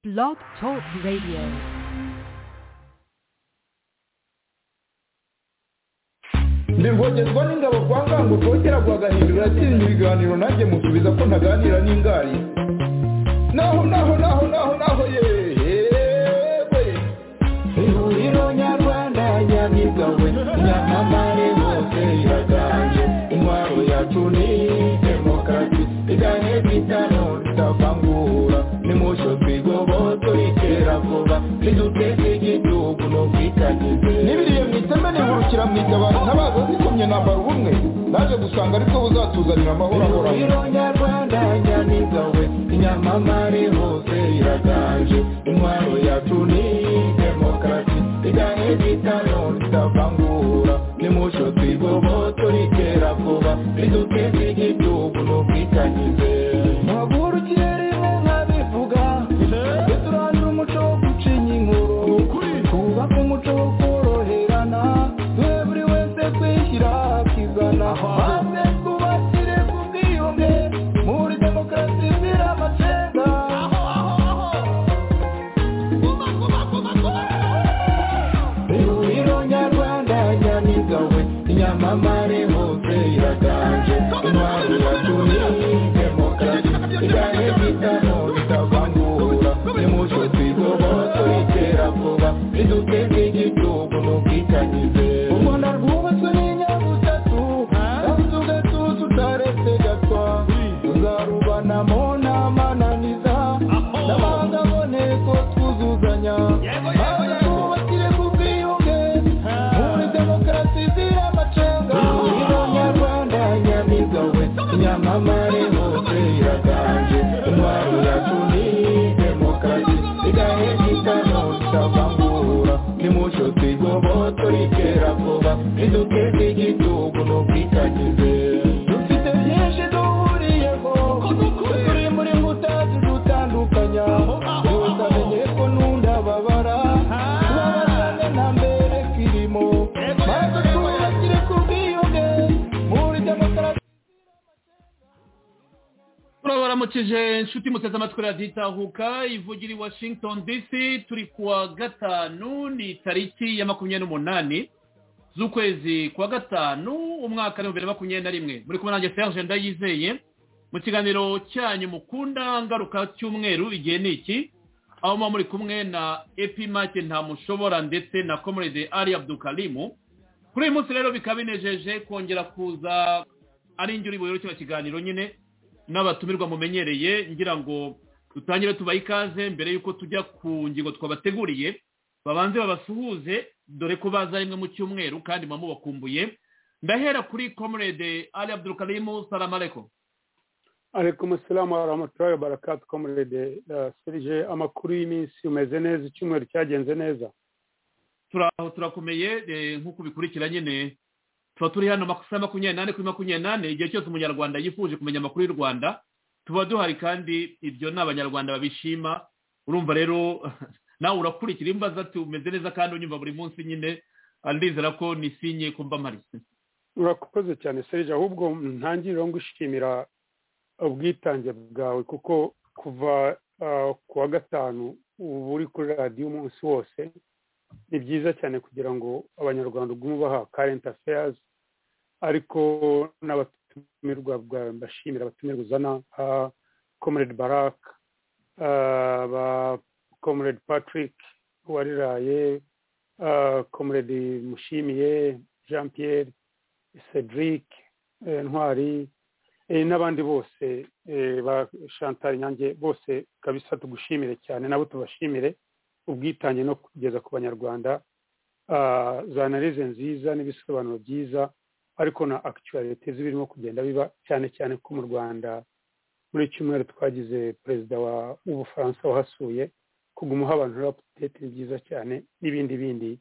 Blog Talk Radio. ndi rwogerwa n'ingabo kwa ngango rwogera rwagahindura yatsinze ibiganiro nanjye musubiza ko ntaganira n'ingari naho naho naho naho naho yewe ihuriro nyarwanda nyabigawe nyamamare hose iraganje intwaro yacu ni demokarasi igane bitano ritavangura nimusho twigoboto ritera vuba riduteze igihugu no kwitagize n'ibiriye mu iteme nihurukira mu itabaro ntabaza zikomye nambara ubumwe naje gusanga aribwo buzatuzanira amahoro ahoraho nyarwanda nyamigawe inyamamare hose iraganje intwaro yacu ni demokarasi igane bitano ritavangura nimusho twigoboto ritera vuba riduteze igihugu no kwitangize muhagurukiye rimwe nkabivuga tujye turangira umuco wo gucinya inkuru twubake umuco wo koroherana duhe buri wese kwishyira akizana maze twubakire ku bwiyunge muri demokarasi izira amacenga ihuriro nyarwanda nyamigawe inyamamare hose iraganje intwaro yacu ni demokarasi igane bitano bitavangura nimuco twigoboto itera vuba riduteze igihugu n'ubwitangize u rwanda rwubatswe n'inyabutatu kandi ugatuza utaretse gatwa tuzarubanamo n'amananiza n'amahanga aboneko twuzuzanya maze twubakire ku bwiyunge muri demokarasi izira amacenga ihuriro nyarwanda nyamigawe nyamamare hose iraganje intwaro yacu ni demokarasi igahe gitano ritavangura nimuco twigoboto ritera vuba riduteze igihugu n'ubwitangize dufite byinshi duhuriyeho turi muri mbuta zidutandukanya gusa menye ko n'undababara tubabarane nta mbere kirimo maze twubakire ku bwiyunge muri demokarasi turabaramukije inshuti muteze amatwi radiyo itahuka ivugira i washington dc turi kuwa gatanu ni tariki ya makumyabiri n'umunani z'ukwezi kwa gatanu umwaka w'ibihumbi bibiri na makumyabiri na rimwe muri kumwe nanjye serge ndayizeye mu kiganiro cyanyu mukunda ngaruka cy'umweru igihe ni iki aho muba muri kumwe na epimake ntamushobora ndetse na comrade ali abdukarimu kuri uyu munsi rero bikaba binejeje kongera kuza ari indyo uri buyobore kino kiganiro nyine n'abatumirwa mumenyereye ngira ngo dutangire tubahe ikaze mbere y'uko tujya ku ngingo twabateguriye babanze babasuhuze dore ko baza rimwe mu cyumweru kandi muba mubakumbuye ndahera kuri comrade ali abdurukarimu salamareko alaikum asalamu wa rahmatullahi wa barakatu comrade uh, serge amakuru y'iminsi umeze neza icyumweru cyagenze neza turaho turakomeye eh, nk'uko bikurikira nyine tuba turi hano amasaha makumyabiri n'ane kuri makumyabiri n'ane igihe cyose umunyarwanda yifuje kumenya amakuru y'u rwanda tuba duhari kandi ibyo ni abanyarwanda babishima urumva rero nawe urakurikira imbaza tumeze neza kandi unyumva buri munsi nyine ah, ndizera ko nisinye ko mba mparitse urakoze cyane serge ahubwo ntangiriro ngushimira ubwitange bwawe kuko kuva uh, ku wa gatanu uba uri kuri radiyo umunsi wose ni byiza cyane kugira ngo abanyarwanda ugume ubaha karenti afeyazi ariko n'abatumirwa bwawe mbashimira abatumirwa uzana nka komerede baraka ah, ba komerede patrick wariraye ah, komerede mushimiye jean pierre cedric eh, ntwari eh, n'abandi bose eh, ba chantal nyange bose kabisa tugushimire cyane nabo tubashimire ubwitange no kugeza ku banyarwanda ah, za analize nziza n'ibisobanuro byiza ariko na akituwarite z'ibirimo kugenda biba cyane cyane ko mu rwanda muri iki cyumweru twagize perezida wa w'ubufaransa wahasuye kuguma uha abantu rapudete ni byiza cyane n'ibindi bindi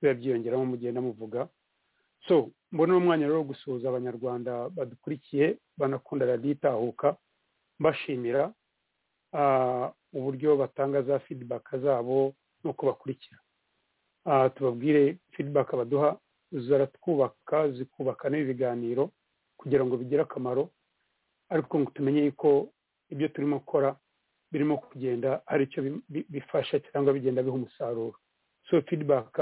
biba byiyongeramo mugenda muvuga so mbona uno mwanya rero wo gusuhuza abanyarwanda badukurikiye banakunda radiyo itahuka mbashimira ah, uburyo batanga za fidibaka zabo n'uko bakurikira Ah, tubabwire fidibaka baduha ziratwubaka zikubaka n'ibi biganiro kugira ngo bigire akamaro ariko ngo tumenye yuko ibyo turimo gukora birimo kugenda hari icyo bifasha cyangwa bigenda biha umusaruro so feedback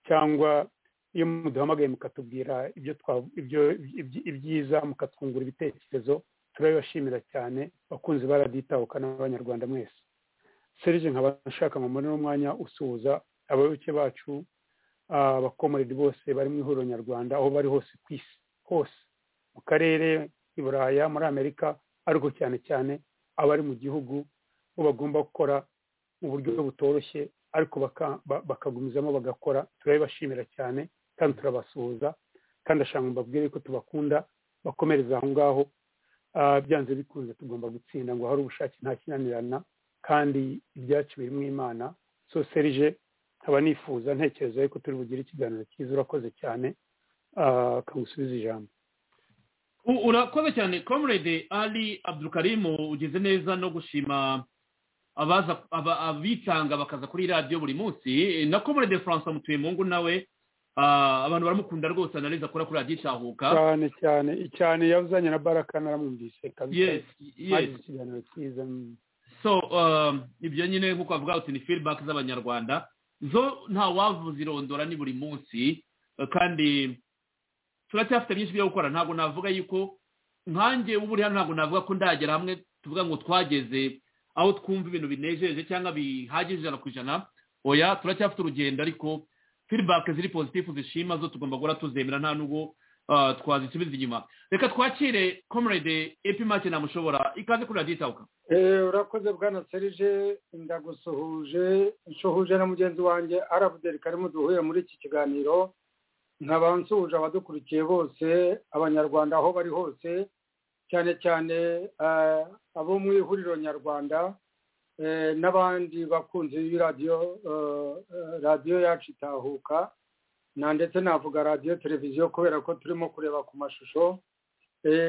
cyangwa iyo muduhamagaye mukatubwira ibyo ibyo ibyiza mukatwungura ibitekerezo turabibashimira cyane bakunze baraditahuka n'abanyarwanda mwese serije nkaba nshaka ngo mbone n'umwanya usuhuza abayoboke bacu abakomoredi bose bari mu ihuriro nyarwanda aho bari hose ku isi hose mu karere i buraya muri amerika ariko cyane cyane abari mu gihugu bo bagomba gukora mu buryo butoroshye ariko bakagumizamo bagakora turabibashimira cyane kandi turabasuhuza kandi ashaka mbabwire ko tubakunda bakomereza aho ngaho byanze bikunze tugomba gutsinda ngo hari ubushake nta kinanirana kandi ibyacu birimo imana so serije nkaba nifuza ntekereza yuko turi bugire ikiganiro cyiza urakoze cyane akagusubiza ijambo urakoze cyane comrade ari abdukarimu ugeze neza no gushima abitanga bakaza kuri radiyo buri munsi na comrade francois mutuyemungu nawe abantu baramukunda rwose anareza akora kuri radiyo itahuka cyane cyane cyane yazanye na baraka naramwumvise kabisa yesi ikiganiro cyiza so ibyo nyine nk'uko bavuga uti ni feedback z'abanyarwanda zo ntawavuza irondora ni buri munsi kandi turacyafite byinshi byo gukora ntabwo navuga yuko nkanjye uba uri hano ntabwo navuga ko ndagera hamwe tuvuga ngo twageze aho twumva ibintu binejeje cyangwa bihagije ijana ku ijana oya turacyafite urugendo ariko feedback ziri pozitifu zishima zo tugomba guhora tuzemera nta nubwo twazisubiza inyuma reka twakire comrade epimake namushobora ikaze kuri radiyo itabuka urakoze bwana serije ndagusuhuje nshuhuje na mugenzi wanjye arabuderi karimu duhuye muri iki kiganiro nkaba nsuhuje abadukurikiye bose abanyarwanda aho bari hose cyane cyane abo mu ihuriro nyarwanda n'abandi bakunzi b'iradiyo radiyo yacu itahuka na ndetse navuga radiyo televiziyo kubera ko turimo kureba ku mashusho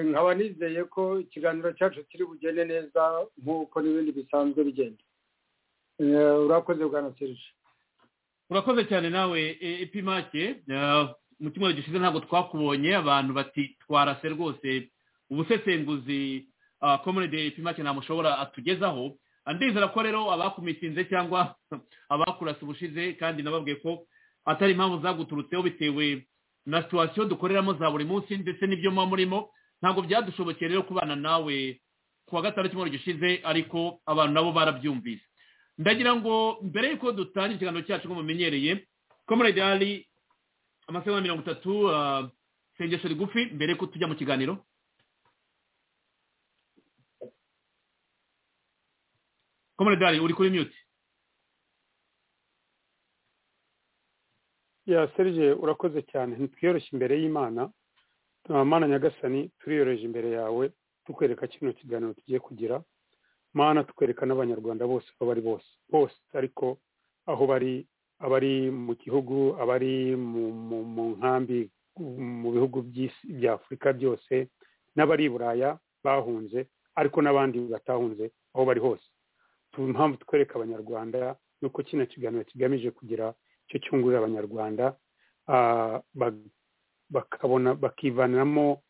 nkaba nizeye ko ikiganiro cyacu kiri bugende neza nk'uko n'ibindi bisanzwe bigenda urakoze bwana serije urakoze cyane nawe epimake mu cyumweru gishize ntabwo twakubonye abantu bati twarase rwose ubusesenguzi komurede epimake ntamushobora atugezaho ndizera ko rero abakumitinze cyangwa abakurasa ubushize kandi nababwiye ko atari impamvu zaguturutseho bitewe na situwasiyo dukoreramo za buri munsi ndetse n'ibyo muba murimo ntabwo byadushobokeye rero kubana nawe ku wa gatanu cyumweru gishize ariko abantu nabo barabyumvise ndagira ngo mbere y'uko dutangira ikiganiro cyacu nk'uko mumenyereye komurede hari amasaha mirongo itatu isengesho rigufi mbere y'uko tujya mu kiganiro komoredari uri kuri mute ya serije urakoze cyane ntitwiyoroshye imbere y'imana mana nyagasani turiyoroheje imbere yawe tukwereka kino kiganiro tugiye kugira mana tukwereka n'abanyarwanda bose aho bari bose bose ariko aho bari abari mu gihugu abari mu nkambi mu bihugu bya afurika byose n'abari i buraya bahunze ariko n'abandi batahunze aho bari hose impamvu twereka abanyarwanda ni uko kino kiganiro kigamije kugira icyo cyungurira abanyarwanda bakabona bakivanamo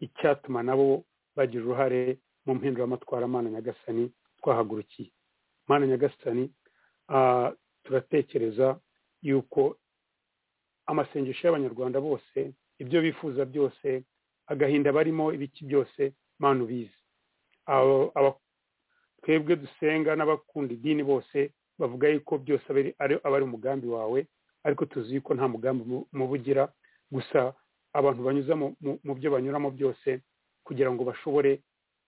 icyatuma nabo bagira uruhare mu mpinduramatwara mana nyagasani twahagurukiye mana nyagasani turatekereza yuko amasengesho y'abanyarwanda bose ibyo bifuza byose agahinda barimo ibiki byose mana ubizi twebwe dusenga n'abakunda idini bose bavuga yuko byose aba ari umugambi wawe ariko tuzi yuko nta mugambi muba ugira gusa abantu banyuza mu byo banyuramo byose kugira ngo bashobore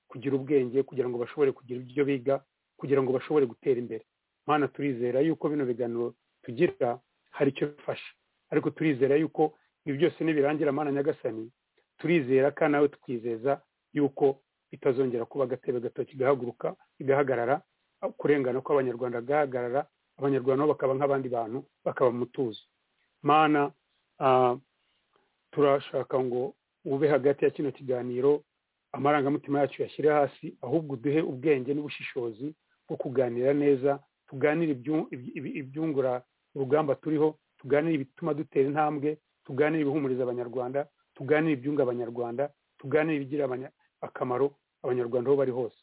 kugira ubwenge kugira ngo bashobore kugira ibyo biga kugira ngo bashobore gutera imbere mpana turizera yuko bino biganiro tugira hari icyo bifasha ariko turizera yuko ibi byose nibirangira amana nyagasani turizera kandi nawe twizeza yuko bitazongera kuba agatebe gatoki gahaguruka igahagarara kurengana kw'abanyarwanda gahagarara abanyarwanda nabo bakaba nk'abandi bantu bakaba mutuzo mana turashaka ngo ube hagati ya kino kiganiro amarangamutima yacu yashyire hasi ahubwo uduhe ubwenge n'ubushishozi bwo kuganira neza tuganire ibyungura urugamba turiho tuganire ibituma dutera intambwe tuganire ibihumuriza abanyarwanda tuganire ibyunga abanyarwanda tuganire ibigira akamaro abanyarwanda aho bari hose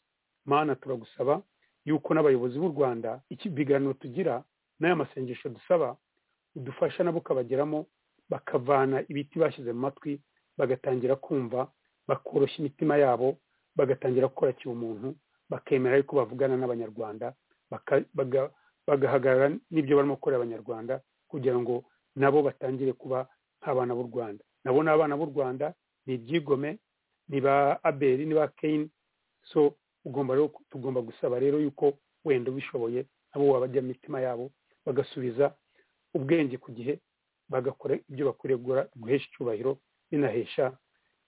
mana turagusaba yuko n'abayobozi b'u rwanda ikibiganiro tugira n'aya masengesho dusaba udufasha nabo ukabageramo bakavana ibiti bashyize mu matwi bagatangira kumva bakoroshya imitima yabo bagatangira gukora kibumuntu bakemera yuko bavugana n'abanyarwanda bagahagarara n'ibyo barimo gukorera abanyarwanda kugira ngo nabo batangire kuba nk'abana b'u rwanda nabo ni abana b'u rwanda ni ibyigome ni ba aberi ni ba keyini so ugomba rero tugomba gusaba rero yuko wenda ubishoboye nabo wabajya mu mitima yabo bagasubiza ubwenge ku gihe bagakora ibyo bakwiriye guhesha icyubahiro binahesha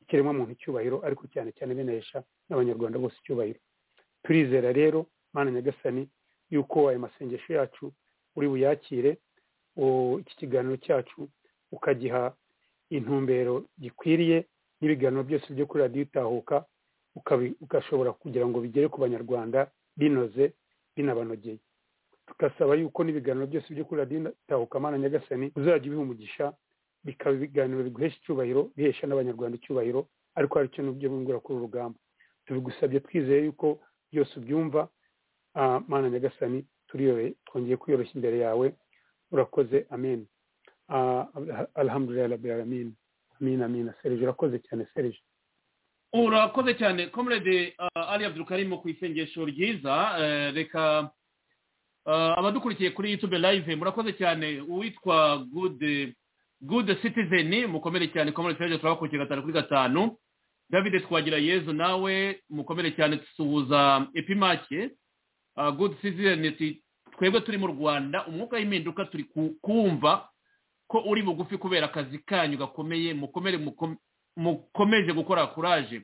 ikiremwamuntu icyubahiro ariko cyane cyane binahesha n'abanyarwanda bose icyubahiro turizera rero mana nyagasani yuko ayo masengesho yacu uri buyakire iki kiganiro cyacu ukagiha intumbero gikwiriye n'ibiganiro byose byo kuri radiyo itahuka ugashobora kugira ngo bigere ku banyarwanda binoze binabanogeye tugasaba yuko n'ibiganiro byose byo kuri radiyo itahuka mana nyagasani uzajya ubiha umugisha bikaba ibiganiro biguhesha icyubahiro bihesha n'abanyarwanda icyubahiro ariko hari icyo n'ibyo bungura kuri urugamba tubigusabye twizeye yuko byose ubyumva mana nyagasani twongeye kwiyoroshya imbere yawe urakoze amen alhamdulillah rabbil alamin amin amin serije urakoze cyane serije urakoze cyane comrade ali abdulkarimo ku isengesho ryiza reka abadukurikiye kuri youtube live murakoze cyane uwitwa good good citizen mukomere cyane comrade serije turabakurikiye gatanu kuri gatanu david twagira yezu nawe mukomere cyane dusuhuza epimake good season twebwe turi mu rwanda umwuka w'impinduka turi kumva ko uri bugufi kubera akazi kanyu gakomeye mukomeje gukora kuraje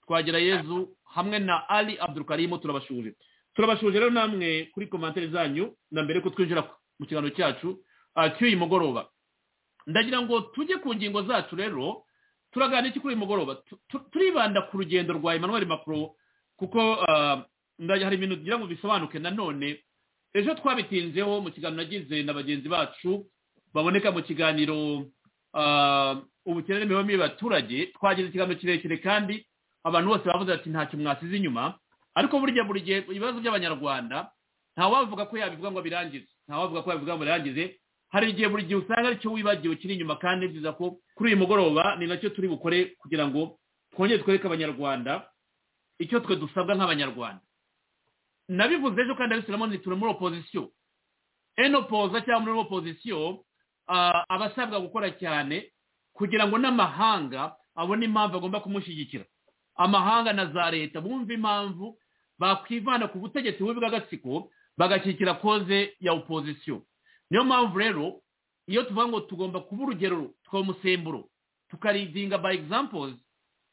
twagira yezu hamwe na ali abdurukarimu turabashuje turabashuje rero namwe kuri komantere zanyu na mbere ko twinjira mu kiganiro cyacu cy'uyu mugoroba ndagira ngo tujye ku ngingo zacu rero turaganira iki kuri uyu mugoroba turibanda ku rugendo rwa emmanuel macron kuko hari ibintu tugira ngo bisobanuke nanone ejo twabitinzeho mu kiganiro nagize na bagenzi bacu baboneka mu kiganiro ubukene n'imibereho mibi y'abaturage twagize ikiganiro kirekire kandi abantu bose bavuze ati ntacyo mwasize inyuma ariko burya buri gihe ibibazo by'abanyarwanda ntawavuga ko yabivuga ngo birangize ntawavuga ko yabivuga ngo birangize hari igihe buri gihe usanga aricyo wibagiwe kiri inyuma kandi byiza ko kuri uyu mugoroba ni nacyo turi bukore kugira ngo twongere twereke abanyarwanda icyo twe dusabwa nk'abanyarwanda nabivuze ejo kandi abisiramo turi muri opozisiyo enopoza cyangwa muri opozisiyo abasabwa gukora cyane kugira ngo n'amahanga abone impamvu agomba kumushyigikira amahanga na za leta bumve impamvu bakwivana ku butegetsi bw'agatsiko bagashyigikira koze ya opozisiyo niyo mpamvu rero iyo tuvuga ngo tugomba kuba urugero umusemburo tukaridinga by examples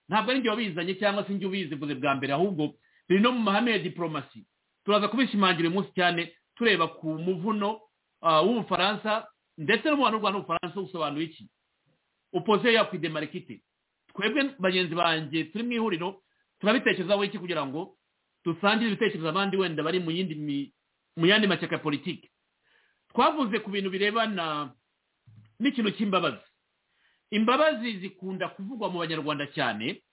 ntabwo ari ibyo wabizanye cyangwa se ibyo ubizivuze bwa mbere ahubwo biri no mu mahame ya diporomasi turaza kubishimangira uyu munsi cyane tureba ku muvuno w'ubufaransa ndetse n'umubano w'u rwanda w'ubufaransa usobanuye iki upoze ya kwidemarikite twebwe bagenzi banjye turi mu ihuriro turabitekerezaho iki kugira ngo dusangire ibitekerezo abandi wenda bari mu yindi mu yandi mashyaka ya politiki twavuze ku bintu birebana n'ikintu cy'imbabazi imbabazi zikunda kuvugwa mu banyarwanda cyane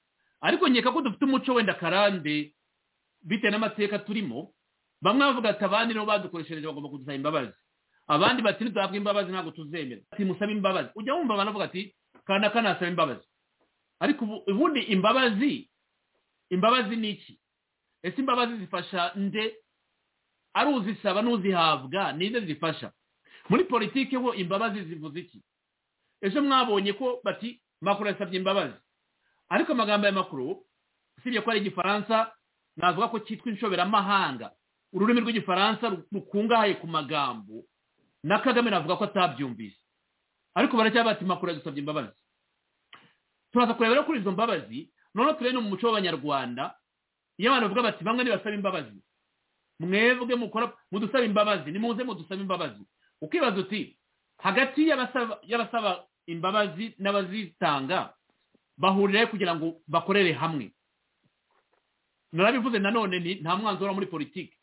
ariko nkeka ko dufite umuco wenda karande bitewe n'amateka turimo bamwe bavuga ati abandi nibo badukoreshereje bagomba kudusaba imbabazi abandi bati ntiduhabwe imbabazi ntabwo tuzemera ati musabe imbabazi ujya wumva abantu bavuga ati kandi akanasaba imbabazi ariko ubundi imbabazi imbabazi ni iki ese imbabazi zifasha nde ari uzisaba n'uzihabwa nizo zifasha muri politiki ho imbabazi zivuze iki ejo mwabonye ko bati makuru yasabye imbabazi ariko amagambo ya makuru usibye ko ari igifaransa navuga ko cyitwa inshoberamahanga ururimi rw'igifaransa rukungahaye ku magambo na kagame navuga ko atabyumvise ariko baracyaba bati makuru yadusabye imbabazi turaza kurebera kuri izo mbabazi noneho turebe no mu muco w'abanyarwanda iyo abantu bavuga bati bamwe ntibasaba imbabazi mwebwe mukora mudusaba imbabazi nimuze mudusaba imbabazi ukibaza uti hagati y'abasaba imbabazi n'abazitanga bahurire kugira ngo bakorere hamwe narabivuze nanone ni nta mwanzuro muri politiki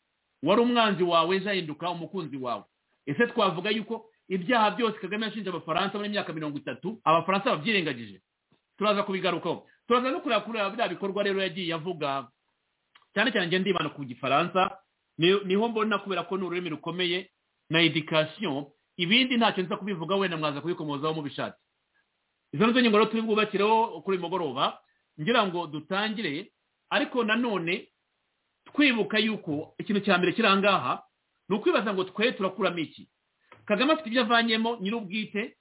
wari umwanzi wawe ejo umukunzi wawe ese twavuga yuko ibyaha byose kagame yashinje abafaransa muri myaka mirongo itatu abafaransa babyirengagije turaza kubigarukaho turaza no kureba biriya bikorwa rero yagiye avuga cyane cyane ngende ndibana ku gifaransa niho mbona kubera ko ni ururimi rukomeye na edikasiyo ibindi ntacyo nza kubivuga wenda mwaza kubikomozaho mubishatse izo nizo ngingo rero turi bwubakireho kuri uyu mugoroba ngira ngo dutangire ariko nanone twibuka yuko ikintu cya mbere kiri aha ngaha ni ukwibaza ngo twe turakuramo iki kagame afite ibyo avanyemo nyir'ubwite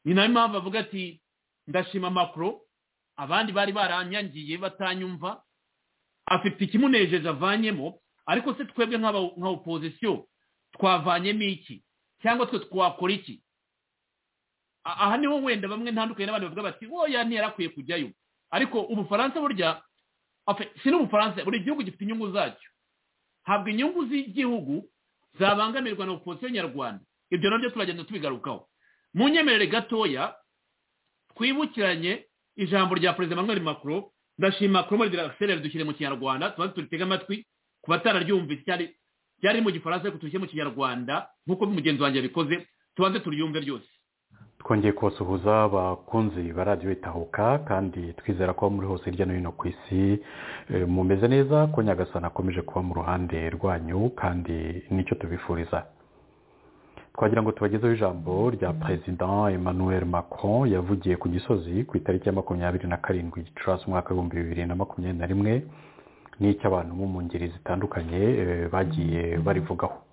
ni nayo mpamvu avuga ati ndashima makuru abandi bari baranyangiye batanyumva afite ikimunejeje avanyemo ariko se twebwe nka opozisiyo twavanyemo iki cyangwa twe twakora iki aha niho wenda bamwe ntandukanye n'abandi bavuga bati woya ntiyarakwiye kujyayo ariko ubufaransa burya si n'ubufaransa buri gihugu gifite inyungu zacyo ntabwo inyungu z'igihugu zabangamirwa na opozisiyo nyarwanda ibyo nabyo turagenda tubigarukaho mu nyemerere gatoya twibukiranye ijambo rya perezida Emmanuel Macron ndashima kuri muri diragisereri dushyire mu kinyarwanda tuba turitega amatwi ku batararyumvise cyari ryari mu gifaransa ariko tujye mu kinyarwanda nk'uko mugenzi wanjye yabikoze tubanze turyumve ryose twongeye kubasuhuza bakunzi ba radiyo itahuka kandi twizera ko muri hose hirya no hino ku isi mumeze neza ko nyagasana akomeje kuba mu ruhande rwanyu kandi nicyo tubifuriza twagira ngo tubagezeho ijambo rya perezida emmanuel macron yavugiye ku gisozi ku itariki ya makumyabiri na karindwi gicurasi umwaka w'ibihumbi bibiri na makumyabiri na rimwe n'icy'abantu bo mu ngeri zitandukanye bagiye barivugaho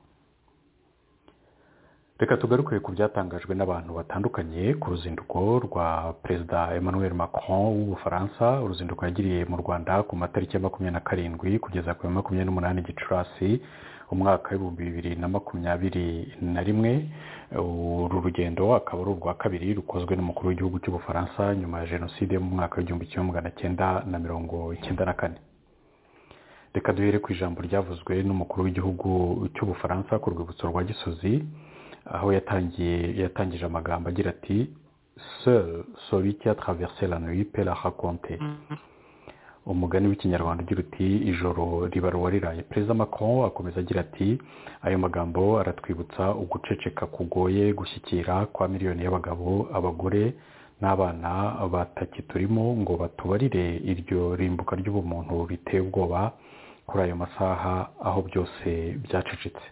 reka tugaruke ku byatangajwe n'abantu batandukanye ku ruzinduko rwa perezida emmanuel macron w'ubufaransa uruzinduko yagiriye mu rwanda ku matariki ya makumyabiri na karindwi kugeza ku ya makumyabiri n'umunani gicurasi umwaka w'ibihumbi bibiri na makumyabiri na rimwe uru rugendo akaba ari urwa kabiri rukozwe n'umukuru w'igihugu cy'ubufaransa nyuma ya jenoside mu mwaka w'igihumbi kimwe magana cyenda na mirongo icyenda na kane reka duhere ku ijambo ryavuzwe n'umukuru w'igihugu cy'ubufaransa ku rwibutso rwa gisozi aho yatangiye yatangije amagambo agira ati seul soli cya traverse la nuit pe la raconte umugani w'ikinyarwanda ugira uti ijoro riba ruwariraye perezida macron akomeza agira ati ayo magambo aratwibutsa uguceceka kugoye gushyikira kwa miliyoni y'abagabo abagore n'abana bataki turimo ngo batubarire iryo rimbuka ry'ubumuntu biteye ubwoba kuri ayo masaha aho byose byacecetse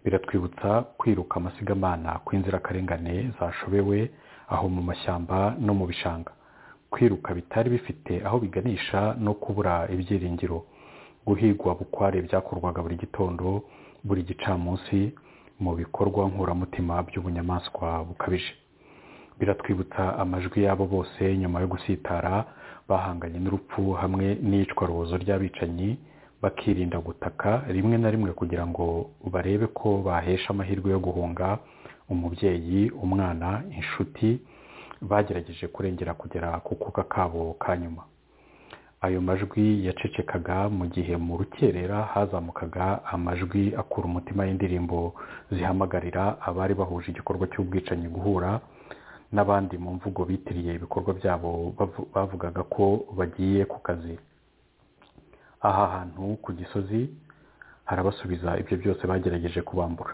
biratwibutsa kwiruka amasigamana kw'inzirakarengane zashobewe aho mu mashyamba no mu bishanga kwiruka bitari bifite aho biganisha no kubura ibyiringiro guhigwa bukware byakorwaga buri gitondo buri gicamunsi mu bikorwa nkuramutima by'ubunyamaswa bukabije biratwibutsa amajwi y'abo bose nyuma yo gusitara bahanganye n'urupfu hamwe n'iyicwarubozo ry'abicanyi bakirinda gutaka rimwe na rimwe kugira ngo barebe ko bahesha amahirwe yo guhunga umubyeyi umwana inshuti bagerageje kurengera kugera ku kuka kabo ka nyuma ayo majwi yacecekaga mu gihe mu rukerera hazamukaga amajwi akura umutima y'indirimbo zihamagarira abari bahuje igikorwa cy'ubwicanyi guhura n'abandi mu mvugo bitiriye ibikorwa byabo bavugaga ko bagiye ku kazi aha hantu ku gisozi harabasubiza ibyo byose bagerageje kubambura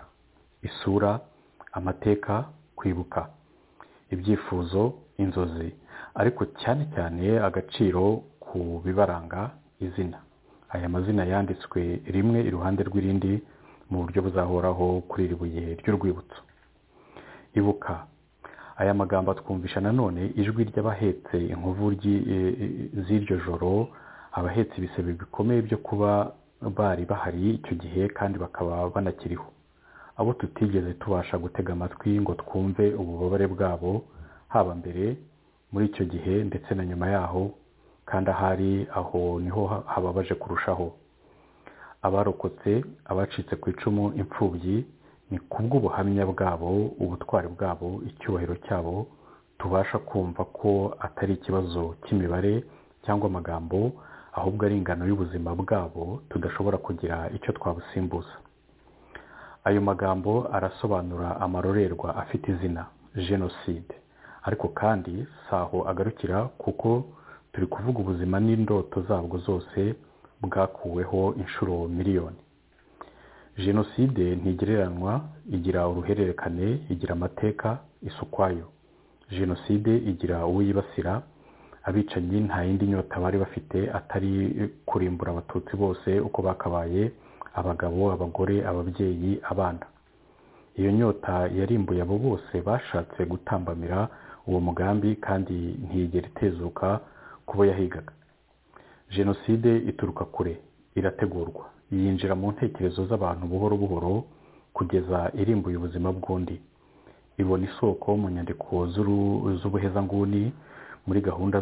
isura amateka kwibuka ibyifuzo inzozi ariko cyane cyane agaciro ku bibaranga izina aya mazina yanditswe rimwe iruhande rw'irindi mu buryo buzahoraho kuri iri buye ry'urwibutso ibuka aya magambo atwumvisha nanone ijwi ry'abahetse inkovu z'iryo joro abahetse ibisebe bikomeye byo kuba bari bahari icyo gihe kandi bakaba banakiriho abo tutigeze tubasha gutega amatwi ngo twumve ububabare bwabo haba mbere muri icyo gihe ndetse na nyuma yaho kandi ahari aho niho hababaje kurushaho abarokotse abacitse ku icumu imfubyi ni kubw'ubuhamya bwabo ubutwari bwabo icyubahiro cyabo tubasha kumva ko atari ikibazo cy'imibare cyangwa amagambo ahubwo ari ingano y'ubuzima bwabo tudashobora kugira icyo twabusimbuza ayo magambo arasobanura amarorerwa afite izina jenoside ariko kandi si aho agarukira kuko turi kuvuga ubuzima n'indoto zabwo zose bwakuweho inshuro miliyoni jenoside ntigereranywa igira uruhererekane igira amateka isukwayo jenoside igira uwiyibasira abicanyi nta yindi nyota bari bafite atari kurimbura abatutsi bose uko bakabaye abagabo abagore ababyeyi abana iyo nyota yarimbuye abo bose bashatse gutambamira uwo mugambi kandi ntiyigera itezuka ku bo yahigaga jenoside ituruka kure irategurwa yinjira mu ntekerezo z'abantu buhoro buhoro kugeza irimbuye ubuzima bw'undi ibona isoko mu nyandiko z'ubuhezanguni muri gahunda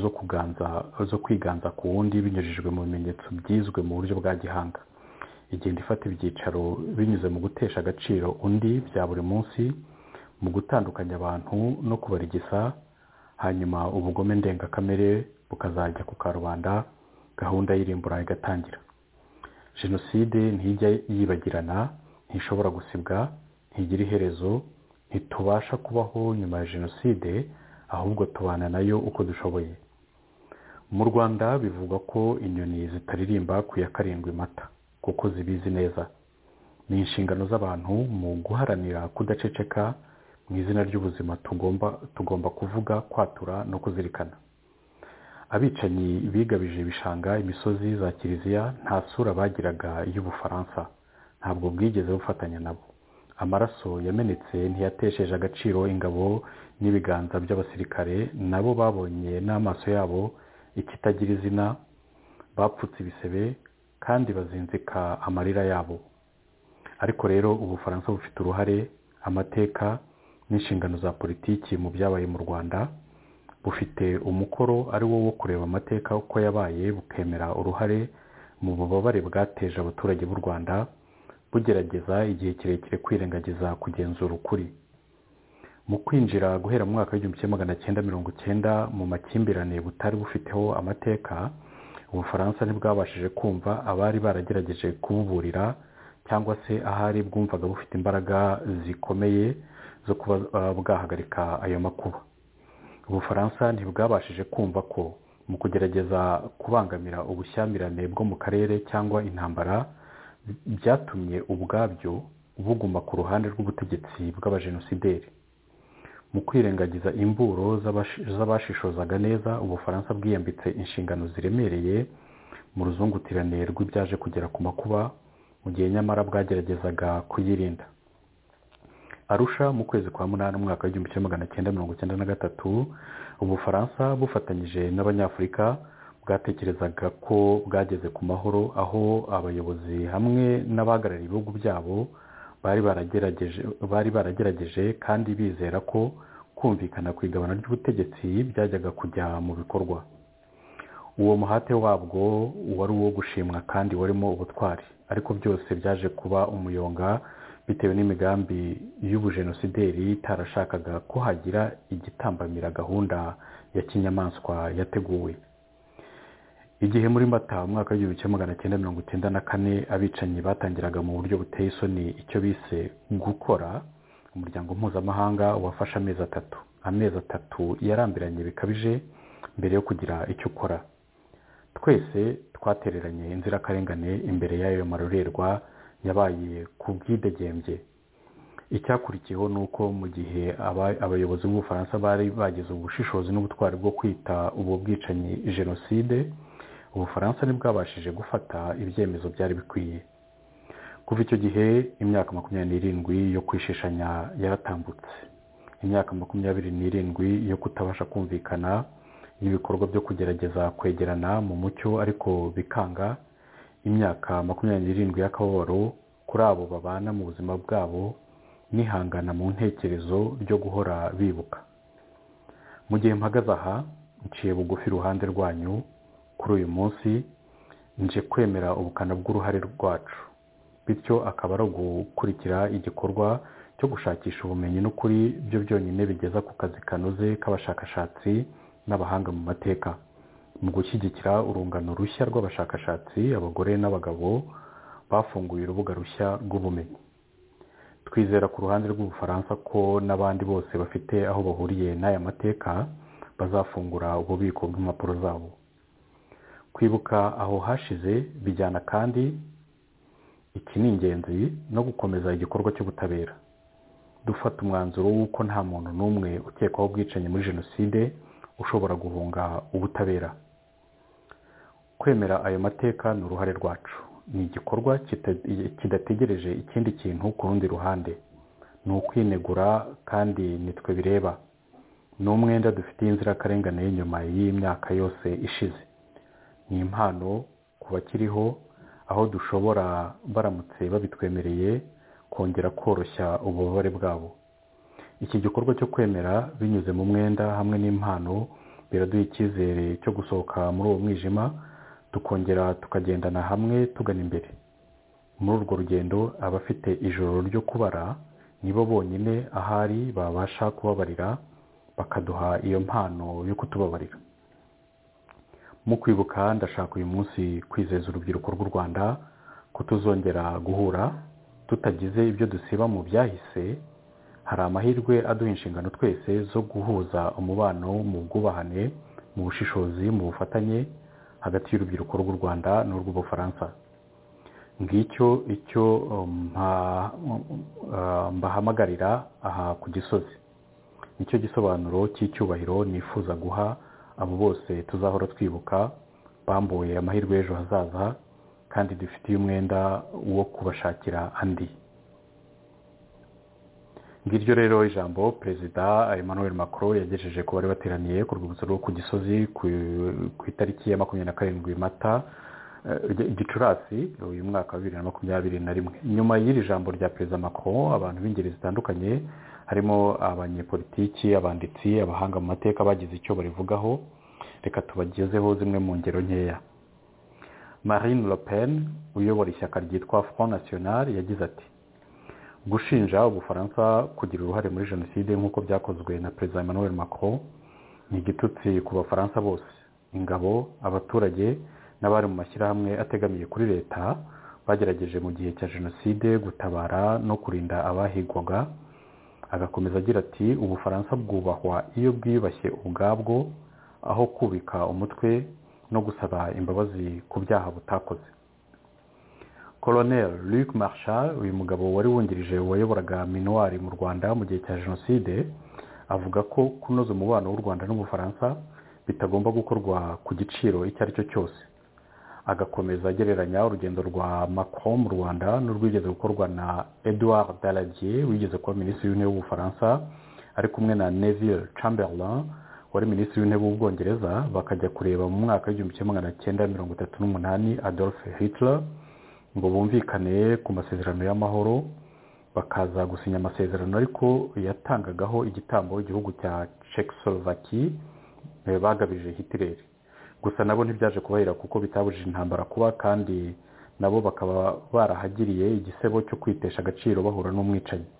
zo kuganza zo kwiganza ku wundi binyujijwe mu bimenyetso byizwe mu buryo bwa gihanga igenda ifata ibyicaro binyuze mu gutesha agaciro undi bya buri munsi mu gutandukanya abantu no kubarigisa hanyuma ubugome ndengakamere bukazajya ku karubanda gahunda y'irimbura igatangira jenoside ntijya yibagirana ntishobora gusibwa ntigira iherezo ntitubasha kubaho nyuma ya jenoside ahubwo tubana nayo uko dushoboye mu rwanda bivugwa ko inyoni zitaririmba ku ya karindwi mata kuko zibizi neza ni inshingano z'abantu mu guharanira kudaceceka mu izina ry'ubuzima tugomba tugomba kuvuga kwatura no kuzirikana abicanyi bigabije ibishanga imisozi za kiliziya nta sura bagiraga y'ubufaransa ntabwo bwigeze bufatanya nabo amaraso yamenetse ntiyatesheje agaciro ingabo n'ibiganza by'abasirikare nabo babonye n'amaso yabo ikitagira izina bapfutse ibisebe kandi bazinzika amarira yabo ariko rero ubufaransa bufite uruhare amateka n'inshingano za politiki mu byabaye mu rwanda bufite umukoro ari wo wo kureba amateka uko yabaye bukemera uruhare mu bubabare bwateje abaturage b'u rwanda bugerageza igihe kirekire kwirengagiza kugenzura ukuri mu kwinjira guhera mu mwaka w'igihumbi kimwe magana cyenda mirongo cyenda mu makimbirane butari bufiteho amateka ubufaransa ntibwabashije kumva abari baragerageje kububurira cyangwa se ahari bwumvaga bufite imbaraga zikomeye zo kuba bwahagarika ayo makuba ubufaransa ntibwabashije kumva ko mu kugerageza kubangamira ubushyamirane bwo mu karere cyangwa intambara byatumye ubwabyo buguma ku ruhande rw'ubutegetsi bw'abajenosideri mu kwirengagiza imburo z'abashishozaga neza ubufaransa bwiyambitse inshingano ziremereye mu ruzungutirane rw'ibyaje kugera ku makuba mu gihe nyamara bwageragezaga kuyirinda arusha mu kwezi kwa munani umwaka w'igihumbi kimwe magana cyenda mirongo cyenda na gatatu ubufaransa bufatanyije n'abanyafurika bwatekerezaga ko bwageze ku mahoro aho abayobozi hamwe n'abahagarariye ibihugu byabo bari baragerageje kandi bizera ko kumvikana ku igabana ry'ubutegetsi byajyaga kujya mu bikorwa uwo muhate wabwo wari uwo gushimwa kandi warimo ubutwari ariko byose byaje kuba umuyonga bitewe n'imigambi y'ubujenosideri itarashakaga ko hagira igitambamira gahunda ya kinyamaswa yateguwe igihe muri mata umwaka w'igihumbi kimwe magana cyenda mirongo icyenda na kane abicanyi batangiraga mu buryo buteye isoni icyo bise gukora umuryango mpuzamahanga wafashe amezi atatu amezi atatu yarambiranye bikabije mbere yo kugira icyo ukora twese twatereranye inzirakarengane imbere y'ayo marorerwa yabaye ku bwidegembye icyakurikiyeho ni uko mu gihe abayobozi b'ubufaransa bari bagize ubushishozi n'ubutwari bwo kwita ubu bwicanyi jenoside ubufaransa ntibwabashije gufata ibyemezo byari bikwiye kuva icyo gihe imyaka makumyabiri n'irindwi yo kwishishanya yaratambutse imyaka makumyabiri n'irindwi yo kutabasha kumvikana n'ibikorwa byo kugerageza kwegerana mu mucyo ariko bikanga imyaka makumyabiri n'irindwi y'akababaro kuri abo babana mu buzima bwabo nihangana mu ntekerezo ryo guhora bibuka mu gihe mpagaze aha nciye bugufi iruhande rwanyu kuri uyu munsi nje kwemera ubukana bw'uruhare rwacu bityo akaba ari ugukurikira igikorwa cyo gushakisha ubumenyi n'ukuri byo byonyine bigeza ku kazi kanoze k'abashakashatsi n'abahanga mu mateka mu gushyigikira urungano rushya rw'abashakashatsi abagore n'abagabo bafunguye urubuga rushya rw'ubumenyi twizera ku ruhande rw'ubufaransa ko n'abandi bose bafite aho bahuriye n'aya mateka bazafungura ububiko bw'impapuro zabo kwibuka aho hashize bijyana kandi iki ni ingenzi no gukomeza igikorwa cy'ubutabera dufata umwanzuro w'uko nta muntu n'umwe ukekwaho ubwicanyi muri jenoside ushobora guhunga ubutabera kwemera ayo mateka ni uruhare rwacu ni igikorwa kita- kidategereje ikindi kintu ku rundi ruhande ni ukwinegura kandi nitwe bireba ni umwenda dufitiye inzirakarengane y'inyuma y'imyaka yose ishize ni impano ku bakiriho aho dushobora baramutse babitwemereye kongera koroshya ububabare bwabo iki gikorwa cyo kwemera binyuze mu mwenda hamwe n'impano biraduha icyizere cyo gusohoka muri uwo mwijima tukongera tukagendana hamwe tugana imbere muri urwo rugendo abafite ijoro ryo kubara nibo bonyine ahari babasha kubabarira bakaduha iyo mpano yo kutubabarira mu kwibuka ndashaka uyu munsi kwizeza urubyiruko rw'u rwanda ko tuzongera guhura tutagize ibyo dusiba mu byahise hari amahirwe aduha inshingano twese zo guhuza umubano mu bwubahane mu bushishozi mu bufatanye hagati y'urubyiruko rw'u rwanda n'urw'ubufaransa ngicyo icyo um, mpa- uh, mbahamagarira aha ku gisozi nicyo gisobanuro cy'icyubahiro nifuza guha abo bose tuzahora twibuka bambuye amahirwe y'ejo hazaza kandi dufitiye umwenda wo kubashakira andi ngiryo rero ijambo perezida emmanuel macron yagejeje ku bari bateraniye ku rwibutso rwo ku gisozi ku- ku itariki ya makumyabiri na karindwi mata eh, Gi- gicurasi uyu mwaka wa bibiri na makumyabiri na rimwe nyuma y'iri jambo rya perezida macron abantu b'ingeri zitandukanye harimo abanyepolitiki abanditsi abahanga mu mateka bagize icyo barivugaho reka tubagezeho zimwe mu ngero nkeya marine le pen uyobora ishyaka ryitwa front national yagize ati gushinja ubufaransa kugira uruhare muri jenoside nk'uko byakozwe na perezida emmanuel macron ni igitutsi ku bafaransa bose ingabo abaturage n'abari mu mashyirahamwe ategamiye kuri leta bagerageje mu gihe cya jenoside gutabara no kurinda abahigwaga agakomeza agira ati ubufaransa bwubahwa iyo bwiyubashye ubwabwo aho kubika umutwe no gusaba imbabazi ku byaha butakoze Colonel Luc Marshal uyu mugabo wari wungirije wayoboraga minuwari mu Rwanda mu gihe cya jenoside avuga ko kunoza umubano w'u Rwanda n'ubufaransa bitagomba gukorwa ku giciro icyo ari cyo cyose agakomeza agereranya urugendo rwa Macron mu Rwanda n'urwigeze gukorwa na Edouard Daladier wigeze kuba minisitiri w'intebe w'ubufaransa ari kumwe na Neville Chamberlain wari minisitiri w'intebe w'ubwongereza bakajya kureba mu mwaka w'igihumbi kimwe magana cyenda mirongo itatu n'umunani Adolf Hitler ngo bumvikane ku masezerano y'amahoro bakaza gusinya amasezerano ariko yatangagaho igitambo igihugu cya Czechoslovakie eh, bagabije Hitler gusa nabo ntibyaje kubahira kuko bitabujije intambara kuba kandi nabo bakaba barahagiriye igisebo cyo kwitesha agaciro bahura n'umwicanyi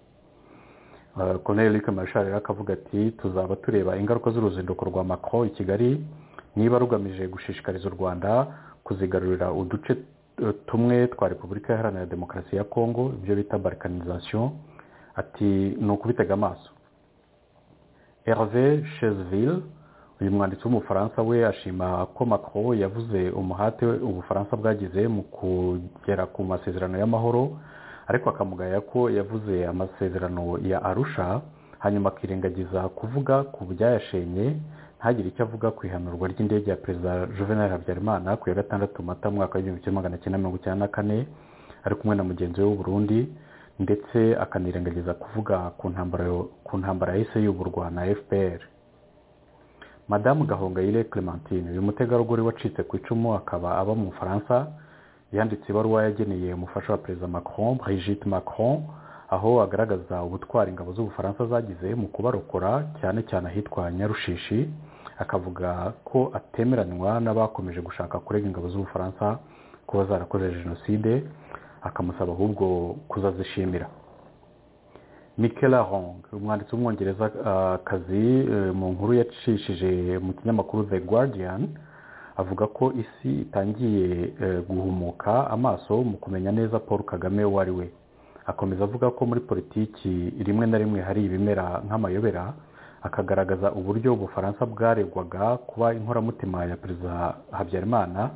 Eh, Colonel Luc Marshal rero akavuga ati tuzaba tureba ingaruka z'uruzinduko rwa Macron i Kigali niba rugamije gushishikariza u Rwanda kuzigarurira uduce eh, tumwe twa Repubulika Iharanira Demokarasi ya Kongo ibyo bita balkanization ati ni ukubitega amaso Hervé Chesville uyu mwanditsi w'umufaransa we ashima ko Macron yavuze umuhate ubufaransa bwagize mu kugera ku masezerano y'amahoro ariko akamugaya ko yavuze amasezerano ya arusha hanyuma akirengagiza kuvuga ku byayashenye ntagire icyo avuga ku ihanurwa ry'indege ya perezida juvenal habyarimana ku ya gatandatu mata mu mwaka w'igihumbi kimwe magana cyenda mirongo icyenda na kane ari kumwe na mugenzi we w'uburundi ndetse akanirengagiza kuvuga ku ntambara ku ntambara yahise yuburwa na fpr madamu gahongayire clementine uyu mutegarugori wacitse ku icumu akaba aba mu bufaransa yanditse ibaruwa yageneye umufasha wa perezida macron brigitte macron aho agaragaza ubutwari ingabo z'ubufaransa zagize mu kubarokora cyane cyane ahitwa nyarushishi akavuga ko atemeranywa n'abakomeje gushaka kurega ingabo z'ubufaransa kuba zarakoze jenoside akamusaba ahubwo kuzazishimira Michaela Hong umwanditsi w'umwongerezakazi mu nkuru yacishije mu kinyamakuru The Guardian avuga ko isi itangiye eh, guhumuka amaso mu kumenya neza Paul Kagame uwo ari we akomeza avuga ko muri politiki rimwe na rimwe hari ibimera nk'amayobera akagaragaza uburyo ubufaransa bwaregwaga kuba inkoramutima ya perezida habyarimana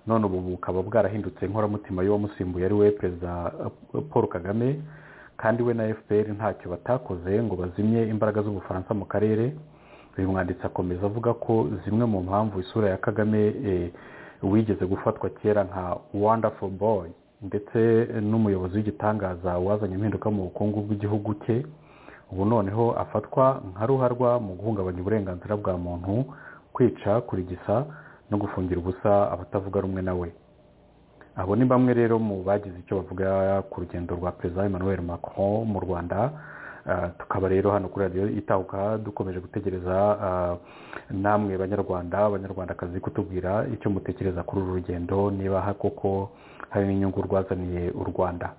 none ubu bukaba bwarahindutse inkoramutima y'uwamusimbuye ari we perezida eh, paul kagame kandi we na fpr ntacyo batakoze ngo bazimye imbaraga z'ubufaransa mu karere uyu mwanditsi akomeza avuga ko zimwe mu mpamvu isura ya kagame eh, wigeze gufatwa kera nka wonderful boy ndetse n'umuyobozi w'igitangaza wazanye impinduka mu bukungu bw'igihugu cye ubu noneho afatwa nka ruharwa mu guhungabanya uburenganzira bwa muntu kwica kurigisa no gufungira ubusa abatavuga rumwe nawe abo ni bamwe rero mu bagize icyo bavuga ku rugendo rwa perezida emmanuel macron mu rwanda tukaba rero hano kuri radiyo itahuka dukomeje gutegereza namwe banyarwanda abanyarwandakazi kutubwira icyo mutekereza kuri uru rugendo niba koko hari n'inyungu rwazaniye u rwanda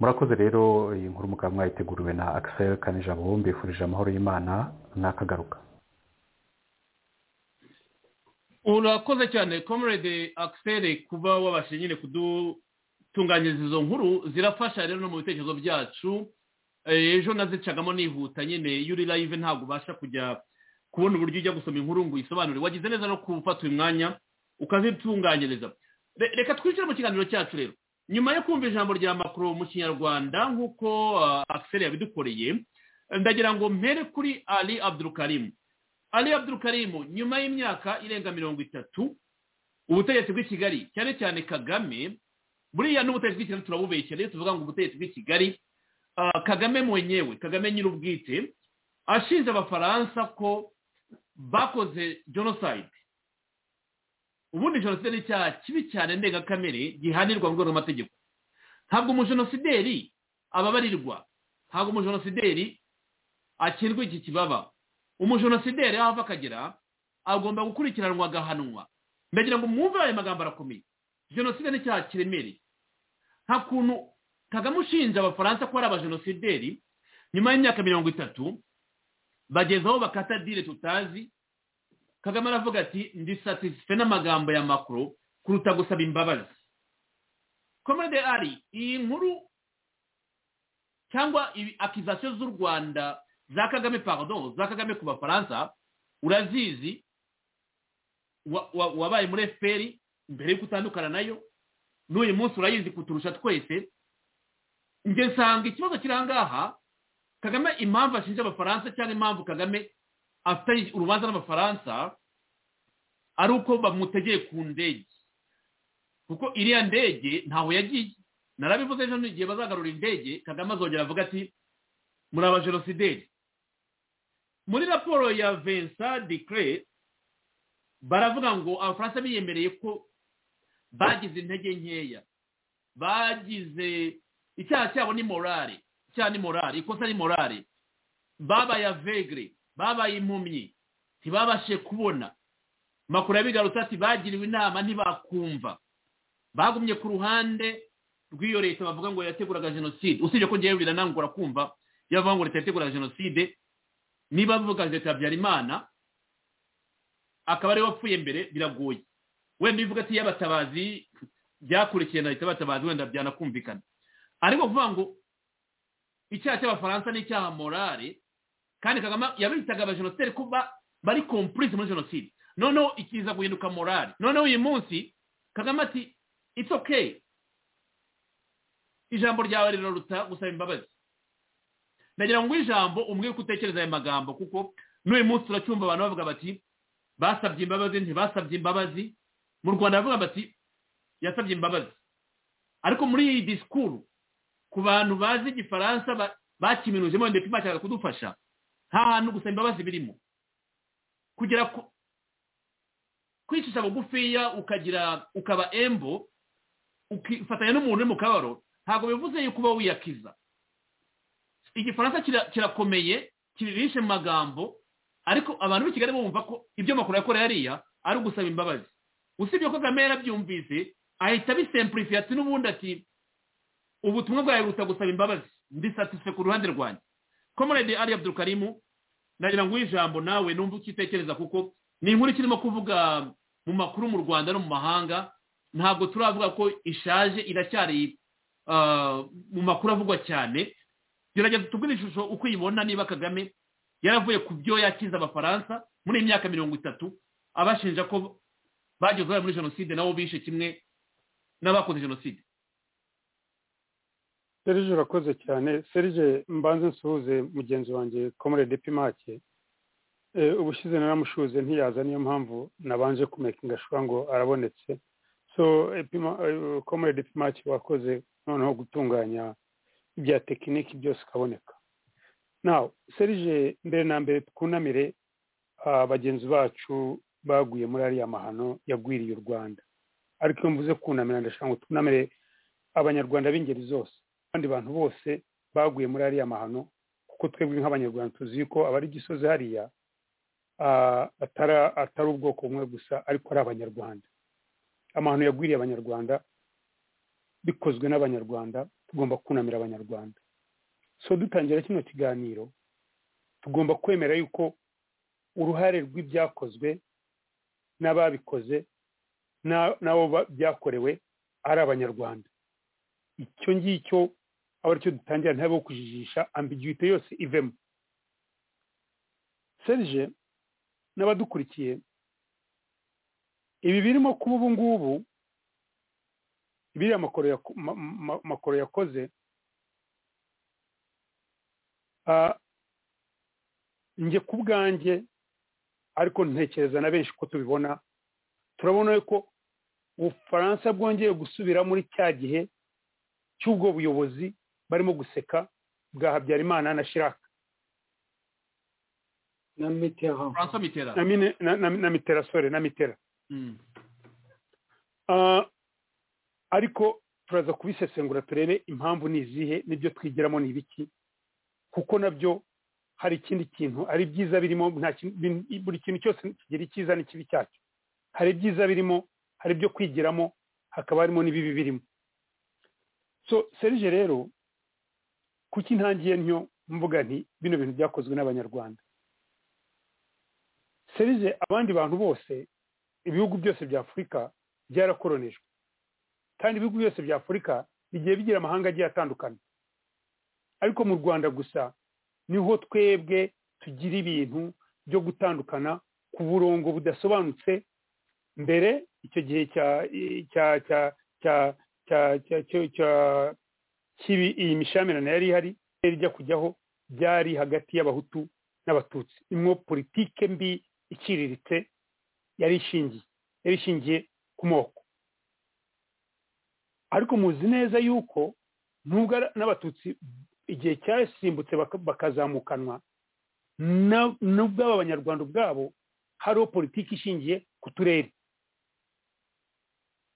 murakoze rero iyi nkuru mukaba mwayiteguriwe na akisel kanijabo mbifurije amahoro y'imana n'akagaruka urakoze cyane comrade akiseri kuba wabashije nyine kudutunganyiriza izo nkuru zirafasha rero no mu bitekerezo byacu ejo nazicagamo nihuta nyine iyo uri live ntabwo ubasha kujya kubona uburyo ujya gusoma inkuru ngo uyisobanure wagize neza no gufata uyu mwanya ukazitunganyiriza reka twicare mu kiganiro cyacu rero nyuma yo kumva ijambo rya makuru mu kinyarwanda nk'uko akiseri yabidukoreye ndagira ngo mpere kuri ali abdurukarimu ali abdurukarimu nyuma y'imyaka irenga mirongo itatu ubutegetsi bw'i kigali cyane cyane kagame buriya n'ubutegetsi bw'i kigali turabubekera iyo tuvuga ngo ubutegetsi bw'i kigali kagame mwenyewe kagame nyir'ubwite ashinja abafaransa ko bakoze jenoside ubundi jenoside ni icyaha kibi cyane ndengakamere gihanirwa mu rwego rw'amategeko ntabwo umujenosideri ababarirwa ntabwo umujenosideri akirwa iki kibaba umujenosideri aho ava akagera agomba gukurikiranwa agahanwa ndagira ngo mwumve aya magambo arakomeye jenoside n'icyaha kiremereye nta kuntu kagame ushinja abafaransa ko ari abajenosideri nyuma y'imyaka mirongo itatu bageze aho bakata dire tutazi kagame aravuga ati ndi satisfe n'amagambo ya makuru kuruta gusaba imbabazi komode ari iyi nkuru cyangwa akizasiyo z'u rwanda za kagame pardon za kagame ku bafaransa urazizi wabaye muri efuperi mbere y'uko utandukana nayo n'uyu munsi urayizi kuturusha twese njye nsanga ikibazo kiri ahangaha kagame impamvu ashinja abafaransa cyangwa impamvu kagame afite urubanza n'abafaransa ari uko bamutegeye ku ndege kuko iriya ndege ntaho yagiye narabivuze ejo n'igihe bazagarura indege kagame azongera avuga ati muri abajenosideri muri raporo ya vincent decre baravuga ngo abafaransa biyemereye ko bagize intege nkeya bagize icyaha cyabo ni morale icyaha ni morale ikosa ni morale babaye avegre babaye impumyi ntibabashe kubona makuru yabigarutse ati bagiriwe inama ntibakumva bagumye ku ruhande rw'iyo leta bavuga ngo yateguraga jenoside usibye ko ngewe biranangura kumva iyo bavuga ngo leta yategura jenoside niba bavuga leta habyarimana akaba ariwe wapfuye mbere biragoye wenda bivuga ati y'abatabazi byakurikiye na leta batabazi wenda byanakumvikana ariko kuvuga ngo icyaha cy'abafaransa ni icyaha morale kandi kagame yabitaga abajenosideri kuba bari kompurisi muri jenoside noneho ikiza guhinduka morale noneho uyu munsi kagame ati it's okay ijambo ryawe riraruta gusaba imbabazi ndagira ngo ijambo umwihariko utekereza aya magambo kuko n'uyu munsi turacyumva abantu bavuga bati basabye imbabazi ntibasabye imbabazi mu rwanda bavuga bati yasabye imbabazi ariko muri iyi disikuru ku bantu bazi igifaransa bakiminujemo ndetse bashaka kudufasha nta hantu gusa imbabazi birimo kugera kwicisha bugufiya ukagira ukaba embo ukifatanya n'umuntu uri mu kabaro ntabwo bivuze yuko uba wiyakiza igifaransa kirakomeye kiririshe mu magambo ariko abantu b'i kigali bumva ko ibyo makuru yakoreye hariya ari ugusaba imbabazi usibye ko kagame yarabyumvise ahita abisempurifiye ati n'ubundi ati ubutumwa bwawe buruta gusaba imbabazi ndi satisfe ku ruhande rwanjye komorede ari abdurukarimu ndagira ngo ijambo nawe numve ucyitekereza kuko ni inkuru ikirimo kuvuga mu makuru mu rwanda no mu mahanga ntabwo turavuga ko ishaje iracyari mu makuru avugwa cyane gerageza tubwire ishusho uko uyibona niba kagame yaravuye ku byo yakiza abafaransa muri iyi myaka mirongo itatu abashinja ko bageze bari muri jenoside nabo bishe kimwe n'abakoze jenoside serije urakoze cyane serije mbanze nsuhuze mugenzi wanjye komore de pimake ubushize naramushuze ntiyaza niyo mpamvu nabanje kumekinga shuwa ngo arabonetse so komerede pimaki wakoze noneho gutunganya ibya tekiniki byose ukaboneka nawe serije mbere na mbere twunamire bagenzi bacu baguye muri ariya mahano yagwiriye u rwanda ariko iyo mvuze kunamira ndashaka ngo twunamire abanyarwanda b'ingeri zose abandi bantu bose baguye muri ariya mahano kuko twebwe nk'abanyarwanda tuzi ko abari gisozi hariya atari ubwoko bumwe gusa ariko ari abanyarwanda amahano yagwiriye abanyarwanda bikozwe n'abanyarwanda tugomba kunamira abanyarwanda so dutangira kino kiganiro tugomba kwemera yuko uruhare rw'ibyakozwe n'ababikoze n'abo byakorewe ari abanyarwanda icyo ngicyo aba aricyo dutangira ntabe wo kujijisha ambiguite yose ivemo serije n'abadukurikiye ibi birimo kuba ubu ngubu biriya makoro yakoze njye ku bwanjye ariko ntekereza na benshi ko tubibona turabona ko ubufaransa bwongeye gusubira muri cya gihe cy'ubwo buyobozi barimo guseka bwa habyarimana na shiraka na mitera francois mitera na mitera sore na mitera ariko turaza kubisesengura turebe impamvu ni izihe n'ibyo twigiramo ni ibiki kuko nabyo hari ikindi kintu ari byiza birimo buri kintu cyose kigira icyiza n'ikibi cyacyo hari ibyiza birimo hari ibyo kwigiramo hakaba harimo n'ibibi birimo so serije rero kuki ntangiye ntyo mvuga nti bino bintu byakozwe n'abanyarwanda serije abandi bantu bose ibihugu byose bya afurika byarakoronejwe kandi ibihugu byose bya afurika bigiye bigira amahanga agiye atandukanye ariko mu rwanda gusa niho twebwe tugira ibintu byo gutandukana ku burongo budasobanutse mbere icyo gihe cya cya cya cya iyi mishamirane yari ihari ijya kujyaho byari hagati y'abahutu n'abatutsi imwo politike mbi iciriritse yari ishingiye yari ishingiye ku moko ariko muzi neza yuko nubwo n'abatutsi igihe cyasimbutse bakazamukanwa nubwo aba banyarwanda ubwabo hariho politiki ishingiye ku turere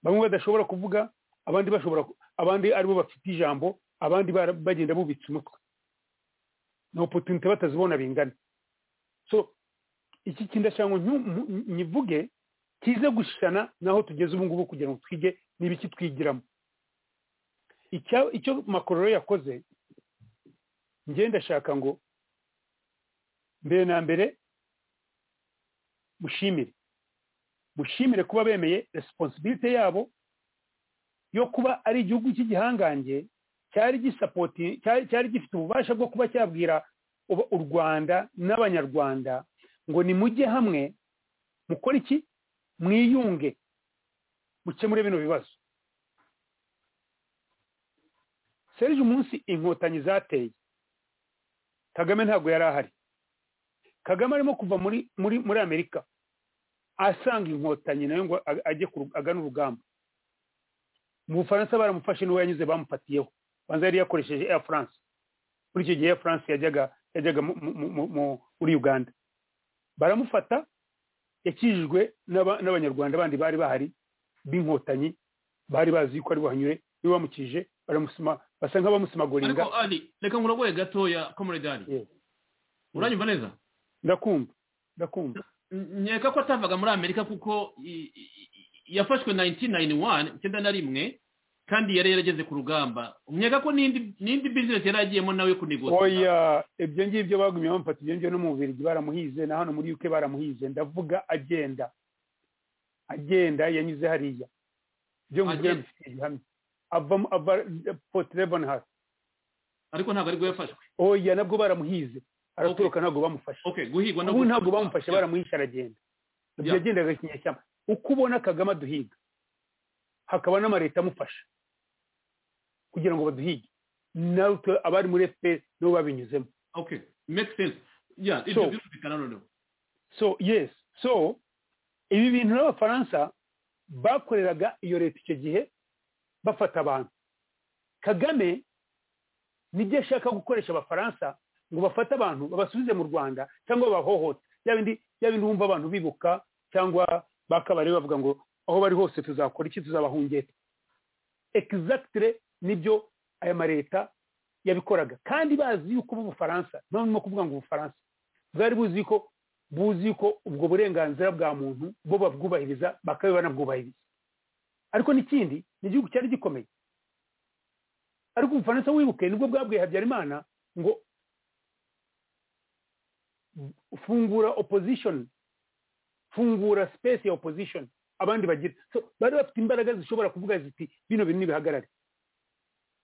bamwe badashobora kuvuga abandi bashobora abandi aribo bafite ijambo abandi bagenda bubitse umutwe ni opotunite batazibona bingana so iki kindashanga nyivuge kize gushana naho tugeze ubu ngubu kugira ngo twige n'ibiki twigiramo icyo makororo yakoze ngenda ndashaka ngo mbere na mbere mushimire mushimire kuba bemeye resiponsibilite yabo yo kuba ari igihugu cy'igihangange cyari gisapoti cyari gifite ububasha bwo kuba cyabwira u rwanda n'abanyarwanda ngo nimujye hamwe mukore iki mwiyunge mukemure bino bibazo serije umunsi inkotanyi zateye kagame ntabwo yari ahari kagame arimo kuva muri muri muri amerika asanga inkotanyi nayo ngo ajye agana urugamba mu bufaransa baramufashe n'uwo yanyuze bamufatiyeho banza yari yakoresheje air france muri icyo gihe air france yajyaga yajyaga muri uganda baramufata yakijijwe n'abanyarwanda bandi bari bahari b'inkotanyi bari bazi ko ari buhanyure niba bamukije baramusima basa nk'abamusimaguringa ariko ari reka nguragoye gatoya komoredari uranyumva neza ndakumva ndakumva nkeka ko atavaga muri amerika kuko yafashwe nayinitini nayini wani icyenda na rimwe kandi yari yarageze ku rugamba nkeka ko n'indi bizinesi yari agiyemo nawe kunigura oya ibyo ngibyo bagumye bamufata ibyo ngibyo no mu bubirigi baramuhize na hano muri yuke baramuhize ndavuga agenda agenda yanyuze hariya ibyo ngibyo bifite igihamya ava poti reboni hasi ariko ntabwo aribwo yafashwe oya nabwo baramuhize aratoroka ntabwo bamufashe ubu ntabwo bamufashe baramuhishe aragenda ibyo yagendaga kinyeshyamba uko ubona kagame aduhiga hakaba n'amareta amufasha kugira ngo baduhige natwe abari muri efuperi nabo babinyuzemo okay make sense yeah ibyo birumvikana noneho so yes so ibi bintu n'abafaransa bakoreraga iyo leta icyo gihe bafata abantu kagame nibyo ashaka gukoresha abafaransa ngo bafate abantu babasubize mu rwanda cyangwa babahohote bya bindi bya bindi wumva abantu bibuka cyangwa bakabari bavuga ngo aho bari hose tuzakora iki tuzabahungeta egizagitire nibyo aya maleta yabikoraga kandi bazi yuko b'ubufaransa nta n'umwe kuvuga ngo ubufaransa bwari buzi ko buzi ko ubwo burenganzira bwa muntu bo babwubahiriza bakaba banabwubahiriza ariko n'ikindi ni igihugu cyari gikomeye ariko ubufaransa wibuke nibwo bwabwiye habyarimana ngo fungura opposition fungura space ya opposition abandi bagira so bari bafite imbaraga zishobora kuvuga ziti bino bintu nibihagarare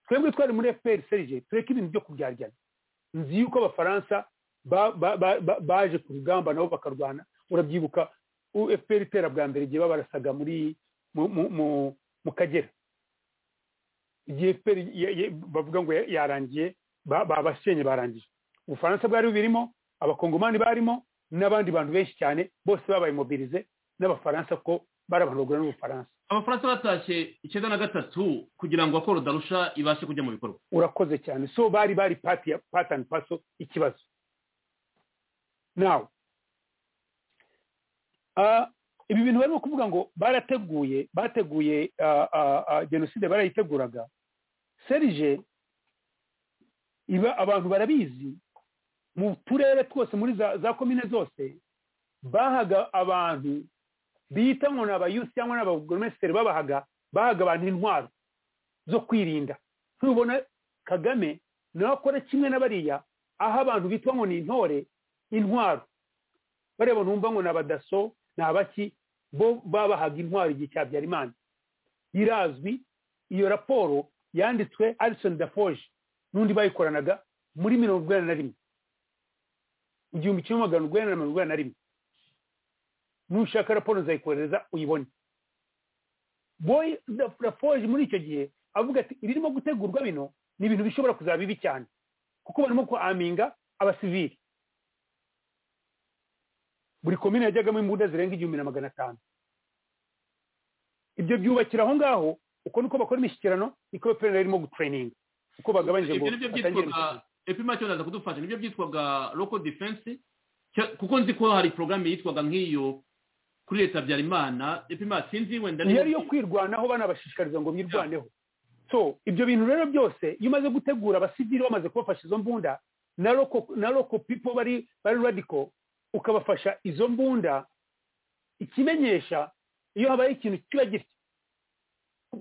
twebwe twari muri fpr serije tureke ibintu byo kubyaryana nzi yuko abafaransa baje ku rugamba nabo bakarwana urabyibuka fpr itera bwa mbere igihe babarasaga muri mu kagera igihe fpr bavuga ngo yarangiye babasenye barangije ubufaransa bwari bubirimo abakongomani barimo n'abandi bantu benshi cyane bose babaye mobirize n'abafaransa ko bari abantu bagura n'ubufaransa abafaransa batashye icyenda na gatatu kugira ngo akoro darusha ibashe kujya mu bikorwa urakoze cyane so bari bari pati ya patani paso ikibazo nawe ibi bintu barimo kuvuga ngo barateguye bateguye jenoside barayiteguraga serije iba abantu barabizi mu turere twose muri za komine zose bahaga abantu bita ngo ni abayusi cyangwa n'abagomenisitiri babahaga bahaga abantu intwaro zo kwirinda ntubona kagame nawe akora kimwe na bariya aho abantu bitwa ngo ni intore intwaro bareba numva ngo ni abadaso ni abaki bo babahaga intwaro igihe cya byarimana irazwi iyo raporo yanditswe arisoni dafoje n'undi bayikoranaga muri mirongo urwenda na rimwe igihumbi kimwe magana urwenda na mirongo urwenda na rimwe nushaka raporo nzayikohereza uyibone boy rafoje muri icyo gihe avuga ati ibirimo gutegurwa bino ni ibintu bishobora kuzaba bibi cyane kuko barimo kuaminga abasivili buri komine yajyagamo imbunda zirenga igihumbi na magana atanu ibyo byubakira aho ngaho uko niko bakora imishyikirano niko bapirana irimo gutureyininga uko bagabanyije ngo epimacyo ndaza kudufasha nibyo byitwaga local defense kuko nzi ko hari porogaramu yitwaga nk'iyo kuri leta habyarimana epima sinzi wenda yari yo kwirwanaho banabashishikariza ngo birwaneho so ibyo bintu rero byose iyo umaze gutegura abasivili bamaze kubafasha izo mbunda na roko pipo bari bari radiko ukabafasha izo mbunda ikimenyesha iyo habaye ikintu kiba gitya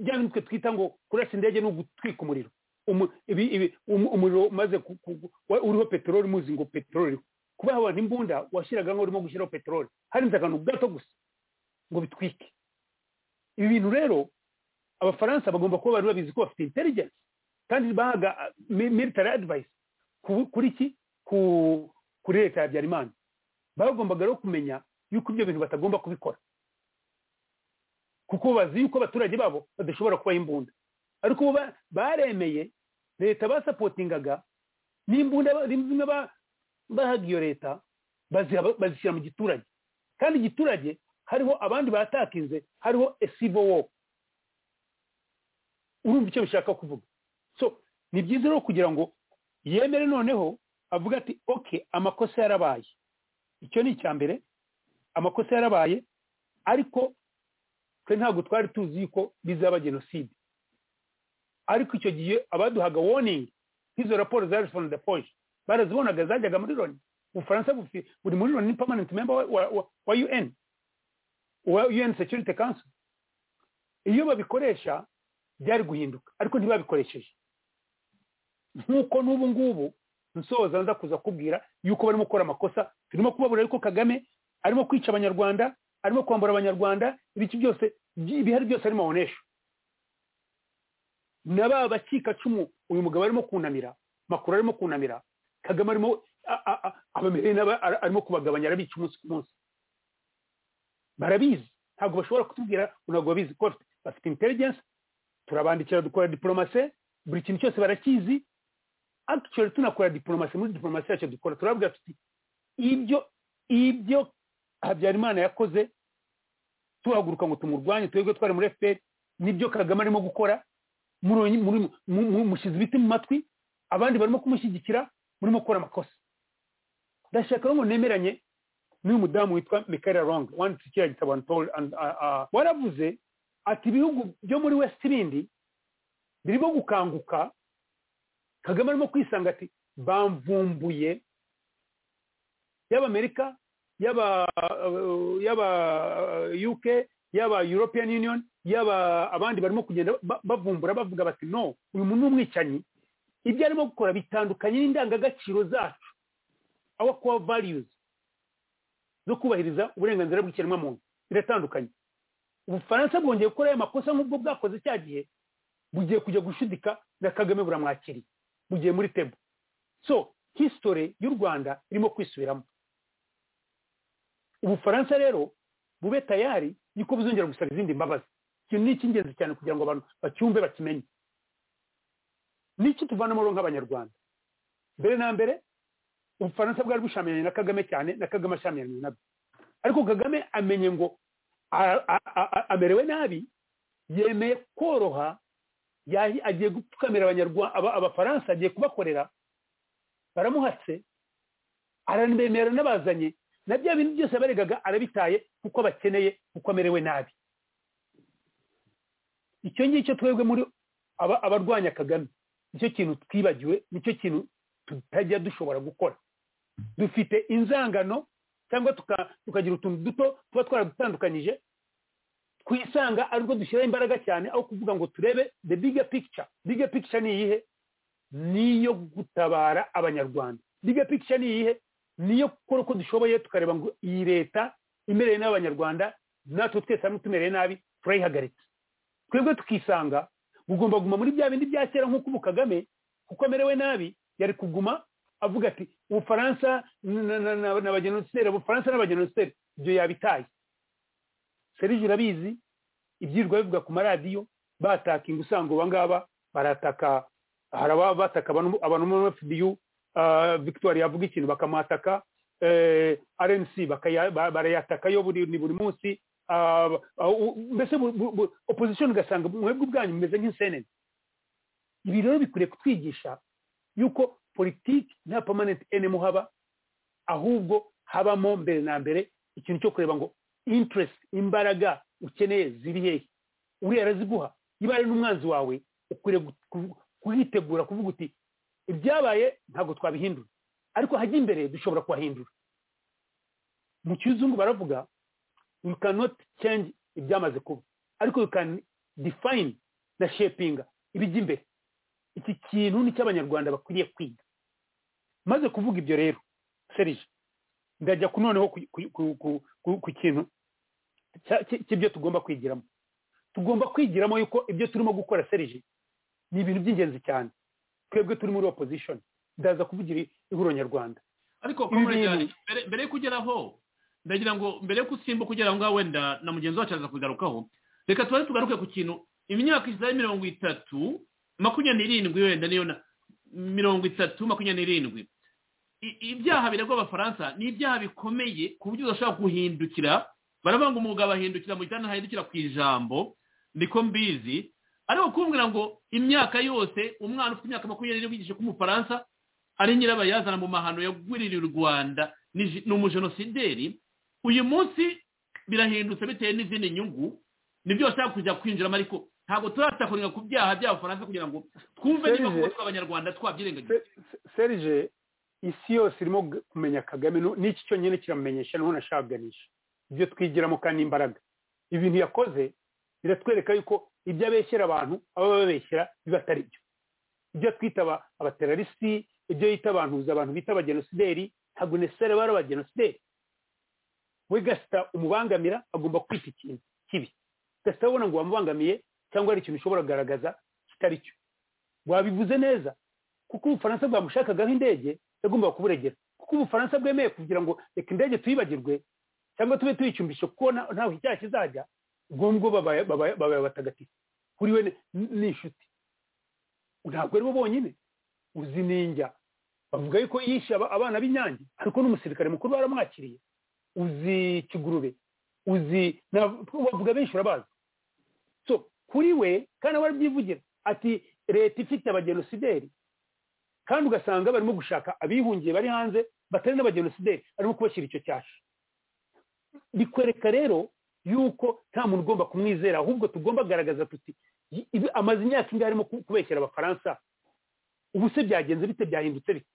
bya bintu twe twita ngo kurasa indege ni ugutwika umuriro umuriro umaze uriho peteroli muzi ngo peteroli uriho kuba abantu imbunda washyiraga ngo urimo gushyiraho peteroli harinze akantu gato gusa ngo bitwike ibi bintu rero abafaransa bagomba kuba bari babizi ko bafite intelligence kandi bahaga military advice kuri iki kuri leta ya habyarimana bagombaga rero kumenya yuko ibyo bintu batagomba kubikora kuko bazi yuko abaturage babo badashobora kubaha imbunda ariko baremeye leta basapotingaga n'imbunda zimwe bahaga iyo leta bazishyira mu giturage kandi igiturage hariho abandi batakinze hariho esibo wo urumva icyo bishaka kuvuga so ni byiza rero kugira ngo yemere noneho avuga ati oke amakosa yarabaye icyo ni icya mbere amakosa yarabaye ariko twe ntabwo twari tuzi yuko bizaba jenoside ariko icyo gihe abaduhaga warning nk'izo raporo za responde foje barazibonaga zajyaga muri loni ubufaransa buri muri loni ni permanent member wa un wa un security council iyo babikoresha byari guhinduka ariko ntibabikoresheje nk'uko n'ubu ngubu nsoza nza kuza kubwira yuko barimo gukora amakosa turimo kubabura ariko kagame arimo kwica abanyarwanda arimo kwambura abanyarwanda ibiki byose ibihari byose arimo abonesha na ba bakikacumu uyu mugabo arimo kunamira makuru arimo kunamira kagame arimo abamereye n'aba arimo kubagabanya arabica umunsi ku munsi barabizi ntabwo bashobora kutubwira ntabwo babizi ko bafite intelligence turabandikira dukora diporomase buri kintu cyose barakizi actually tunakora diporomasi muri diporomasi yacu dukora turabwira tuti ibyo ibyo habyarimana yakoze tuhaguruka ngo tumurwanye twebwe twari muri efuperi nibyo kagame arimo gukora mushyize ibiti mu matwi abandi barimo kumushyigikira murimo gukora amakosa ndashaka ngo nemeranye n'uyu mudamu witwa mikaela ronge wanditse kiriya gitabo waravuze ati ibihugu byo muri wesiti bindi birimo gukanguka kagame arimo kwisanga ati bamvumbuye y'abamerika yaba yaba uk yaba european union yaba abandi barimo kugenda bavumbura bavuga bati no uyu muntu ni umwicanyi ibyo arimo gukora bitandukanye n'indangagaciro zacu aho kuba variyuzi zo kubahiriza uburenganzira bw'ikiremwamuntu biratandukanye ubufaransa bwongeye gukora aya makosa nk'ubwo bwakoze cya gihe bugiye kujya gushudika na kagame buramwakiriye bugiye muri tebo so hisitore y'u rwanda irimo kwisubiramo ubufaransa rero bube tayari niko buzongera gusaba izindi mbabazi ikintu ni icy'ingenzi cyane kugira ngo abantu bacyumve bakimenye n'iki tuvanamo rero nk'abanyarwanda mbere na mbere ubufaransa bwari bushamiranye na kagame cyane na kagame ashamiranye nabyo ariko kagame amenye ngo amerewe nabi yemeye koroha agiye gupfukamira abafaransa agiye kubakorera baramuhatse aranabemera n'abazanye na bya bintu byose abaregaga arabitaye kuko bakeneye kuko amerewe nabi icyo ngicyo twebwe muri abarwanya kagame nicyo kintu twibagiwe nicyo kintu tutajya dushobora gukora dufite inzangano cyangwa tukagira utuntu duto tuba twaradutandukanyije twisanga ariko dushyiraho imbaraga cyane aho kuvuga ngo turebe the bigger picture bigger picture ni iyihe niyo gutabara abanyarwanda bigger picture ni iyihe niyo gukora uko dushoboye tukareba ngo iyi leta imereye n'abanyarwanda natwe twese hamwe tumereye nabi turayihagaritse twebwe tukisanga bugomba kuguma muri bya bindi bya kera nk'uko ubu kagame kuko amerewe nabi yari kuguma avuga ati ubufaransa n'abagenosideri ubufaransa n'abagenosideri ibyo yabitaye serije urabizi ibyirwa bivuga ku maradiyo batakinga usanga uba ngaba barataka hari ababa bataka abantu muri fda victoire yavuga ikintu bakamuhataka rnc barayatakayo buri buri munsi mbese opposition ugasanga mwebwe ubwanyu mumeze nk'insenene ibi rero bikwiriye kutwigisha yuko politiki nta permanent enemy haba ahubwo habamo mbere na mbere ikintu cyo kureba ngo interest imbaraga ukeneye ziri hehe uriya araziguha niba ari n'umwanzi wawe ukwiriye kuhitegura kuvuga uti ibyabaye ntabwo twabihindura ariko hajya imbere dushobora kuhahindura mu kizungu baravuga you cannot change ibyamaze kuba ariko you can define na shapinga ibijya imbere iki kintu ni cy'abanyarwanda bakwiriye kwiga maze kuvuga ibyo rero serije ndajya ku noneho ku kintu cy'ibyo tugomba kwigiramo tugomba kwigiramo yuko ibyo turimo gukora serije ni ibintu by'ingenzi cyane twebwe turi muri opposition ndaza kuvugira ihuriro nyarwanda ariko mbere yo kugeraho ndagira ngo mbere yo gusimba kugera ngaho wenda na mugenzi wacu aza kugarukaho reka tuba tugaruke ku kintu imyaka izaba mirongo itatu makumyabiri n'irindwi wenda niyo mirongo itatu makumyabiri n'irindwi ibyaha biregwa abafaransa ni ibyaha bikomeye ku buryo udashobora guhindukira baravuga umwuga bahindukira mu gitanda hahindukira ku ijambo niko mbizi ariko kumbwira ngo imyaka yose umwana ufite imyaka makumyabiri n'irindwi ko umufaransa ari nyirabayazana mu mahano yagwiririye u rwanda ni umujenosideri uyu munsi birahindutse bitewe n'izindi nyungu nibyo bashaka kujya kwinjiramo ariko ntabwo turatakurira ku byaha by'abafaransa kugira ngo twumve niba kuba tw'abanyarwanda twabyirengagiza serije isi yose irimo kumenya kagame n'iki cyonyine kiramumenyesha niho nashaganisha ibyo twigiramo kandi imbaraga ibintu yakoze biratwereka yuko ibyo abeshyira abantu aba babeshyira biba atari byo ibyo twita abaterarisi ibyo yita abantu abantu bita abagenosideri ntabwo nesere bari abagenosideri we gasita umubangamira agomba kwita ikintu kibi gasita abona ngo wamubangamiye cyangwa hari ikintu ushobora kugaragaza kitari cyo wabivuze neza kuko ubufaransa bwamushakagaho indege yagombaga kuburegera kuko ubufaransa bwemeye kugira ngo reka indege tuyibagirwe cyangwa tube tuyicumbishe kuko ntaho icyaha kizajya ubwo babaye abatagatifu kuri we ni inshuti ntabwo ari bo bonyine uzi ninjya bavuga yuko yishe abana b'inyange ariko n'umusirikare mukuru baramwakiriye uzi kigurube uzi bavuga benshi urabazi so kuri we kandi aba arabyivugira ati leta ifite abagenosideri kandi ugasanga barimo gushaka abihungiye bari hanze batari n'abagenosideri barimo kubashyira icyo cyasha bikwereka rero yuko nta muntu ugomba kumwizera ahubwo tugomba kugaragaza tuti amaze imyaka ingahe arimo kubeshyira abafaransa ubu se byagenze bite byahindutse bite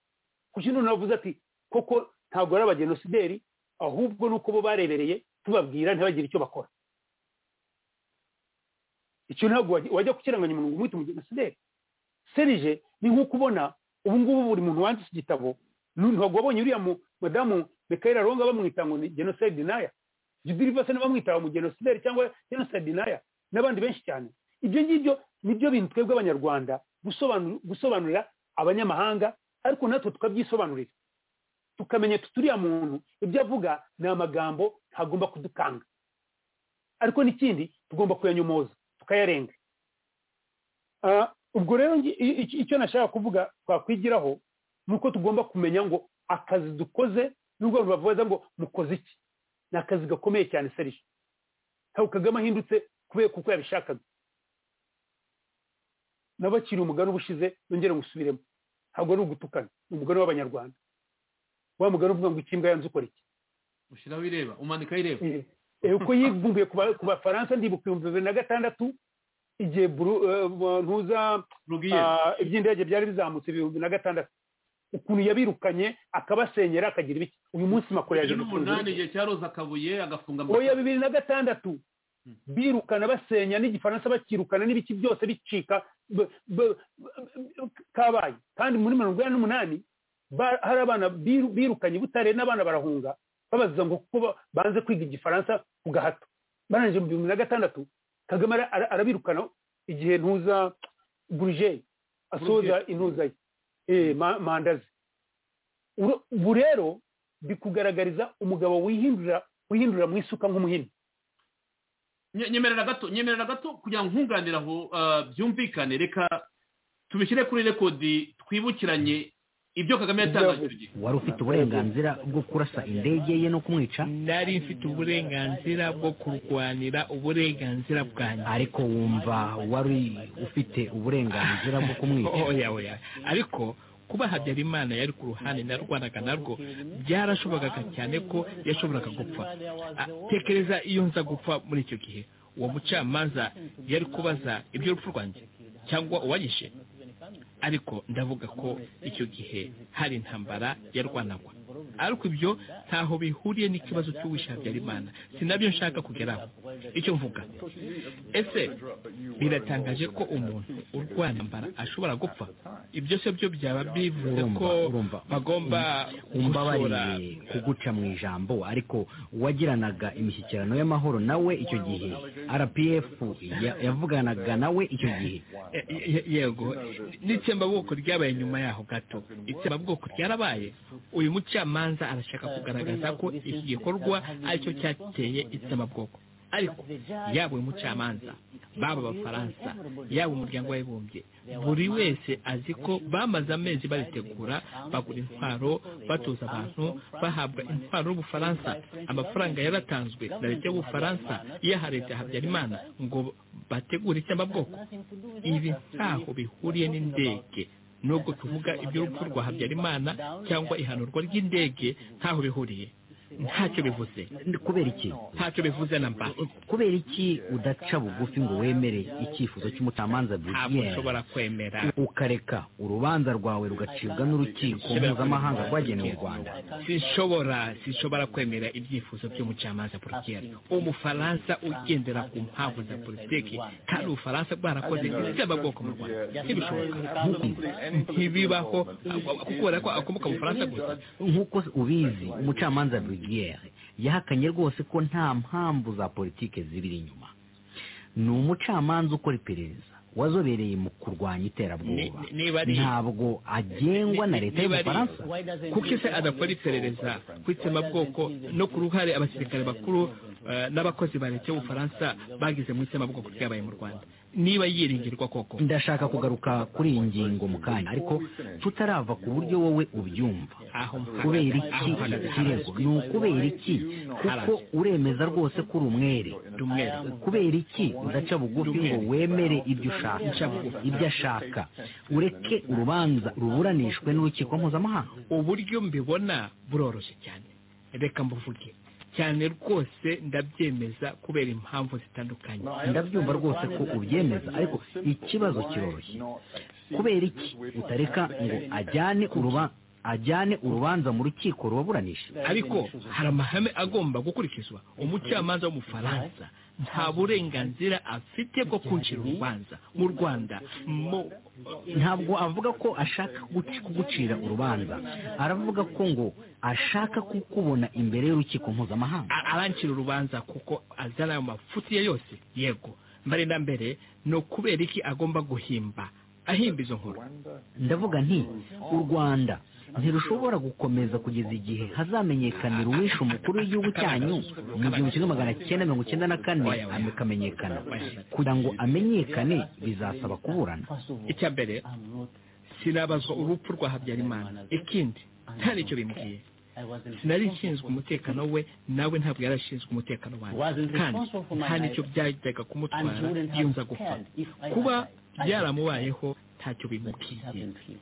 kuko ino navuze ati koko ntabwo ari abagenosideri ahubwo ni uko bo barebereye tubabwira ntibagire icyo bakora icyo ntabwo wajya kukiranganya umuntu ngo umwite umugenosideri serije ni nk'uko ubona ubu ngubu buri muntu wanditse igitabo ntabwo wabonye uriya mudamu mekayira ronga bamwita ngo ni genoside naya jidilivase n'abamwita abamugenosideri cyangwa genoside naya n'abandi benshi cyane ibyo ngibyo nibyo bintu twebwe abanyarwanda gusobanurira abanyamahanga ariko natwe tukabyisobanurira tukamenya tuturiya muntu ibyo avuga ni amagambo ntagomba kudukanga ariko n'ikindi tugomba kuyanyomoza tukayarenga ubwo rero icyo nashaka kuvuga twakwigiraho ni uko tugomba kumenya ngo akazi dukoze n'ubwo bavuga ngo mukoze iki ni akazi gakomeye cyane serije ntabwo kagame ahindutse kubera kuko yabishakaga nabakiriye umugani uba ushize nongere ngusubiremo ntabwo ari ugutukana ni umugani w'abanyarwanda wa mugani uvuga ngo ikimbwa yanze ukora iki ushyiraho ireba umanikaho ireba uko yivumbuye ku bafaransa ndibuka ibihumbi bibiri na gatandatu igihe ntuza iby'indege byari bizamutse ibihumbi na gatandatu ukuntu yabirukanye akabasenyera akagira ibiki uyu munsi makuru yaje n'umunani igihe cyaroza akabuye agafunga oya bibiri na gatandatu birukana basenya n'igifaransa bakirukana n'ibiki byose bicika kabaye kandi muri mirongo inani n'umunani hari abana birukanye butare n'abana barahunga babaza ngo kuko banze kwiga igifaransa ku gahato barangije mu bihumbi na gatandatu kagame arabirukana igihe ntuza burujeri asoza intuza ye manda ze ubu rero bikugaragariza umugabo wihindura wihindura mu isuka nk'umuhini nyemerera gato nyemerera gato kugira ngo nkunganire aho byumvikane reka tubishyire kuri rekodi twibukiranye ibyo kagame yatangaje icyo gihe wari ufite uburenganzira bwo kurasa indege ye no kumwica nari mfite uburenganzira bwo kurwanira uburenganzira bwanjye ariko wumva wari ufite uburenganzira bwo kumwica oya oya ariko kuba habyarimana yari ku ruhande narwanaga narwo byarashobokaga cyane ko yashoboraga gupfa tekereza iyo nza gupfa muri icyo gihe uwo mucamanza yari kubaza iby'urupfu rwanjye cyangwa uwanyishe ariko ndavuga ko icyo gihe hari intambara yarwanagwa ariko ibyo ntaho bihuriye n'ikibazo cy'uwisha habyarimana sinabyo nshaka kugeraho icyo mvuga ese biratangaje ko umuntu urwana mbara ashobora gupfa ibyo se byo byaba bivuze ko bagomba umbabarire kuguca mu ijambo ariko uwagiranaga imishyikirano y'amahoro nawe icyo gihe rpf yavuganaga nawe icyo gihe yego n'itsembabwoko ryabaye nyuma yaho gato itsembabwoko ryarabaye uyu mucamanza arashaka kugaragaza ko iki gikorwa aricyo cyateye itsembabwoko ariko yaba uyu mucamanza baba abafaransa yaba umuryango w'abibumbye buri wese azi ko bamaze amezi baritegura bagura intwaro batoza abantu bahabwa intwaro y'ubufaransa amafaranga yaratanzwe na leta y'ubufaransa iyaha leta ya habyarimana ngo bategure icyambabwoko ibi ntaho bihuriye n'indege nubwo tuvuga iby'urupfu rwa habyarimana cyangwa ihanurwa ry'indege ntaho bihuriye ntacyo bivuze kubera iki ntacyo bivuze na mba kubera iki udaca bugufi ngo wemere icyifuzo cy'umucamanza ntabwo ushobora kwemera ukareka urubanza rwawe rugacibwa n'urukiko mpuzamahanga rwagenewe u rwanda sinshobora sinshobora kwemera ibyifuzo by'umucamanza burugiyeri umufaransa ugendera ku mpamvu za politiki kandi ubufaransa bwarakoze bwoko mu rwanda ntibishoboka ntibibaho kubera ko akomoka mu bufaransa gusa nk'uko ubizi umucamanza burugiyeri yahakanye rwose ko nta mpamvu za politiki zibiri inyuma ni umucamanza ukora iperereza wazobereye mu kurwanya iterabwoba ntabwo agengwa na leta y'ubufaransa kuko ese adakora iperereza ku itsembabwoko no ku ruhare abasirikare bakuru eh, n'abakozi ba leta y'ubufaransa bagize mu itsembabwoko ryabaye mu rwanda niba yiringirwa koko ndashaka kugaruka kuri iyi ngingo mu kanya ariko tutarava ku buryo wowe ubyumva aho mpagaze- kubera aho iki mpagaze ikirego ni ukubera iki kuko uremeza rwose ko uri umwere ndi umwere kubera iki udaca bugufi ngo wemere ibyo ushaka ibyo ashaka ureke urubanza ruburanishwe n'urukiko mpuzamahanga uburyo mbibona buroroshye cyane reka mbuvuge cyane rwose ndabyemeza kubera impamvu zitandukanye ndabyumva rwose ko ubyemeza ariko ikibazo kiroroshye kubera iki utareka ngo ajyane uruba ajyane urubanza mu rukiko rubaburanisha ariko hari amahame agomba gukurikizwa umucamanza w'umufaransa nta burenganzira afite bwo kwinjira urubanza mu rwanda mu ntabwo avuga ko ashaka kuguci- kugucira urubanza aravuga ko ngo ashaka kukubona imbere y'urukiko mpuzamahanga a- arancira urubanza kuko azana ayo mafuti ye yose yego mbere na mbere ni ukubera iki agomba guhimba ahimba izo nkuru ndavuga nti u rwanda ntirushobora gukomeza kugeza igihe hazamenyekanira uwishe umukuru w'igihugu cyanyu mu gihumbi kimwe magana cyenda mirongo icyenda na kane akamenyekana kugira ngo amenyekane bizasaba kuburana icya mbere sinabazwa urupfu rwa habyarimana ikindi nta n'icyo bimbwiye sinari nshinzwe umutekano we nawe ntabwo yari ashinzwe umutekano wanjye kandi nta n'icyo byajyaga kumutwara iyo nza gupfa kuba byaramubayeho ntacyo bimubwiye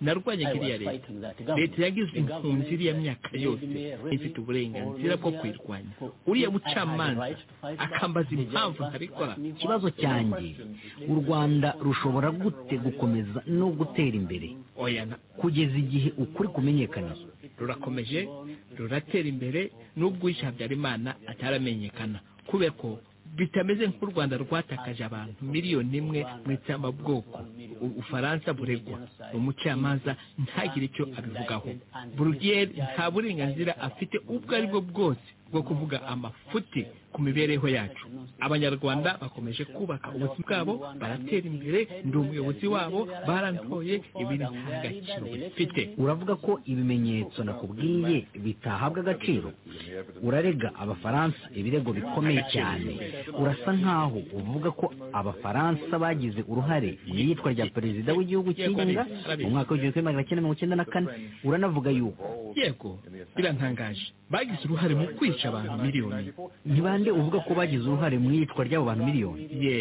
narwanya iriya leta leta yagize impunzi iriya myaka yose ifite uburenganzira bwo kuyirwanya uriya mucamanza akambaza impamvu ntabikora ikibazo cyanjye u rwanda rushobora gute gukomeza no gutera imbere oya na- kugeza igihe ukuri kumenyekanisha rurakomeje ruratera imbere n'ubwo uwishe habyarimana ataramenyekana kubera ko bitameze nk'u rwanda rwatakaje abantu miliyoni imwe mu itsembabwoko U- ubufaransa buregwa umucamanza ntagire icyo abivugaho burugeri nta burenganzira afite ubwo ari bwo bwose bwo kuvuga amafuti ku mibereho yacu abanyarwanda bakomeje kubaka ubuzima bwabo baratera imbere ndi umuyobozi wabo barantoye ibintu nta gaciro bifite uravuga ko ibimenyetso nakubwiye bitahabwa agaciro urarega abafaransa ibirego bikomeye cyane urasa nkaho uvuga ko abafaransa bagize uruhare mu iyicwa rya perezida w'igihugu cy'inkunga mu mwaka w'igihumbi kimwe magana cyenda mirongo icyenda na kane uranavuga yuko yego birantangaje bagize uruhare mu kwica abantu miliyoni ntibande uvuga ko bagize uruhare mu iyicwa ry'abo bantu miliyoni ye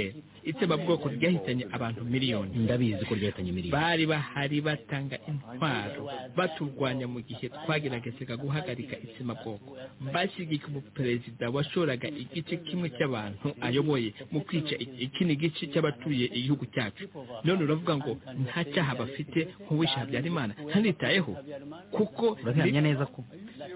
itsembabwoko ryahitanye abantu miliyoni ndabizi ko ryahitanye miliyoni bari bahari batanga intwaro baturwanya mu gihe twageragezaga guhagarika itsembabwoko bashyigika umuperezida washoraga igice kimwe cy'abantu ayoboye mu kwica ik- ikindi gice cy'abatuye igihugu cyacu none uravuga ngo nta cyaha bafite nk'uwishe habyarimana ntanitayeho kuko urabihamya neza ko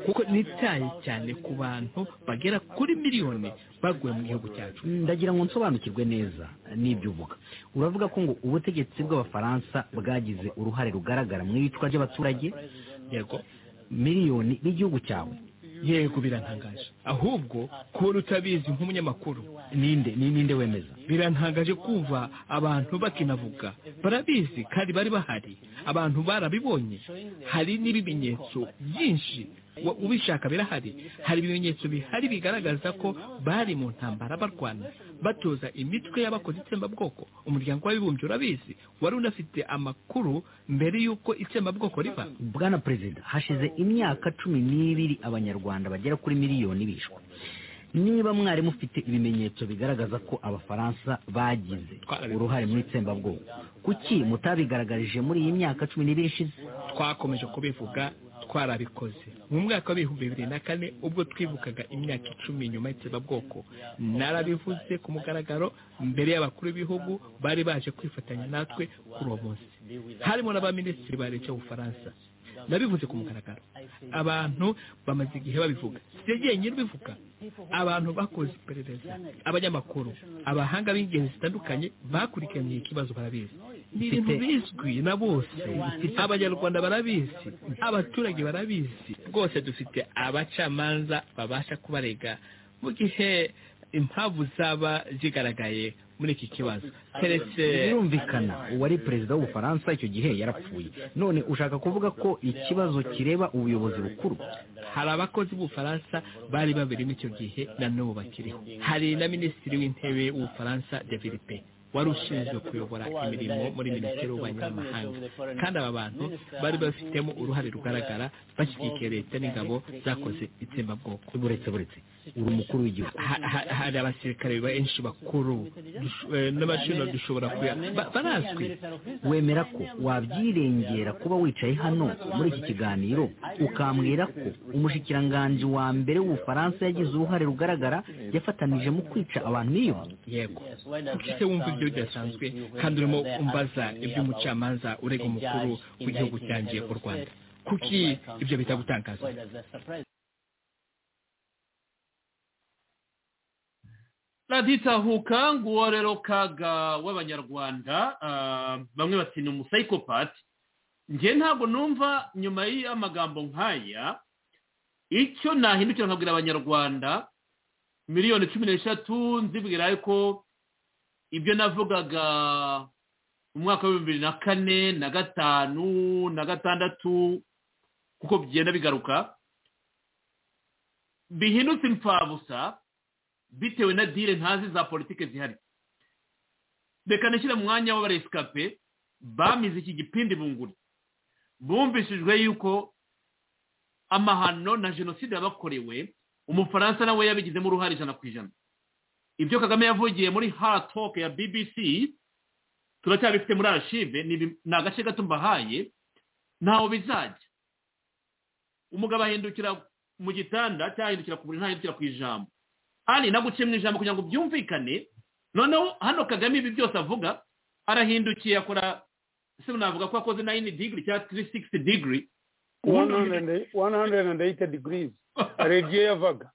kuko nitaye cyane ku bantu bagera kuri miliyoni baguye mu gihugu cyacu ndagira ngo nsobanukirwe neza n'ibyo uvuga uravuga ko ngo ubutegetsi bw'abafaransa bwagize uruhare rugaragara mu iyicwa ry'abaturage yego miliyoni n'igihugu cyawe yego birantangaje ahubwo kubona utabizi nk'umunyamakuru ninde ni ninde wemeza birantangaje kumva abantu bakinavuga barabizi kandi bari bahari abantu barabibonye hari n'ibimenyetso byinshi wa- ubishaka birahari hari ibimenyetso bihari bigaragaza ko bari mu ntambara barwana batoza imitwe y'abakoze itsembabwoko umuryango w'abibumbye urabizi wari unafite amakuru mbere y'uko itsembabwoko riva bwana perezida hashize imyaka cumi n'ibiri abanyarwanda bagera kuri miliyoni bishwe niba mwari mufite ibimenyetso bigaragaza ko abafaransa bagize uruhare mu itsembabwoko kuki mutabigaragarije muri iyi myaka cumi n'ibiri ishize twakomeje kubivuga twarabikoze mu mwaka w'ibihumbi bibiri na kane ubwo twibukaga imyaka icumi nyuma y'itsembabwoko narabivuze ku mugaragaro mbere y'abakuru b'ibihugu bari baje kwifatanya natwe kuri uwo munsi harimo n'abaminisitiri ba leta y'ubufaransa nabivuze ku mugaragaro abantu bamaze igihe babivuga si jyenyine ubivuga abantu bakoze iperereza abanyamakuru abahanga b'ingeri zitandukanye bakurikiranye ikibazo barabizi ni ibintu bizwi na bose abanyarwanda barabizi abaturage barabizi rwose dufite abacamanza babasha kubarega mu gihe impamvu zaba zigaragaye muri iki kibazo keretse birumvikana uwari perezida w'ubufaransa icyo gihe yarapfuye none ushaka kuvuga ko ikibazo kireba ubuyobozi bukuru hari abakozi b'ubufaransa bari baberimo icyo gihe na n'ubu bakiriho hari na minisitiri w'intebe w'ubufaransa david pe wari ushinzwe kuyobora imirimo muri minisiteri y'ububanyi n'amahanga kandi aba bantu bari babifitemo uruhare rugaragara bashyigikiye leta n'ingabo zakoze itsembabwoko buretse buretse uri umukuru w'igihugu Ha- ha- hari abasirikare benshi bakuru dush- eh, n'abashinwa dushobora kuya ba- barazwi wemera ko wabyirengera kuba wicaye hano muri iki kiganiro ukambwira ko umushikiranganji wa mbere w'ubufaransa yagize uruhare rugaragara yafatanije mu kwica abantu biyumva yego kuki se wumva ibyo bidasanzwe kandi urimo umbaza iby'umucamanza urega umukuru w'igihugu cyanjye u rwanda kuki ibyo bitagutangaza radiyo itahuka nguwo rero kaga w'abanyarwanda ah, bamwe bati ni umusayikopati njye ntabwo numva nyuma y'amagambo nk'aya icyo nahindukira nkabwira abanyarwanda miliyoni cumi n'eshatu nzibwira yuko ibyo navugaga mu mwaka w'ibihumbi bibiri na kane na gatanu na gatandatu kuko bigenda bigaruka bihindutse imfabusa bitewe na dile ntazi za politike zihari reka nishyire mu mwanya w'abaresikape bamize iki gipindi bunguri bumvishijwe yuko amahano na jenoside yabakorewe umufaransa nawe yabigizemo uruhare ijana ku ijana ibyo kagame yavugiye muri hatoke ya bbc turacyabifite muri arashive ni ibi- ni agace gato mbahaye ntaho bizajya umugabo ahindukira mu gitanda cyangwa ahindukira ku buriri ntahindukira ku ijambo ari naguciye mu ijambo kugira ngo byumvikane noneho hano kagame ibi byose avuga arahindukiye akora se navuga ko akoze nayini digiri cyangwa tiri sigisi digiri one hundred and eight- one hundred and eighty degrees radiyo yavaga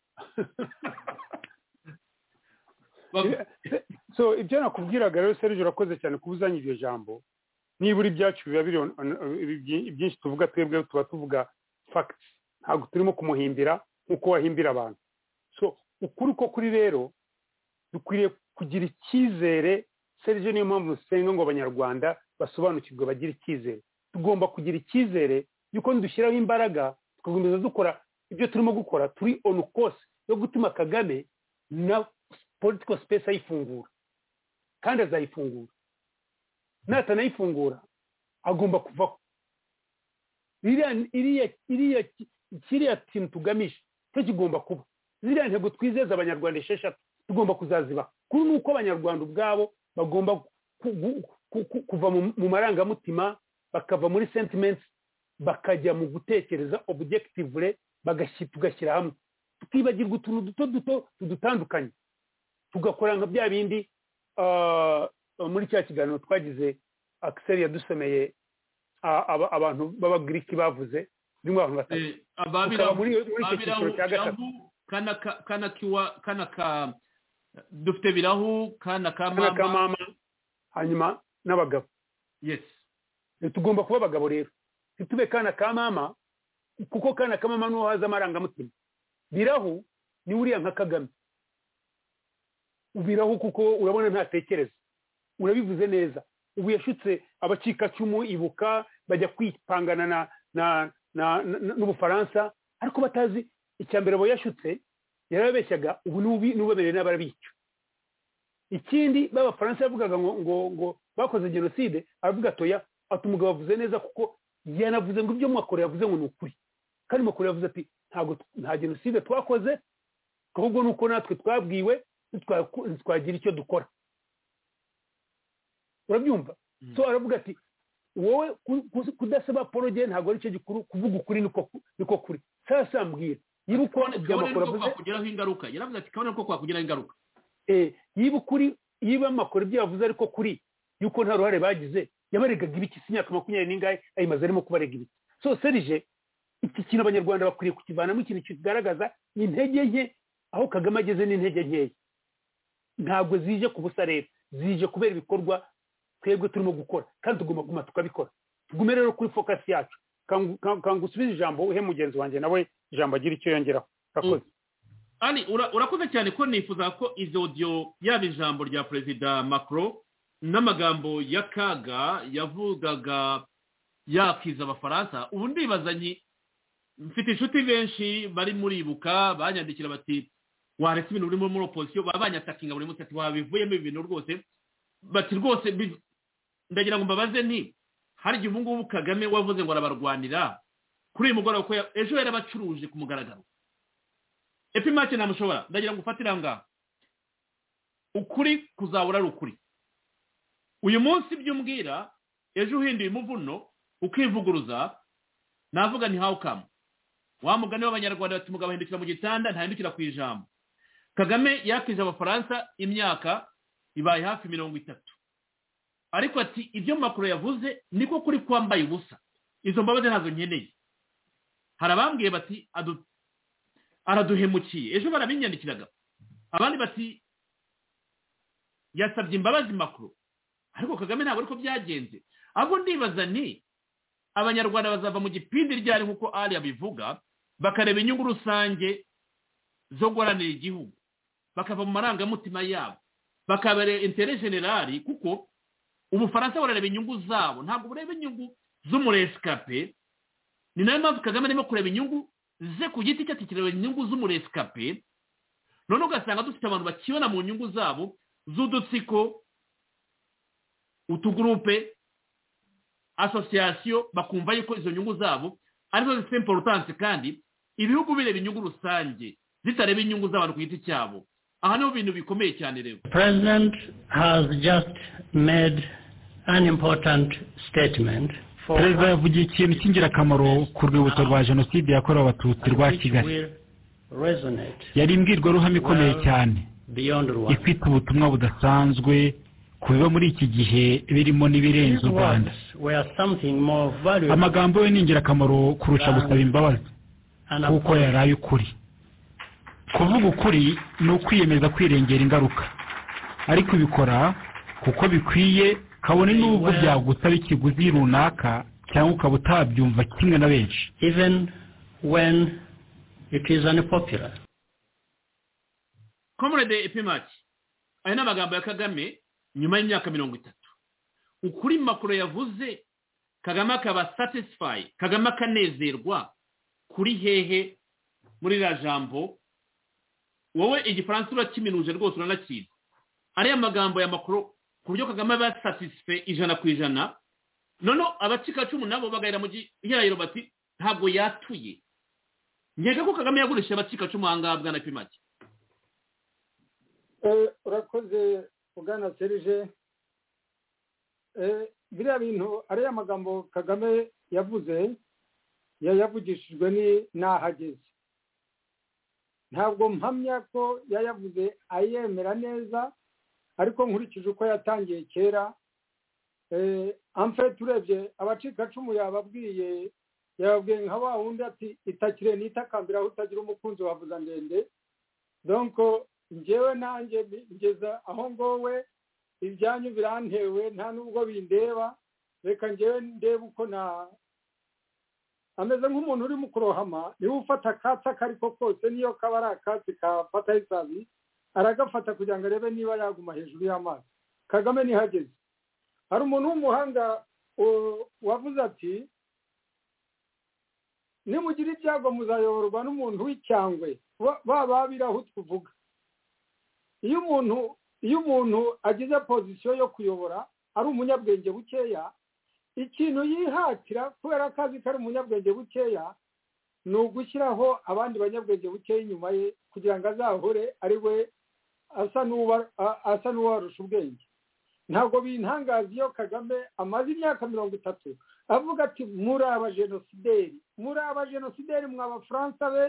so ibyo nakubwiraga rero serije urakoze cyane kuba uzanye iryo jambo nibura ibyacu biba biri on- on- ibyi- ibyinshi tuvuga twebwe tuba tuvuga facts ntabwo turimo kumuhimbira nk'uko wahimbira abantu so ukuri ko kuri rero dukwiriye kugira icyizere serije niyo mpamvu dusenga ngo abanyarwanda basobanukirwe bagire icyizere tugomba kugira icyizere yuko dushyiraho imbaraga tugakomeza dukora ibyo turimo gukora turi on course yo gutuma kagame na political space ayifungura kandi azayifungura natanayifungura agomba kuva iriya- iriya iriya ki- kiriya kintu tugamije cyo kigomba kuba ziriya ntego twizeza abanyarwanda esheshatu tugomba kuzaziba kuri ni uko abanyarwanda ubwabo bagomba ku- gu- ku- ku- kuva mu- mu marangamutima bakava muri sentiments bakajya mu gutekereza objectively bagashyi- tugashyira hamwe tukibagirwa utuntu duto duto tudutandukanye tugakora nka bya bindi ah, muri cya kiganiro twagize akiseri yadusomeye ah, aba- abantu b'abagiriki bavuze birimo abantu batatu Eh, ababira tukaba muri muri icyo cyiciro cya gatatu birahu kana ka- kana kiwa kana ka dufite birahu kana ka kana ka mama mama hanyuma n'abagabo yes Eh, tugomba kuba abagabo rero ntitube kana ka mama kuko kana ka mama niho haza amarangamutima birahu ni uriya nka kagame birahu kuko urabona ntatekereza urabivuze neza ubu yashutse abacikacumu ibuka bajya kwipangana na na na na- n'ubufaransa ariko batazi icya mbere abo yashutse yarababeshyaga ubu n'ubi n'ubemereye n'abarabica ikindi b'abafaransa yavugaga ngo ngo ngo bakoze jenoside aravuga atoya ati umugabo avuze neza kuko yanavuze ngo ibyo mwakora yavuze ngo ni ukuri kandi makuru yavuze ati ntabwo t- nta jenoside twakoze ahubwo ni uko natwe twabwiwe ntitwaku- ntitwagira icyo dukora urabyumva so aravuga ati wowe ku- ku- kudasaba poroge ntabwo ari cyo gikuru kuvuga ukuri niko ku- niko kuri sasa mbwira yibuka ibya kabone makuru niko avuze kwakugiraho ingaruka yaravuze ati kabone niko kwakugiraho ingaruka Eh, yiba ukuri yiba amakuru ibyo yavuze ariko kuri yuko nta ruhare bagize yabaregaga ibiki si imyaka makumyabiri n'ingahe ayimaze arimo kubarega ibiki so serije iki kintu abanyarwanda bakwiriye kukivanamo ikintu kigaragaza intege nke aho kagame ageze n'intege nkeya ntabwo zije ku busa leta zije kubera ibikorwa twebwe turimo gukora kandi tugomba kuguma tukabikora tugume rero kuri fokasi yacu Kangu- kangu- kangusubize ijambo uhe mugenzi wanjye nawe ijambo agira icyo yongeraho urakoze ari ura- urakoze cyane ko nifuza ko izo audio yaba ijambo rya perezida macron n'amagambo ya kaga yavugaga yakiza abafaransa ubu ndibazanye mfite inshuti benshi bari muribuka banyandikira bati waretse ibintu biri muri opozisiyo baba banyatakinga buri munsi ati wabivuyemo ibi bintu rwose bati rwose bi- ndagira ngo mbabaze nti hari igihe ubu ngubu kagame wavuze ngo arabarwanira kuri uyu mugoroba ko ya- ejo yarabacuruje ku mugaragaro epimake ntamushobora ndagira ngo ufatire aha ngaha ukuri kuzahora ari ukuri uyu munsi ibyo umbwira ejo uhinduye umuvuno ukivuguruza navuga ni how come wa mugani w'abanyarwanda bati umugabo ahindukira mu gitanda ntahindukira ku ijambo kagame yakije abafaransa imyaka ibaye hafi mirongo itatu ariko ati ibyo makuru yavuze niko kuri kwambaye ubusa izo mbabazi ntazo nkeneye hari abambwiye bati adu- araduhemukiye ejo barabinyandikiraga abandi bati yasabye imbabazi makuru ariko kagame ntabwo ariko byagenze ahubwo ndibaza ni abanyarwanda bazava mu gipindi ryari nk'uko ari abivuga bakareba inyungu rusange zo guharanira igihugu bakava mu marangamutima yabo bakabereye intere generali kuko ubufaransa burareba inyungu zabo ntabwo bureba inyungu z'umuresikape ni nayo mpamvu kagame arimo kureba inyungu ze ku giti cye atikireba inyungu z'umuresikape none ugasanga dufite abantu bakibona mu nyungu zabo z'udutsiko utugurupe asosiyasiyo bakumva yuko izo nyungu zabo arizo zifite importance kandi ibihugu bireba inyungu rusange zitareba inyungu z'abantu ku giti cyabo aha niho bintu bikomeye cyane rero The president has just made an important statement. For perezida yavugiye ikintu cy'ingirakamaro ku rwibutso rwa jenoside yakorewe abatutsi rwa which kigali will resonate yari imbwirwaruhame ikomeye cyane beyond one. ifite ubutumwa budasanzwe ku biba muri iki gihe birimo His n'ibirenze u words rwanda were something more valuable amagambo ye ni ingirakamaro kurusha gusaba imbabazi and kuko yari appropriate. ay'ukuri kuvuga ukuri ni ukwiyemeza kwirengera ingaruka ariko ubikora kuko bikwiye kabone n'ubwo byagusaba ikiguzi runaka cyangwa ukaba utabyumva kimwe na benshi even when it is unpopular. comrade epimaki aya ni amagambo ya kagame nyuma y'imyaka mirongo itatu ukuri makuru yavuze kagame akaba satisfayi kagame akanezerwa kuri hehe muri iriya jambo wowe igifaransa urakiminuje rwose uranakizi ariya magambo ya makuru ku buryo kagame aba satisfe ijana ku ijana noneho abacikacumu nabo bagahera mu gihirahiro bati ntabwo yatuye nkeka ko kagame yagurishije abacikacumu aha ngaha bwana pimaki Eh, urakoze bwana serije Eh, biriya bintu ariya magambo kagame yavuze yayavugishijwe ni- n'ahageze ntabwo mpamya ko yayavuze ayemera neza ariko nkurikije uko yatangiye kera eh, amfete urebye abacikacumu yababwiye yababwiye nka wa wundi ati itakire nitakambira aho utagira umukunzi wavuza ndende donko njyewe nanjye mbi- ngeza aho ngowe ibyanyu birantewe nta nubwo bindeba reka njyewe ndebe uko na ameze nk'umuntu urimo kurohama niba ufata akatsi ako ari ko kose niyo kaba ari akatsi kafataho isazi aragafata kugira ngo arebe niba yaguma hejuru y'amazi kagame ntihageze hari umuntu w'umuhanga u- wavuze ati nimugira ibyago muzayoborwa n'umuntu w'icyangwe ba- ba babiraho tuvuga iyo umuntu iyo umuntu agize pozisiyo yo kuyobora ari umunyabwenge bukeya ikintu yihatira kubera ko azi ko ari umunyabwenge bukeya ni ugushyiraho abandi banyabwenge bukeya inyuma ye kugira ngo azahore ari we asa n'uwa- a- asa n'uwarusha ubwenge ntabwo bintangaza iyo kagame amaze imyaka mirongo itatu avuga ati muri abajenosideri muri abajenosideri mwa bafaransa be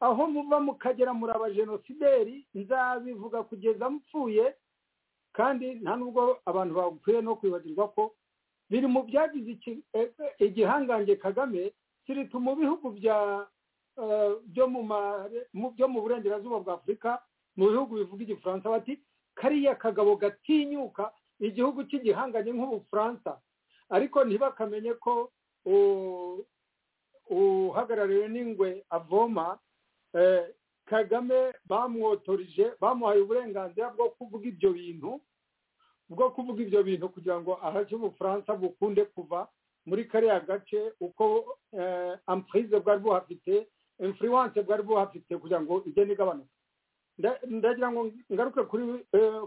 aho muva mukagera muri abajenosideri nzabivuga kugeza mpfuye kandi nta nubwo abantu bakwiye no kwibagirwa ko biri mu byagize iki- e- e- igihangange kagame kirita mu bihugu bya eh, byo mu mare- mu- byo mu burengerazuba bwa afurika mu bihugu bivuga igifaransa bati kariya kagabo gatinyuka igihugu cy'igihanganye nk'ubufaransa ariko ntibakamenye ko u- uhagarariwe n'ingwe avoma eh, kagame bamwotorije bamuhaye uburenganzira bwo kuvuga ibyo bintu bwo kuvuga ibyo bintu kugira ngo ahashye ubufaransa bukunde kuva muri kariya gace uko ampurize bwari buhafite infuriwanse bwari buhafite kugira ngo igende igabanuka ndagira ngo ngaruke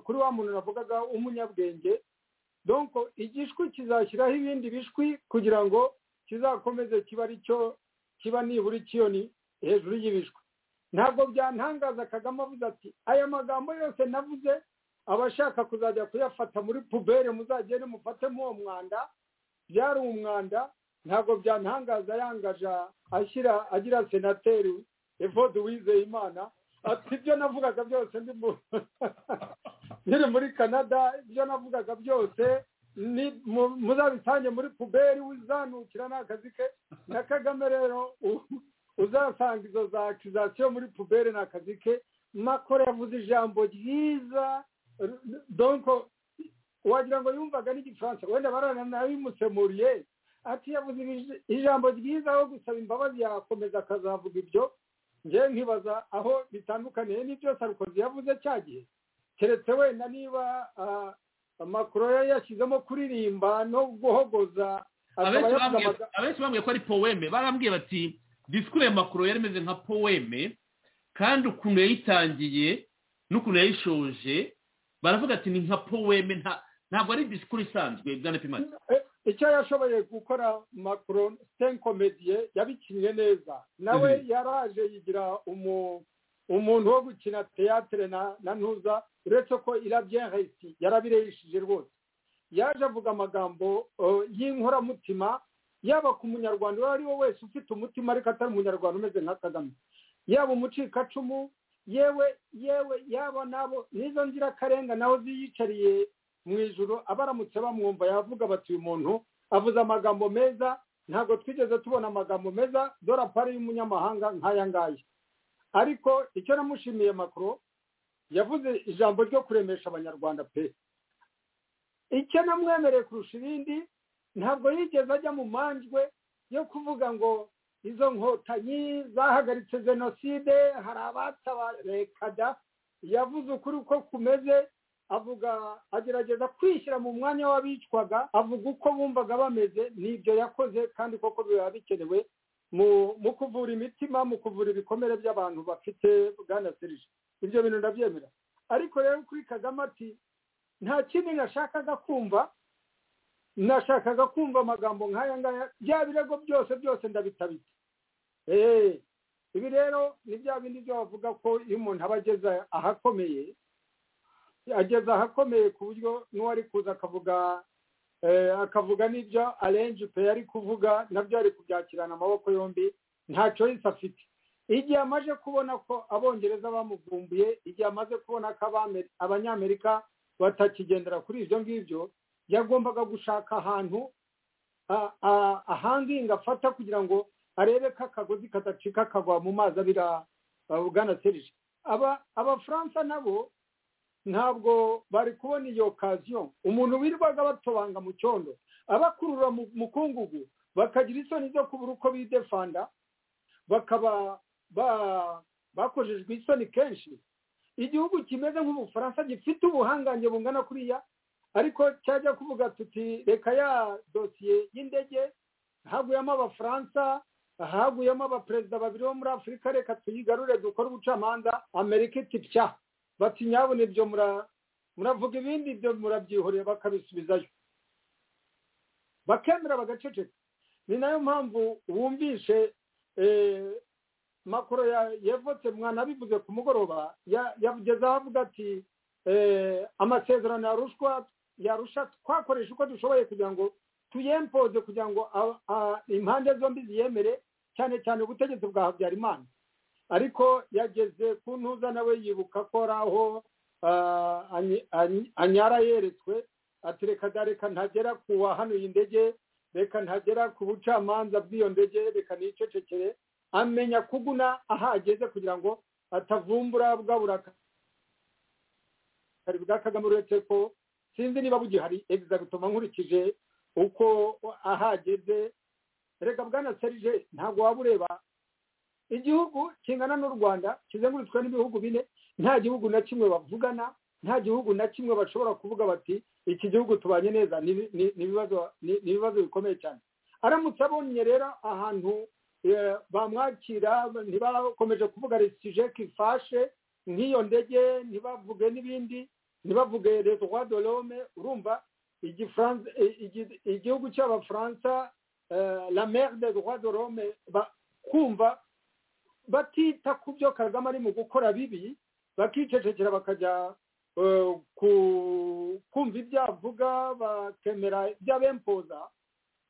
kuri wa muntu navugaga w'umunyabwenge donko igishwi kizashyiraho ibindi bishwi kugira ngo kizakomeze kiba ari cyo kiba nibura ikiyoni hejuru y'ibishwi ntabwo byantangaza kagame avuze ati aya magambo yose navuze abashaka kuzajya kuyafata muri pubere muzagende mufatemo uwo mwanda byari umwanda ntabwo byantangaza yangaje ashyira agira senateri evode wizeyimana ati ibyo navugaga byose nkiri muri canada ibyo navugaga byose muzabitange muri puberi uzanukira ni akazi ke na kagame rero uzasanga izo za akizasiyo muri puberi ni akazi ke makore yavuze ijambo ryiza donko wagira ngo yumvaga n'igifaransa wenda barana nabimusemuriye ati yavuze ijambo ryiza aho gusaba imbabazi yakomeza akazavuga ibyo ngewe nkibaza aho bitandukaniye n'ibyo sarukozi yavuze cya gihe keretse wenda niba amakuru ye yashyizemo kuririmba no guhogoza abenshi bambwiye ko ari poweme barambwiye bati disikuru ya makuru yari imeze nka poweme kandi ukuntu yayitangiye n'ukuntu yayishoje baravuga ati ni nka poweme ntabwo ari disikuru isanzwe bwana pimani icyo yashoboye gukora macron stenkomediye yabikinnye neza nawe yaraje yigira umuntu wo gukina teyatere na ntuza uretse ko irabye hasi yarabireshije rwose yaje avuga amagambo y'inkoramutima yaba ku munyarwanda uwo ari we wese ufite umutima ariko atari umunyarwanda umeze nka kagame yaba umucikacumu yewe yewe yaba nabo nizo nzirakarenga naho ziyicariye mu ijoro abaramutse bamwumva yavuga bati uyu muntu avuze amagambo meza ntabwo twigeze tubona amagambo meza dore apari y'umunyamahanga nk'aya ngaya ariko icyo namushimiye makuru yavuze ijambo ryo kuremesha abanyarwanda pe icyo namwemereye kurusha ibindi ntabwo yigeze ajya mu manjwe yo kuvuga ngo izo nkotanyi zahagaritse jenoside hari reka da yavuze ukuri uko kumeze avuga agerageza kwishyira mu mwanya w'abicwaga avuga uko bumvaga bameze n'ibyo yakoze kandi koko biba bikenewe mu kuvura imitima mu kuvura ibikomere by'abantu bafite bwana serije ibyo bintu ndabyemera ariko rero kuri kagame ati nta kindi nashakaga kumva nashakaga kumva amagambo nk'aya ngaya bya birego byose byose ndabitabitse eee ibi rero ni bya bindi byo bavuga ko iyo umuntu aba ageze ahakomeye ageze ahakomeye ku buryo n'uwari kuza akavuga akavuga n'ibyo arenji pe yari kuvuga nabyo ari kubyakirana amaboko yombi nta choice afite igihe amaze kubona ko abongereza bamuvumbuye igihe amaze kubona ko abanyamerika batakigendera kuri ibyo ngibyo yagombaga gushaka ahantu ahanginga afata kugira ngo arebe ko akagozi kadacika kagwa mu mazi abira bwana serije abafaransa nabo ntabwo bari kubona iyo okaziyo umuntu wirirwaga batobanga mu cyondo abakurura mu kungugu bakagira isoni zo kubura uko bidefanda bakaba bakojejwe isoni kenshi igihugu kimeze nk'ubufaransa gifite ubuhangange bungana kuriya ariko cyajya kuvuga tuti reka ya dosiye y'indege haguyemo abafaransa haguyemo abaperezida babiri bo muri afurika reka tuyigarure dukore ubucamanza amerika iti pya bati nyabona ibyo muravuga ibindi ibyo murabyihorera bakabisubizayo bakemera bagaceceka ni nayo mpamvu wumvishe makoro yavutse mwanabivuze ku mugoroba yageze ahavuga ati amasezerano ya rushwa yarusha twakoresha uko dushoboye kugira ngo tuyempoze kugira ngo impande zombi ziyemere cyane cyane ubutegetsi bwa habyarimana ariko yageze ku ntuza nawe yibuka ko ari aho anyara yeretswe ati reka reka ntagera ku wahanuye indege reka ntagera ku bucamanza bw'iyo ndege reka nicecekere amenya kuguna aho ageze kugira ngo atavumbura bwa burakari bwa kagame uretse ko sinzi niba bugihari egizagitoma nkurikije uko ahageze reka bwana serije ntabwo waba ureba igihugu kingana n'u rwanda kizengurutswe n'ibihugu bine nta gihugu na kimwe bavugana nta gihugu na kimwe bashobora kuvuga bati iki gihugu tubanye neza ni ibibazo bikomeye cyane aramutse abonye rero ahantu eh, bamwakira ntibakomeje kuvuga resijeki ifashe nk'iyo ndege ntibavuge n'ibindi ntibavuge leta rwa dorome urumva igifaransa- i- igi- igihugu cy'abafaransa eh, la mere de roi de rome ba- kumva batita ku byo kagame ari mu gukora bibi bakicecekera bakajya eh, ku- kumva ibyo avuga bakemera ibyo abempoza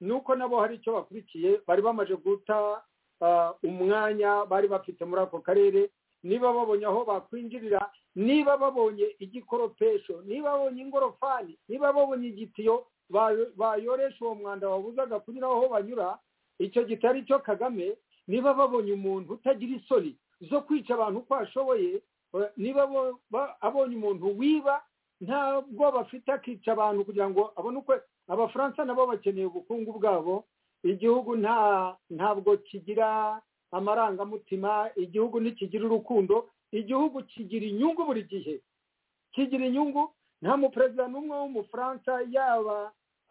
nuko nabo hari icyo bakurikiye bari bamaze guta ah, umwanya bari bafite muri ako karere niba babonye aho bakwinjirira niba babonye igikoropesho niba babonye ingorofani niba babonye igitiyo ba- bayoresha uwo mwanda wabuzaga kunyura aho banyura icyo gitari cyo kagame niba babonye umuntu utagira isoni zo kwica abantu uko ashoboye eh, niba bo- ba- abonye umuntu wiba ntabwo bafite akica abantu kugira ngo abone uko abafaransa nabo bakeneye ubukungu bwabo igihugu nta ntabwo kigira amarangamutima igihugu ntikigira urukundo igihugu kigira inyungu buri gihe kigira inyungu nta muperezida n'umwe w'umufaransa yaba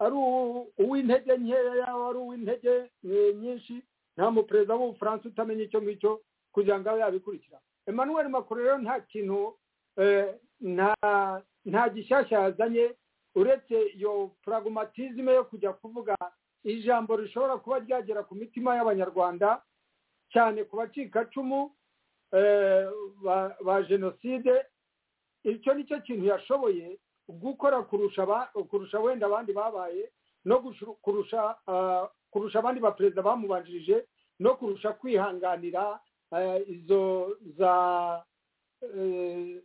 ari uwu- uw'intege nkeya yaba ari uw'intege eh, nyinshi nta muperezida w'ubufaransa utamenya icyo ngicyo kugira ngo abe yabikurikira emmanuel macron rero nta kintu eh, nta nta gishyashya yazanye uretse iyo pragmatisme yo kujya kuvuga ijambo rishobora kuba ryagera ku mitima y'abanyarwanda cyane ku bacikacumu eh, ba- ba jenoside icyo ni cyo kintu yashoboye gukora kurusha aba- kurusha wenda abandi babaye no gushu- kurusha ah, kurusha abandi baperezida bamubanjirije no kurusha kwihanganira eh, izo za eh,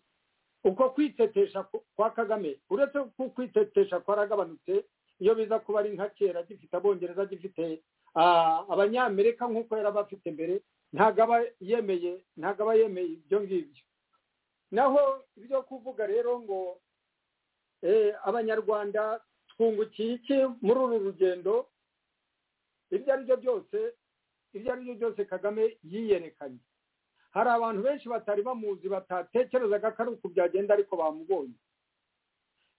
uko kwitetesha ku- kwa kagame uretse ko kwitetesha kwaragabanutse iyo biza kuba ari nka kera gifite abongereza gifite ah, abanyamerika nk'uko yari aba afite mbere ntabwo aba yemeye ntabwo aba yemeye ibyo ngibyo naho ibyo kuvuga rero ngo eh, abanyarwanda twungukiye iki muri uru rugendo ibyo ari byo byose ibyo ari byo byose kagame yiyerekanye hari abantu benshi batari bamuzi batatekerezaga ko ari uku byagenda ariko bamubonye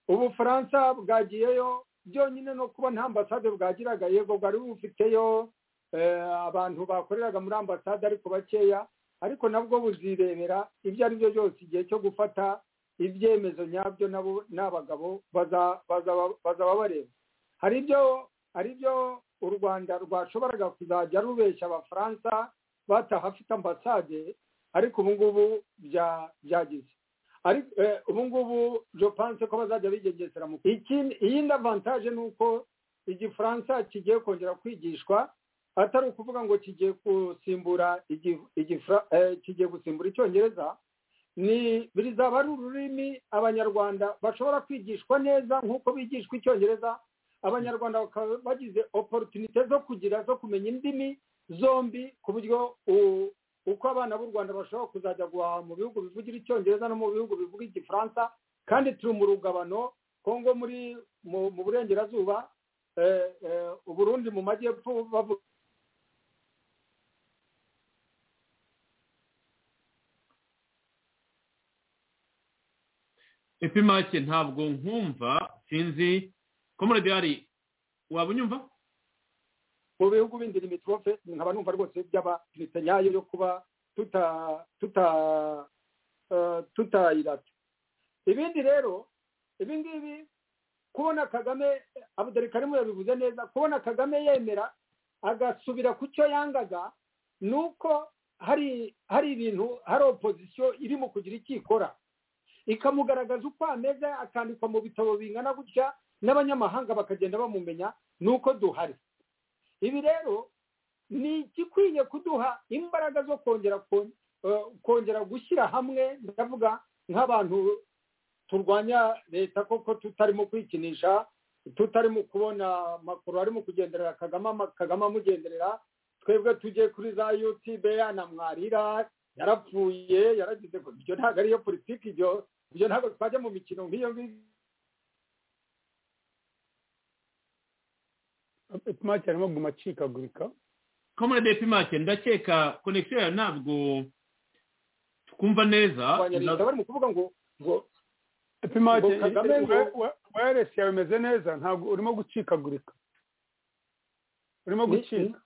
ubufaransa bwagiyeyo byonyine no kuba nta ambasade bwagiraga yego bwari bufiteyo eh, abantu bakoreraga muri ambasade ariko bakeya ariko nabwo buzirebera ibyo ari byo byose igihe cyo gufata ibyemezo nyabyo nabo ni abagabo baza- bazaba bazaba bareba hari ibyo hari ibyo u rwanda rwashoboraga kuzajya rubeshya abafaransa batahafite ambasade ariko ubu ngubu bya- byagize ariko eh, ubu ngubu jopanse ko bazajya bigengesera mu ikindi iyindi avantaje ni uko igifaransa kigiye kongera kwigishwa atari ukuvuga ngo kigiye gusimbura igi- igifra- eh, kigiye gusimbura icyongereza ni bizaba ari ururimi abanyarwanda bashobora kwigishwa neza nk'uko bigishwa icyongereza abanyarwanda bakaba bagize oporotunite zo kugira zo kumenya indimi zombi ku buryo u- uko abana b'u rwanda bashobora kuzajya guhaha mu bihugu bivugira icyongereza no mu bihugu bivuga igifaransa kandi turi mu rugabano kongo muri mu- mu burengerazuba eh, eh, uburundi mu majyepfo bavuga epimake ntabwo nkumva sinzi komorodiyari waba unyumva mu bihugu bindi limitofe nkaba numva rwose byaba leta nyayo yo kuba tuta tuta eh, tutayirata ibindi rero ibi ngibi kubona kagame abudari karimu yabivuze neza kubona kagame yemera agasubira ku cyo yangaga ni uko hari hari ibintu hari opozisiyo irimo kugira icyo ikora ikamugaragaza uko ameze akandikwa mu bitabo bingana gutya n'abanyamahanga bakagenda bamumenya ni uko duhari ibi rero ni igikwiye kuduha imbaraga zo kongera kon- eh, kongera gushyira hamwe ndavuga nk'abantu turwanya leta koko tutarimo kwikinisha tutarimo kubona makuru arimo kugenderera kagame ama- kagame amugenderera twebwe tujye kuri za yutube yanamwarira yarapfuye yaragize ngo ibyo ntabwo ariyo politiki ibyo ibyo ntabwo twajya mu mikino nk'iyo ngiyo epimake arimo aguma acikagurika komorodiyari epimake ndakeka konegisiyo yawe ntabwo twumva neza abanyarwanda barimo kuvuga ngo ngo epimake Ngo Kagame ngo- wayaresi yawe imeze neza ntabwo urimo gucikagurika urimo gucika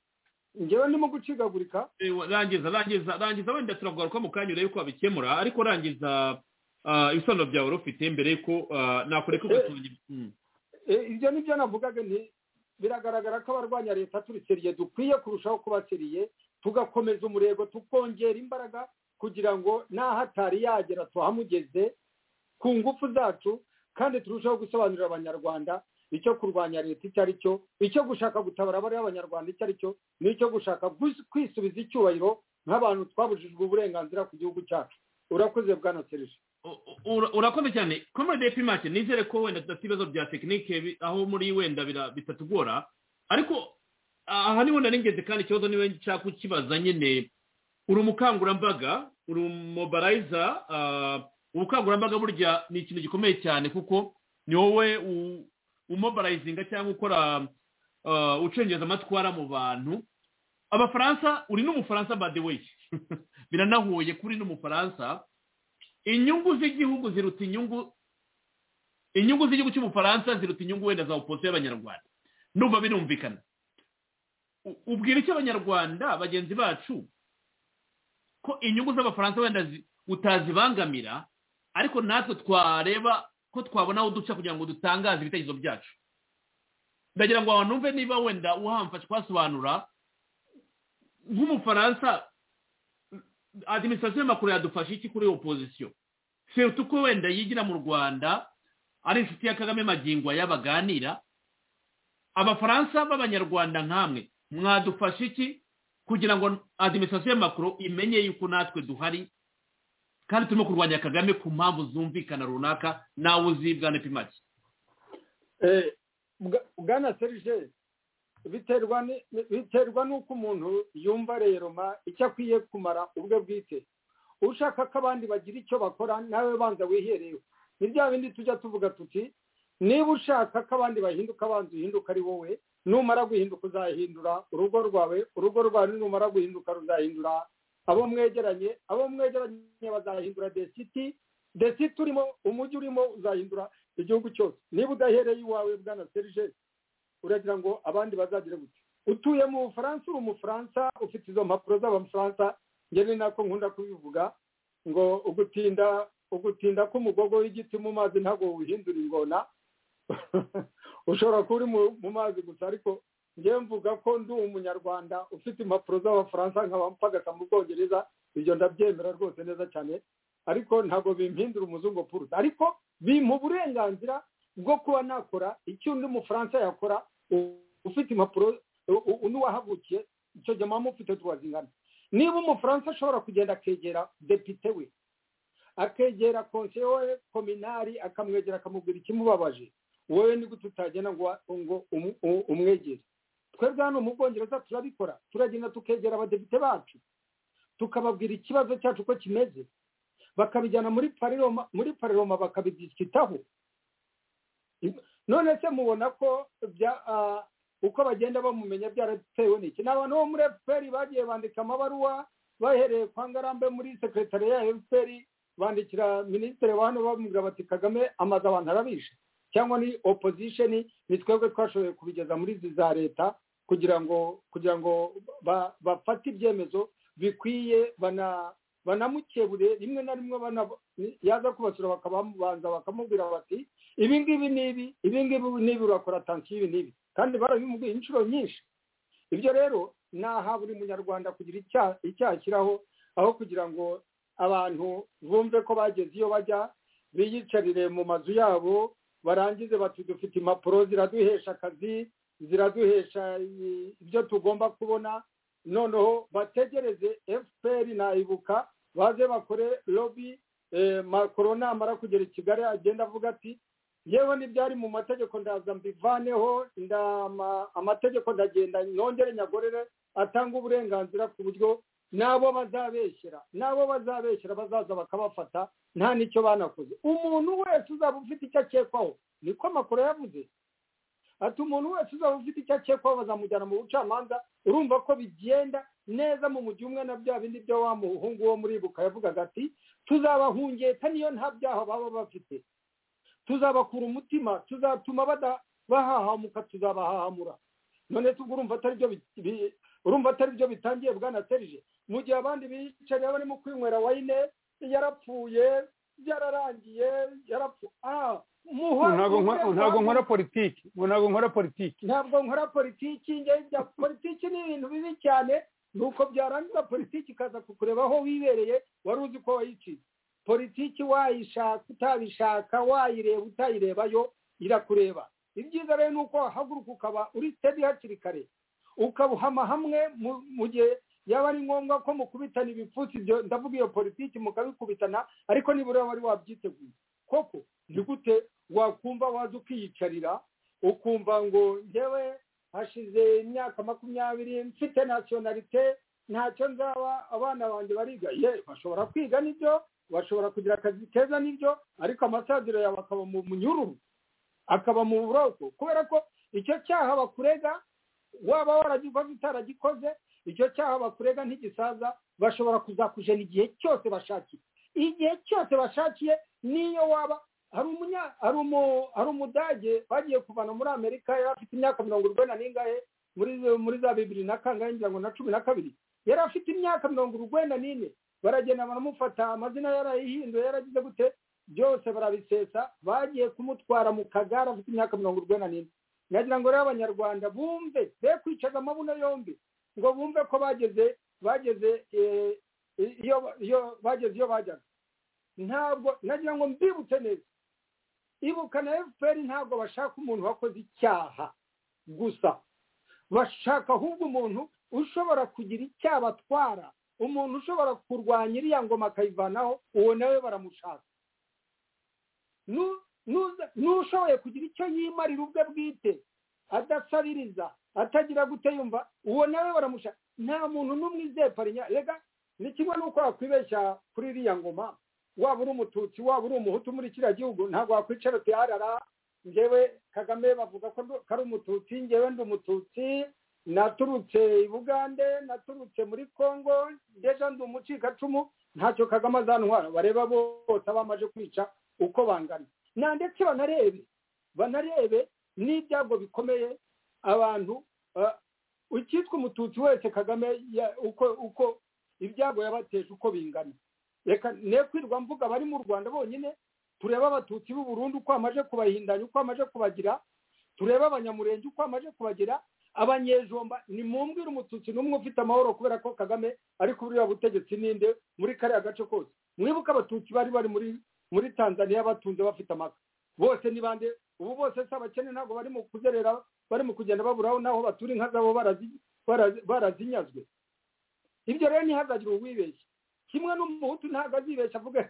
ngewe ndimo gucikagurika Eh, rangiza rangiza rangiza wenda turavuga ko mu kanya urebe ko wabikemura ariko rangiza ah, ibisobanuro byawe wari ufite mbere yuko ah, nakureka ugatunga Mm. Eh, ibyo ni byo navugaga nti biragaragara ko abarwanya leta turi seriye dukwiye kurushaho kuba seriye tugakomeza umurego tukongera imbaraga kugira ngo n'aho atari yagera tuhamugeze ku ngufu zacu kandi turushaho gusobanurira abanyarwanda icyo kurwanya leta icyo ari cyo icyo gushaka gutabara abari abanyarwanda icyo ari cyo n'icyo gushaka gus- kwisubiza icyubahiro nk'abantu twabujijwe uburenganzira ku gihugu cyacu urakoze bwana serije U- u- urakoze cyane komode pimake nizere ko wenda tudafite ibibazo bya tekinike bi- aho muri wenda bira- bitatugora ariko aha niho nari ngeze kandi ikibazo niwe nshaka kukibaza nyine uri umukangurambaga uri umobarayiza ubukangurambaga burya ni ikintu gikomeye cyane kuko ni wowe u- umobarayizinga cyangwa ukora ah, ucengeza amatwara mu bantu abafaransa uri n'umufaransa by the way biranahuye kuri n'umufaransa inyungu z'igihugu ziruta inyungu inyungu z'igihugu cy'ubufaransa ziruta inyungu wenda za opozisiyo y'abanyarwanda numva birumvikana U- ubwira icyo abanyarwanda bagenzi bacu ko inyungu z'abafaransa wenda zi- utazibangamira ariko natwe twareba ko twabona aho duca kugira ngo dutangaze ibitekerezo byacu ndagira ngo abantu numve niba wenda uhamfasha kuhasobanura nk'umufaransa adiminisitirasiyo y'amakuru yadufasha iki kuri opozisiyo seruta uko wenda yigira mu rwanda ari inshuti ya kagame magingo aya baganira abafaransa b'abanyarwanda nk'amwe mwadufasha iki kugira ngo adiminisitirasiyo y'amakuru imenye yuko natwe duhari kandi turimo kurwanya kagame ku mpamvu zumvikana runaka nawe uzi bwana pimaki Eh, bwa- bwana serije biterwa ni- ni- biterwa n'uko umuntu yumva reroma icyo akwiye kumara ubwe bwite ushaka ko abandi bagira icyo bakora nawe banza wiherewe ni bya bindi tujya tuvuga tuti niba ushaka ko abandi bahinduka banza uhinduka ari wowe numara guhinduka uzahindura urugo rwawe urugo rwawe numara guhinduka ruzahindura abo mwegeranye abo mwegeranye bazahindura desiti desiti urimo umujyi urimo uzahindura igihugu cyose niba udahereye iwawe bwana serije uragira ngo abandi bazagire gutya utuye mu bufaransa uri umufaransa ufite izo mpapuro z'abafaransa njye ni nako nkunda kubivuga ngo ugutinda ugutinda k'umugogo w'igiti mu mazi ntabwo wihindura ingona ushobora kuba uri mu- mu mazi gusa ariko njyewe mvuga ko ndi umunyarwanda ufite impapuro z'abafaransa nkaba mpagasa mu bwongereza ibyo ndabyemera rwose neza cyane ariko ntabwo bimpindura umuzungu puruta ariko bimpa uburenganzira bwo kuba nakora icyo undi mufaransa yakora u- ufite impapuro u- u- undi wahavukiye icyo gihe muba mufite tuwa zingana niba umufaransa ashobora kugenda akegera depite we akegera konseye we kominari akamwegera akamubwira ikimubabaje wowe ni gute utagenda ngo ngo umu- u- umwegere twebwe hano mu bwongereza turabikora turagenda tukegera abadepite bacu tukababwira ikibazo cyacu uko kimeze bakabijyana muri pariroma muri pariroma bakabidisikitaho none se mubona ko bya ah, uko bagenda bamumenya byaratewe n'iki ni abantu bo muri efuperi bagiye bandika amabaruwa bahereye kwa ngarambe muri sekretari ya efuperi bandikira minisitiri wa hano bamubwira bati kagame amaze abantu arabishe cyangwa ni opozisheni ni twebwe twashoboye kubigeza muri izi za leta kugira ngo kugira ngo ba- bafate ibyemezo bikwiye bana banamukebure rimwe na rimwe bana- yaza kubasura bakabamubanza bakamubwira bati ibi ngibi n'ibi ibi ngibi n'ibi urakora atansiyo ibi n'ibi kandi barabimubwiye inshuro nyinshi ibyo rero ni aha buri munyarwanda kugira icya- icyaha ashyiraho aho kugira ngo abantu bumve ko bageze iyo bajya biyicarire mu mazu yabo barangize bati dufite impapuro ziraduhesha akazi ziraduhesha i- ibyo tugomba kubona noneho bategereze fpr nayibuka baze bakore lobi eh, macron namara kugera i kigali agenda avuga ati yewe n'ibyari mu mategeko ndaza mbivaneho ndama amategeko ndagenda nongere nyagorere atanga uburenganzira ku buryo n'abo bazabeshyera n'abo bazabeshyera bazaza bakabafata nta n'icyo banakoze umuntu wese uzaba ufite icyo akekwaho niko amakuru yavuze ati umuntu wese uzaba ufite icyo akekwaho bazamujyana mu bucamanza urumva ko bigenda neza mu mujyi umwe na bya bindi byo wa muhungu wo muribuka yavugaga ati tuzabahungeta niyo nta byaha baba bafite tuzabakura umutima tuzatuma bada bahahamuka tuzabahahamura none se ubwo urumva atari byo bi- bi- urumva atari byo bitangiye bwana serije mu gihe abandi bicaye barimo kwinywera wayine yarapfuye yararangiye yarapfu ah muhora ntabwo nkora- ntabwo nkora politiki ntabwo nkora politiki ntabwo nkora politiki njye njya politiki ni ibintu bibi cyane nuko byarangiza politiki ikaza kukureba aho wibereye wari uzi ko wayiciye politiki wayishaka utabishaka wayireba utayirebayo irakureba ibyiza rero ni uko wahaguruka ukaba uri steady hakiri kare ukabuhama hamwe mu- mu gihe yaba ari ngombwa ko mukubitana ibipfutsi ibyo ndavuga iyo politiki mukabikubitana ariko nibura wari wabyiteguye koko ni gute wakumva waza ukiyicarira ukumva ngo njyewe hashize imyaka makumyabiri mfite nasiyonarite ntacyo nzaba abana banjye bariga ye bashobora kwiga nibyo bashobora kugira akazi keza nibyo ariko amasaziro yawe akaba mu munyururu akaba mu buroko kubera ko icyo cyaha bakurega waba waragikoze utaragikoze icyo cyaha bakurega ntigisaza bashobora kuzakujena igihe cyose bashakiye igihe cyose bashakiye niyo waba hari umunya hari umu hari umudage bagiye kuvana muri amerika yari afite imyaka mirongo urwenda n'ingahe muri muri za bibiri na kangahe ngira ngo na cumi na kabiri yari afite imyaka mirongo urwenda n'ine baragenda baramufata amazina yarayihinduye yaragize gute byose barabisesa bagiye kumutwara mu kagare afite imyaka mirongo urwenda n'ine nagira ngo rero abanyarwanda bumve be kwicaza amabuno yombi ngo bumve ko bageze bageze eh, iyo iyo bageze iyo bajyaga ntabwo nagira ngo mbibutse neza ibuka na efuperi ntabwo bashaka umuntu wakoze icyaha gusa bashaka ahubwo umuntu ushobora kugira icyaha batwara umuntu ushobora kurwanya iriya ngoma akayivanaho uwo nawe baramushaka Nu- nuza- n'ushoboye kugira icyo yimarira ubwe bwite adasabiriza atagira gute yumva uwo nawe baramushaka nta muntu n'umwe izeparinya rega ni kimwe n'uko wakwibeshya kuri iriya ngoma waba uri umututsi waba uri umuhutu muri kiriya gihugu ntabwo wakwicara uti arara njyewe kagame bavuga ko ndu- ko ari umututsi njyewe ndi umututsi naturutse i bugande naturutse muri congo ndeja ndi umucikacumu ntacyo kagame azantwara bareba bose abamaze kwica uko bangana na ndetse banarebe banarebe n'ibyago bikomeye abantu ah, icyitwa umututsi wese kagame ya- uko uko ibyago yabateje uko bingana reka ne kwirwa mvuga bari mu rwanda bonyine turebe abatutsi b'u burundi uko amaje kubahindanya uko amaje kubagira turebe abanyamurenge uko amaje kubagira abanyejomba nimwumvire umututsi n'umwe ufite amahoro kubera ko kagame ari kuri buriya butegetsi ninde muri kariya gace kose mwibuke abatutsi bari bari muri muri tanzania batunze bafite amaka bose ni bande ubu bose si abakene ntabwo bari mu kuzerera bari mu kugenda baburaho n'aho batura inka zabo barazi- barazi- barazinyazwe ibyo rero ntihazagire uwibeshya kimwe n'umuhutu ntabwo azibeshya avuga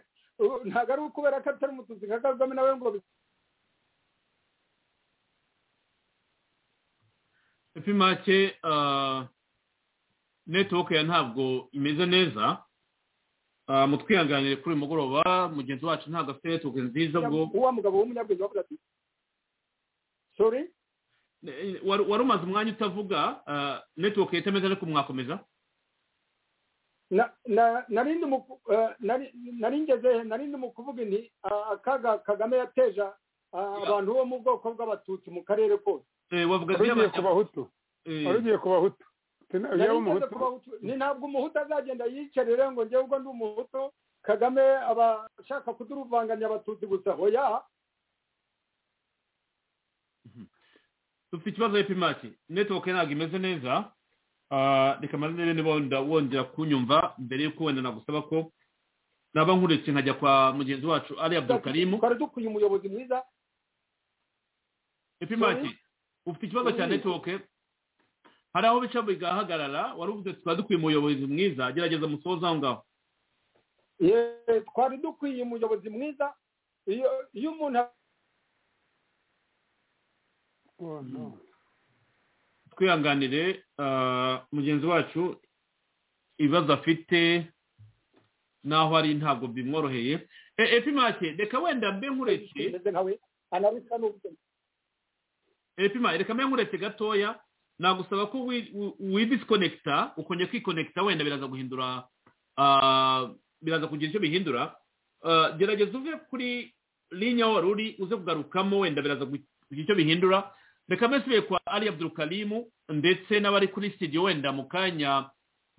"Ubu ntabwo ari ukubera ko atari umututsi nka kagame nawe ngo bi- epi make ah, netiwoke ya ntabwo imeze neza Ah, mutwihanganire kuri uyu mugoroba mugenzi wacu ntabwo afite netiwoke nziza ubwo wa mugabo w'umunyabwenge wavuga ati sorry Eh, wari wari umaze umwanya utavuga ah, netiwoke itameze ariko mwakomeza na na- nari ndi mu ku- eh, nari- nari ngeze he? nari ndi mu kuvuga inti ah, akaga kagame yateje ah, abantu bo mu bwoko bw'abatutsi mu karere kose Eh, wavuga wari ugiye ku bahutu Eh, wari ugiye ku bahutu Tena- Nari yaba ngeze umuhutu ku Bahutu- ni ntabwo umuhutu azagenda yicarire ngo njyewe ubwo ndi umuhutu kagame aba ashaka kuduruvanganya abatutsi gusa oya dufite ikibazo epi make netiwoke ntabwo imeze neza Ah, reka maze niba wenda wongera kunyumva mbere y'uko wenda nagusaba ko naba nkuretse nkajya kwa mugenzi wacu ari abdulkarimu twari dukwiye umuyobozi mwiza epi make Sorry? ufite ikibazo cya Sorry. netiwoke hari aho bica bigahagarara wari uvuze ati twari dukwiye umuyobozi mwiza gerageza musoze aho ngaho Ye- twari dukwiye umuyobozi mwiza iyo iyo umuntu Oh, no. twihanganire ah, mugenzi wacu ibibazo afite n'aho ari ntabwo bimworoheye E- epi make reka wenda mbe nkuretse ameze nkawe anabisa n'ubwe epima reka mbe nkuretse gatoya nagusaba ko wi- wi- widisikonekita ukongera kwikonekita wenda biraza guhindura ah, biraza kugira icyo bihindura Ah, gerageza uve kuri linya wari uri uze kugarukamo wenda biraza kugira icyo bihindura reka mbese kwa ali abdurukarimu ndetse n'abari kuri sitidiyo wenda mu kanya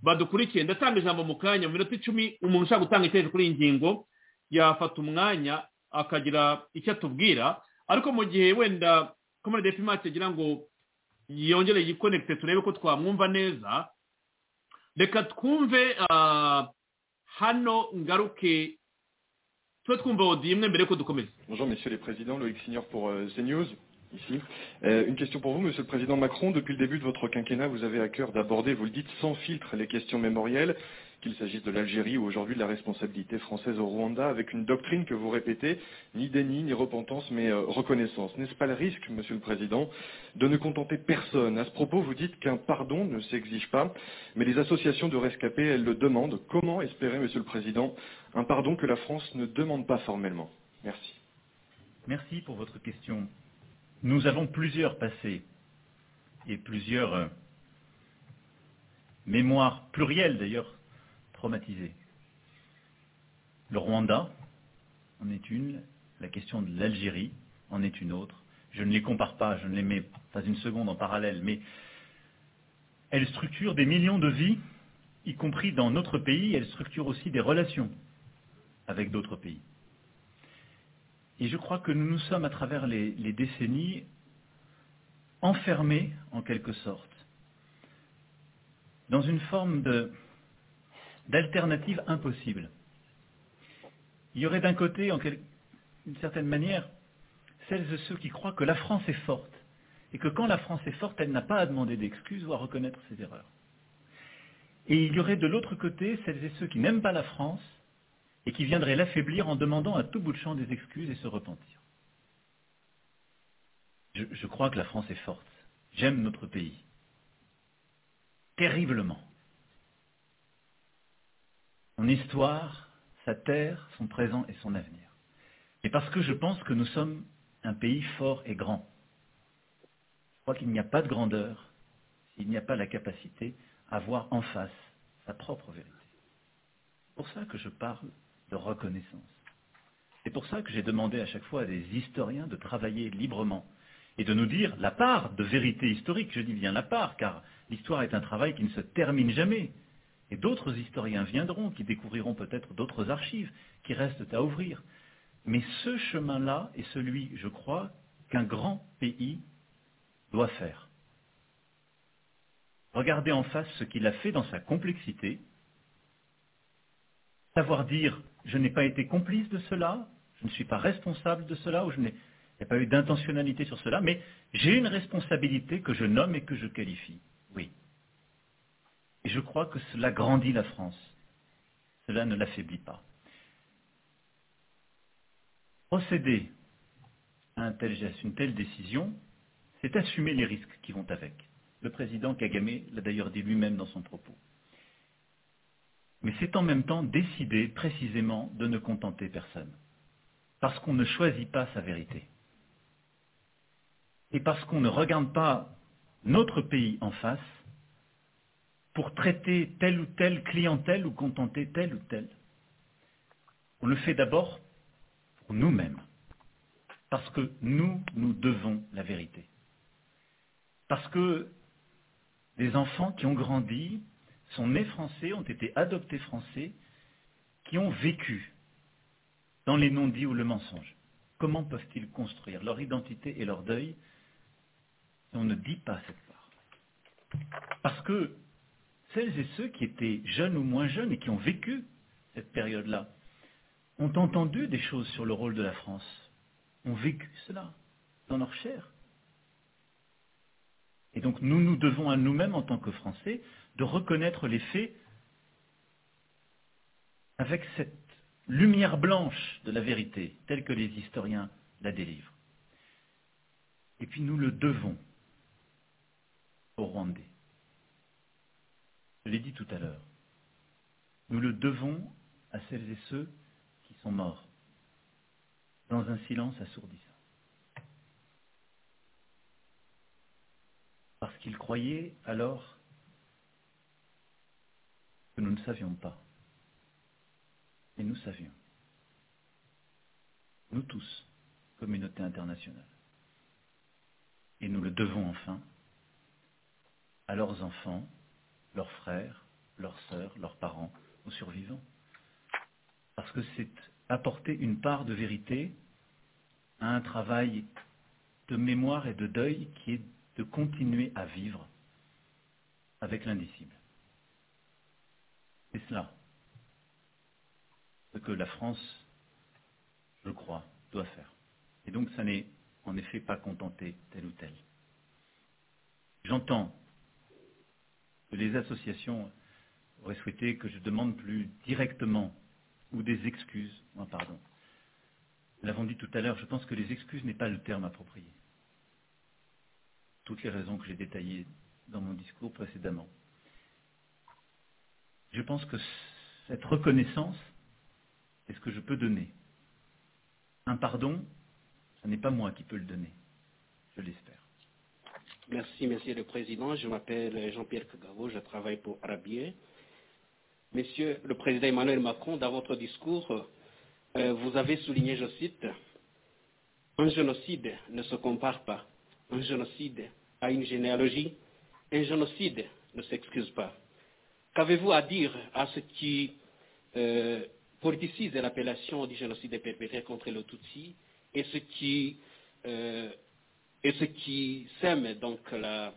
badukurikiye ndatanga ijambo mu kanya mu minota icumi umuntu ushaka gutanga icyerekezo kuri iyi ngingo yafata umwanya akagira icyo atubwira ariko mu gihe wenda komande pimati agira ngo yongere yikonekite turebe ko twamwumva neza reka twumve hano ngaruke tube twumva odi imwe mbere yuko dukomeza Bonjour, messieurs les présidents, Loïc Signor pour euh, CNews, ici. Euh, une question pour vous, monsieur le président Macron. Depuis le début de votre quinquennat, vous avez à cœur d'aborder, vous le dites, sans filtre les questions mémorielles, qu'il s'agisse de l'Algérie ou aujourd'hui de la responsabilité française au Rwanda, avec une doctrine que vous répétez, ni déni, ni repentance, mais euh, reconnaissance. N'est-ce pas le risque, monsieur le président, de ne contenter personne À ce propos, vous dites qu'un pardon ne s'exige pas, mais les associations de rescapés, elles le demandent. Comment espérer, monsieur le président, un pardon que la France ne demande pas formellement Merci. Merci pour votre question. Nous avons plusieurs passés et plusieurs euh, mémoires plurielles d'ailleurs traumatisées. Le Rwanda en est une, la question de l'Algérie en est une autre. Je ne les compare pas, je ne les mets pas une seconde en parallèle, mais elles structurent des millions de vies, y compris dans notre pays, elles structurent aussi des relations avec d'autres pays. Et je crois que nous nous sommes, à travers les, les décennies, enfermés, en quelque sorte, dans une forme de- d'alternative impossible. Il y aurait d'un côté, en quel- d'une certaine manière, celles et ceux qui croient que la France est forte, et que quand la France est forte, elle n'a pas à demander d'excuses ou à reconnaître ses erreurs. Et il y aurait de l'autre côté celles et ceux qui n'aiment pas la France, et qui viendrait l'affaiblir en demandant à tout bout de champ des excuses et se repentir. Je, je crois que la France est forte. J'aime notre pays. Terriblement. Son histoire, sa terre, son présent et son avenir. Et parce que je pense que nous sommes un pays fort et grand. Je crois qu'il n'y a pas de grandeur s'il n'y a pas la capacité à voir en face sa propre vérité. C'est pour ça que je parle de reconnaissance. C'est pour ça que j'ai demandé à chaque fois à des historiens de travailler librement et de nous dire la part de vérité historique, je dis bien la part, car l'histoire est un travail qui ne se termine jamais. Et d'autres historiens viendront, qui découvriront peut-être d'autres archives qui restent à ouvrir. Mais ce chemin-là est celui, je crois, qu'un grand pays doit faire. Regardez en face ce qu'il a fait dans sa complexité, savoir dire je n'ai pas été complice de cela, je ne suis pas responsable de cela, ou je n'ai il n'y a pas eu d'intentionnalité sur cela, mais j'ai une responsabilité que je nomme et que je qualifie. Oui. Et je crois que cela grandit la France. Cela ne l'affaiblit pas. Procéder à un tel geste, une telle décision, c'est assumer les risques qui vont avec. Le président Kagame l'a d'ailleurs dit lui-même dans son propos. Mais c'est en même temps décider précisément de ne contenter personne. Parce qu'on ne choisit pas sa vérité. Et parce qu'on ne regarde pas notre pays en face pour traiter telle ou telle clientèle ou contenter telle ou telle. On le fait d'abord pour nous-mêmes. Parce que nous, nous devons la vérité. Parce que des enfants qui ont grandi sont nés français, ont été adoptés français, qui ont vécu dans les non-dits ou le mensonge. Comment peuvent-ils construire leur identité et leur deuil si on ne dit pas cette part Parce que celles et ceux qui étaient jeunes ou moins jeunes et qui ont vécu cette période-là ont entendu des choses sur le rôle de la France, ont vécu cela dans leur chair. Et donc nous nous devons à nous-mêmes en tant que Français de reconnaître les faits avec cette lumière blanche de la vérité, telle que les historiens la délivrent. Et puis nous le devons aux Rwandais. Je l'ai dit tout à l'heure. Nous le devons à celles et ceux qui sont morts dans un silence assourdissant. Parce qu'ils croyaient alors que nous ne savions pas. Et nous savions. Nous tous, communauté internationale. et nous le devons enfin, à leurs enfants, leurs frères, leurs sœurs, leurs parents, aux survivants. Parce que c'est apporter une part de vérité à un travail de mémoire et de deuil qui est de continuer à vivre avec l'indicible. C'est cela ce que la France, je crois, doit faire. Et donc ça n'est en effet pas contenter tel ou tel. J'entends que les associations auraient souhaité que je demande plus directement ou des excuses, moi pardon. Nous l'avons dit tout à l'heure, je pense que les excuses n'est pas le terme approprié. Toutes les raisons que j'ai détaillées dans mon discours précédemment. Je pense que cette reconnaissance est ce que je peux donner. Un pardon, ce n'est pas moi qui peux le donner. Je l'espère. Merci, Monsieur le Président. Je m'appelle Jean-Pierre Kagavo, je travaille pour Arabier. Monsieur le Président Emmanuel Macron, dans votre discours, euh, vous avez souligné, je cite, un génocide ne se compare pas. Un génocide à une généalogie. Un génocide ne s'excuse pas. Qu'avez-vous à dire à ce qui euh, politicise l'appellation du génocide perpétré contre le Tutsi et ce qui, euh, et ce qui sème donc la,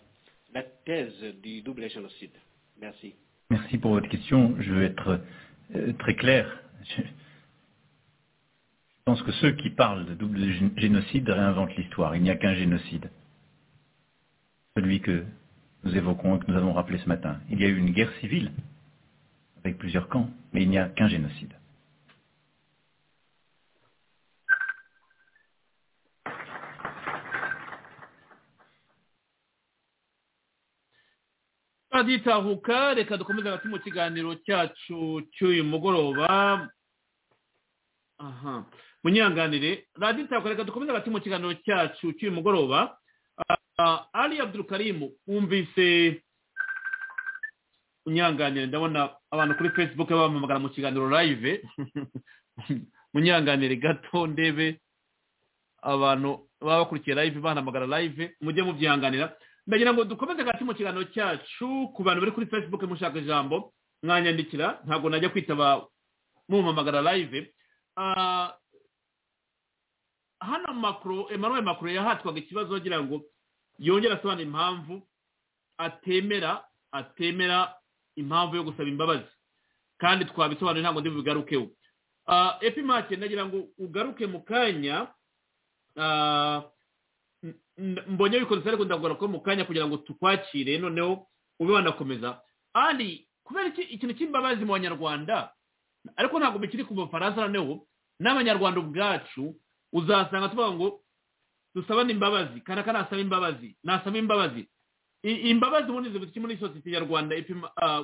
la, thèse du double génocide. Merci. Merci pour votre question. Je veux être euh, très clair. Je, pense que ceux qui parlent de double génocide réinventent l'histoire. Il n'y a qu'un génocide. Celui que nous évoquons et que nous avons rappelé ce matin. Il y a eu une guerre civile avec plusieurs camps, mais il n'y a qu'un génocide. twagitahuka reka dukomeze hagati mu kiganiro cyacu cy'uyu mugoroba aha munyanganire raditahuka reka dukomeze hagati mu kiganiro cyacu cy'uyu mugoroba ari abdurukarimu wumvise munyanganire ndabona abantu kuri facebook bamamagara mu kiganiro live munyanganire gato ndebe abantu baba bakurikiye live banamagara live mujye mubyihanganira ndagira ngo dukomeze hagati mu kiganiro cyacu ku bantu bari kuri facebook mushaka ijambo mwanyandikira ntabwo najya kwitaba mumamagara live hano makuru emanuwe makuru yahatwaga ikibazo agira ngo yongere asobanure impamvu atemera atemera impamvu yo gusaba imbabazi kandi twabisobanure ntabwo ndi bugarukeho epimake ndagira ngo ugaruke mu kanya mbonye bikodesha ariko ndabwira ko mu kanya kugira ngo tukwakire noneho ube wanakomeza ari kubera ikintu cy'imbabazi mu banyarwanda ariko ntabwo bikiri ku mafaransa noneho n'abanyarwanda ubwacu uzasanga tuvuga ngo dusabane imbabazi kandi aka nasaba imbabazi nasaba imbabazi imbabazi ubundi zibuze iki muri sosiyete nyarwanda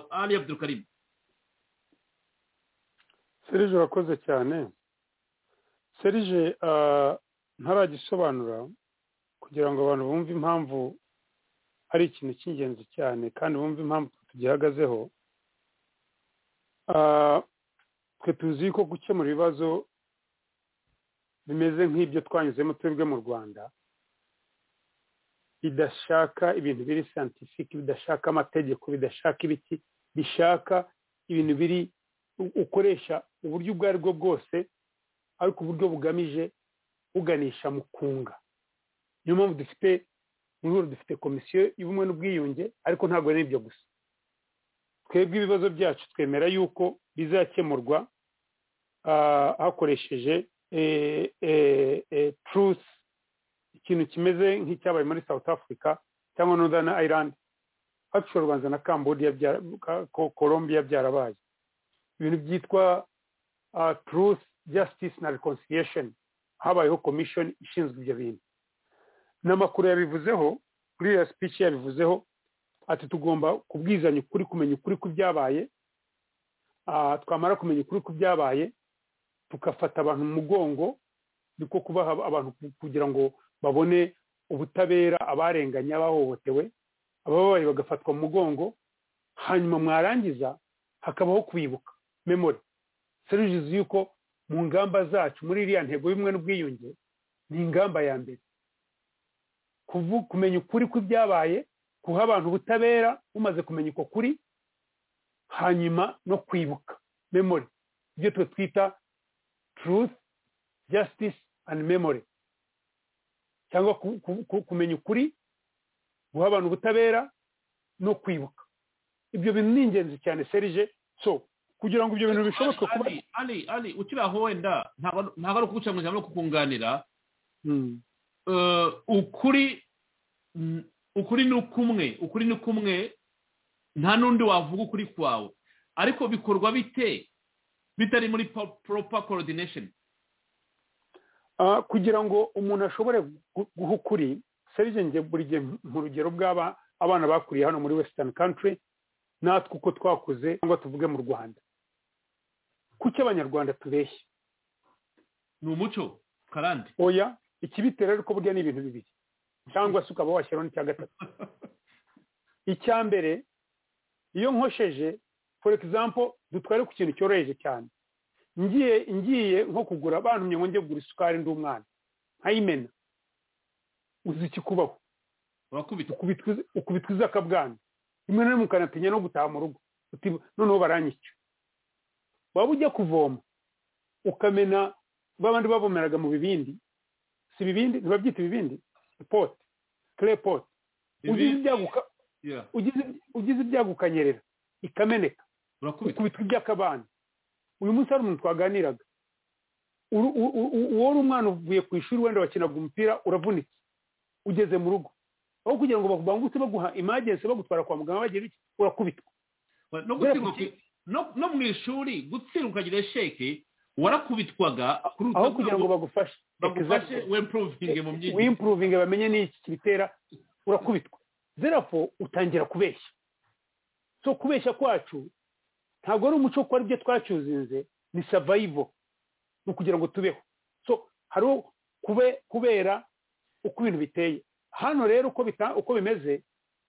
ari abdurukarimu serije urakoze cyane serije ntaragisobanura kugira ngo abantu bumve impamvu ari ikintu cy'ingenzi cyane kandi bumve impamvu tugihagazeho twe tuzi ko gukemura ibibazo bimeze nk'ibyo twanyuzemo twebwe mu rwanda bidashaka ibintu biri santifike bidashaka amategeko bidashaka ibiti bishaka ibintu biri ukoresha uburyo ubwo ari bwo bwose ariko uburyo bugamije buganisha mu kunga niyo mpamvu dufite muri dufite komisiyo y'ubumwe n'ubwiyunge ariko ntabwo ari ibyo gusa twebwe ibibazo byacu twemera yuko bizakemurwa hakoresheje truce ikintu kimeze nk'icyabaye muri south africa cyangwa northern ireland hafi u rwanda na cambodia colombia byarabaye ibintu byitwa truce justice na reconciliation habayeho commission ishinzwe ibyo bintu n'amakuru yabivuzeho kuri iriya speech yabivuzeho ati tugomba kubwizanya ukuri kumenya ukuri ku byabaye twamara kumenya ukuri ku byabaye tugafata abantu mu mugongo niko kubaha abantu kugira ngo babone ubutabera abarenganye abahohotewe abababaye bagafatwa mu mugongo hanyuma mwarangiza hakabaho kwibuka memori serivisi y'uko mu ngamba zacu muri iriya ntego y'ubumwe n'ubwiyunge ni ingamba ya mbere kumenya ukuri kw'ibyabaye guha abantu ubutabera umaze kumenya uko kuri hanyuma no kwibuka memori ibyo twe twita truth justice and memory cyangwa kumenya ukuri guha abantu ubutabera no kwibuka ibyo bintu ni ingenzi cyane serije so kugira ngo ibyo bintu bishoboke kuba ari ari ukiri aho wenda ntabwo ari ukuguca mu ijambo no kukunganira ukuri ukuri ni kumwe ukuri ni kumwe nta n'undi wavuga ukuri kwawe ariko bikorwa bite bitari muri proper coordination kugira ngo umuntu ashobore guha ukuri serije nge buri gihe mu rugero bw'aba abana bakuriye hano muri western country natwe uko twakuze cyangwa tuvuge mu rwanda kuki abanyarwanda tubeshya ni umuco karande oya ikibitera ariko burya ni ibintu bibiri cyangwa se ukaba washyiraho n'icya gatatu icya mbere iyo nkosheje for example dutware ku kintu cyoroheje cyane ngiye ngiye nko kugura abantu ngo njye kugura isukari ndi umwana nkayimena uzi ikikubaho ukubitwa iza akabwana rimwe na rimwe ukanatinya no gutaha mu rugo noneho baranyica waba ujya kuvoma ukamena babandi bavomeraga mu bibindi si ibibindi ntibabyita ibibindi pote kare pote ugize ibyago ukanyerera ikameneka ukubitwa iby'akabana uyu munsi hari umuntu twaganiraga uwo umwana uvuye ku ishuri wenda wakinaga umupira uravunitse ugeze mu rugo aho kugira ngo bagutse baguha imagensi bagutwara kwa muganga bagira iki urakubitwa no mu ishuri gutsindwa ukagira sheke warakubitwaga aho kugira ngo bagufashe bagufashe wempuruvinge mu myigire wempuruvinge bamenye n'iki kibitera urakubitwa zerafo utangira kubeshya so kubeshya kwacu ntabwo ari umuco kuko aribyo twacyuzinze ni savayivo ni ukugira ngo tubeho so hariho kubera uko ibintu biteye hano rero uko bimeze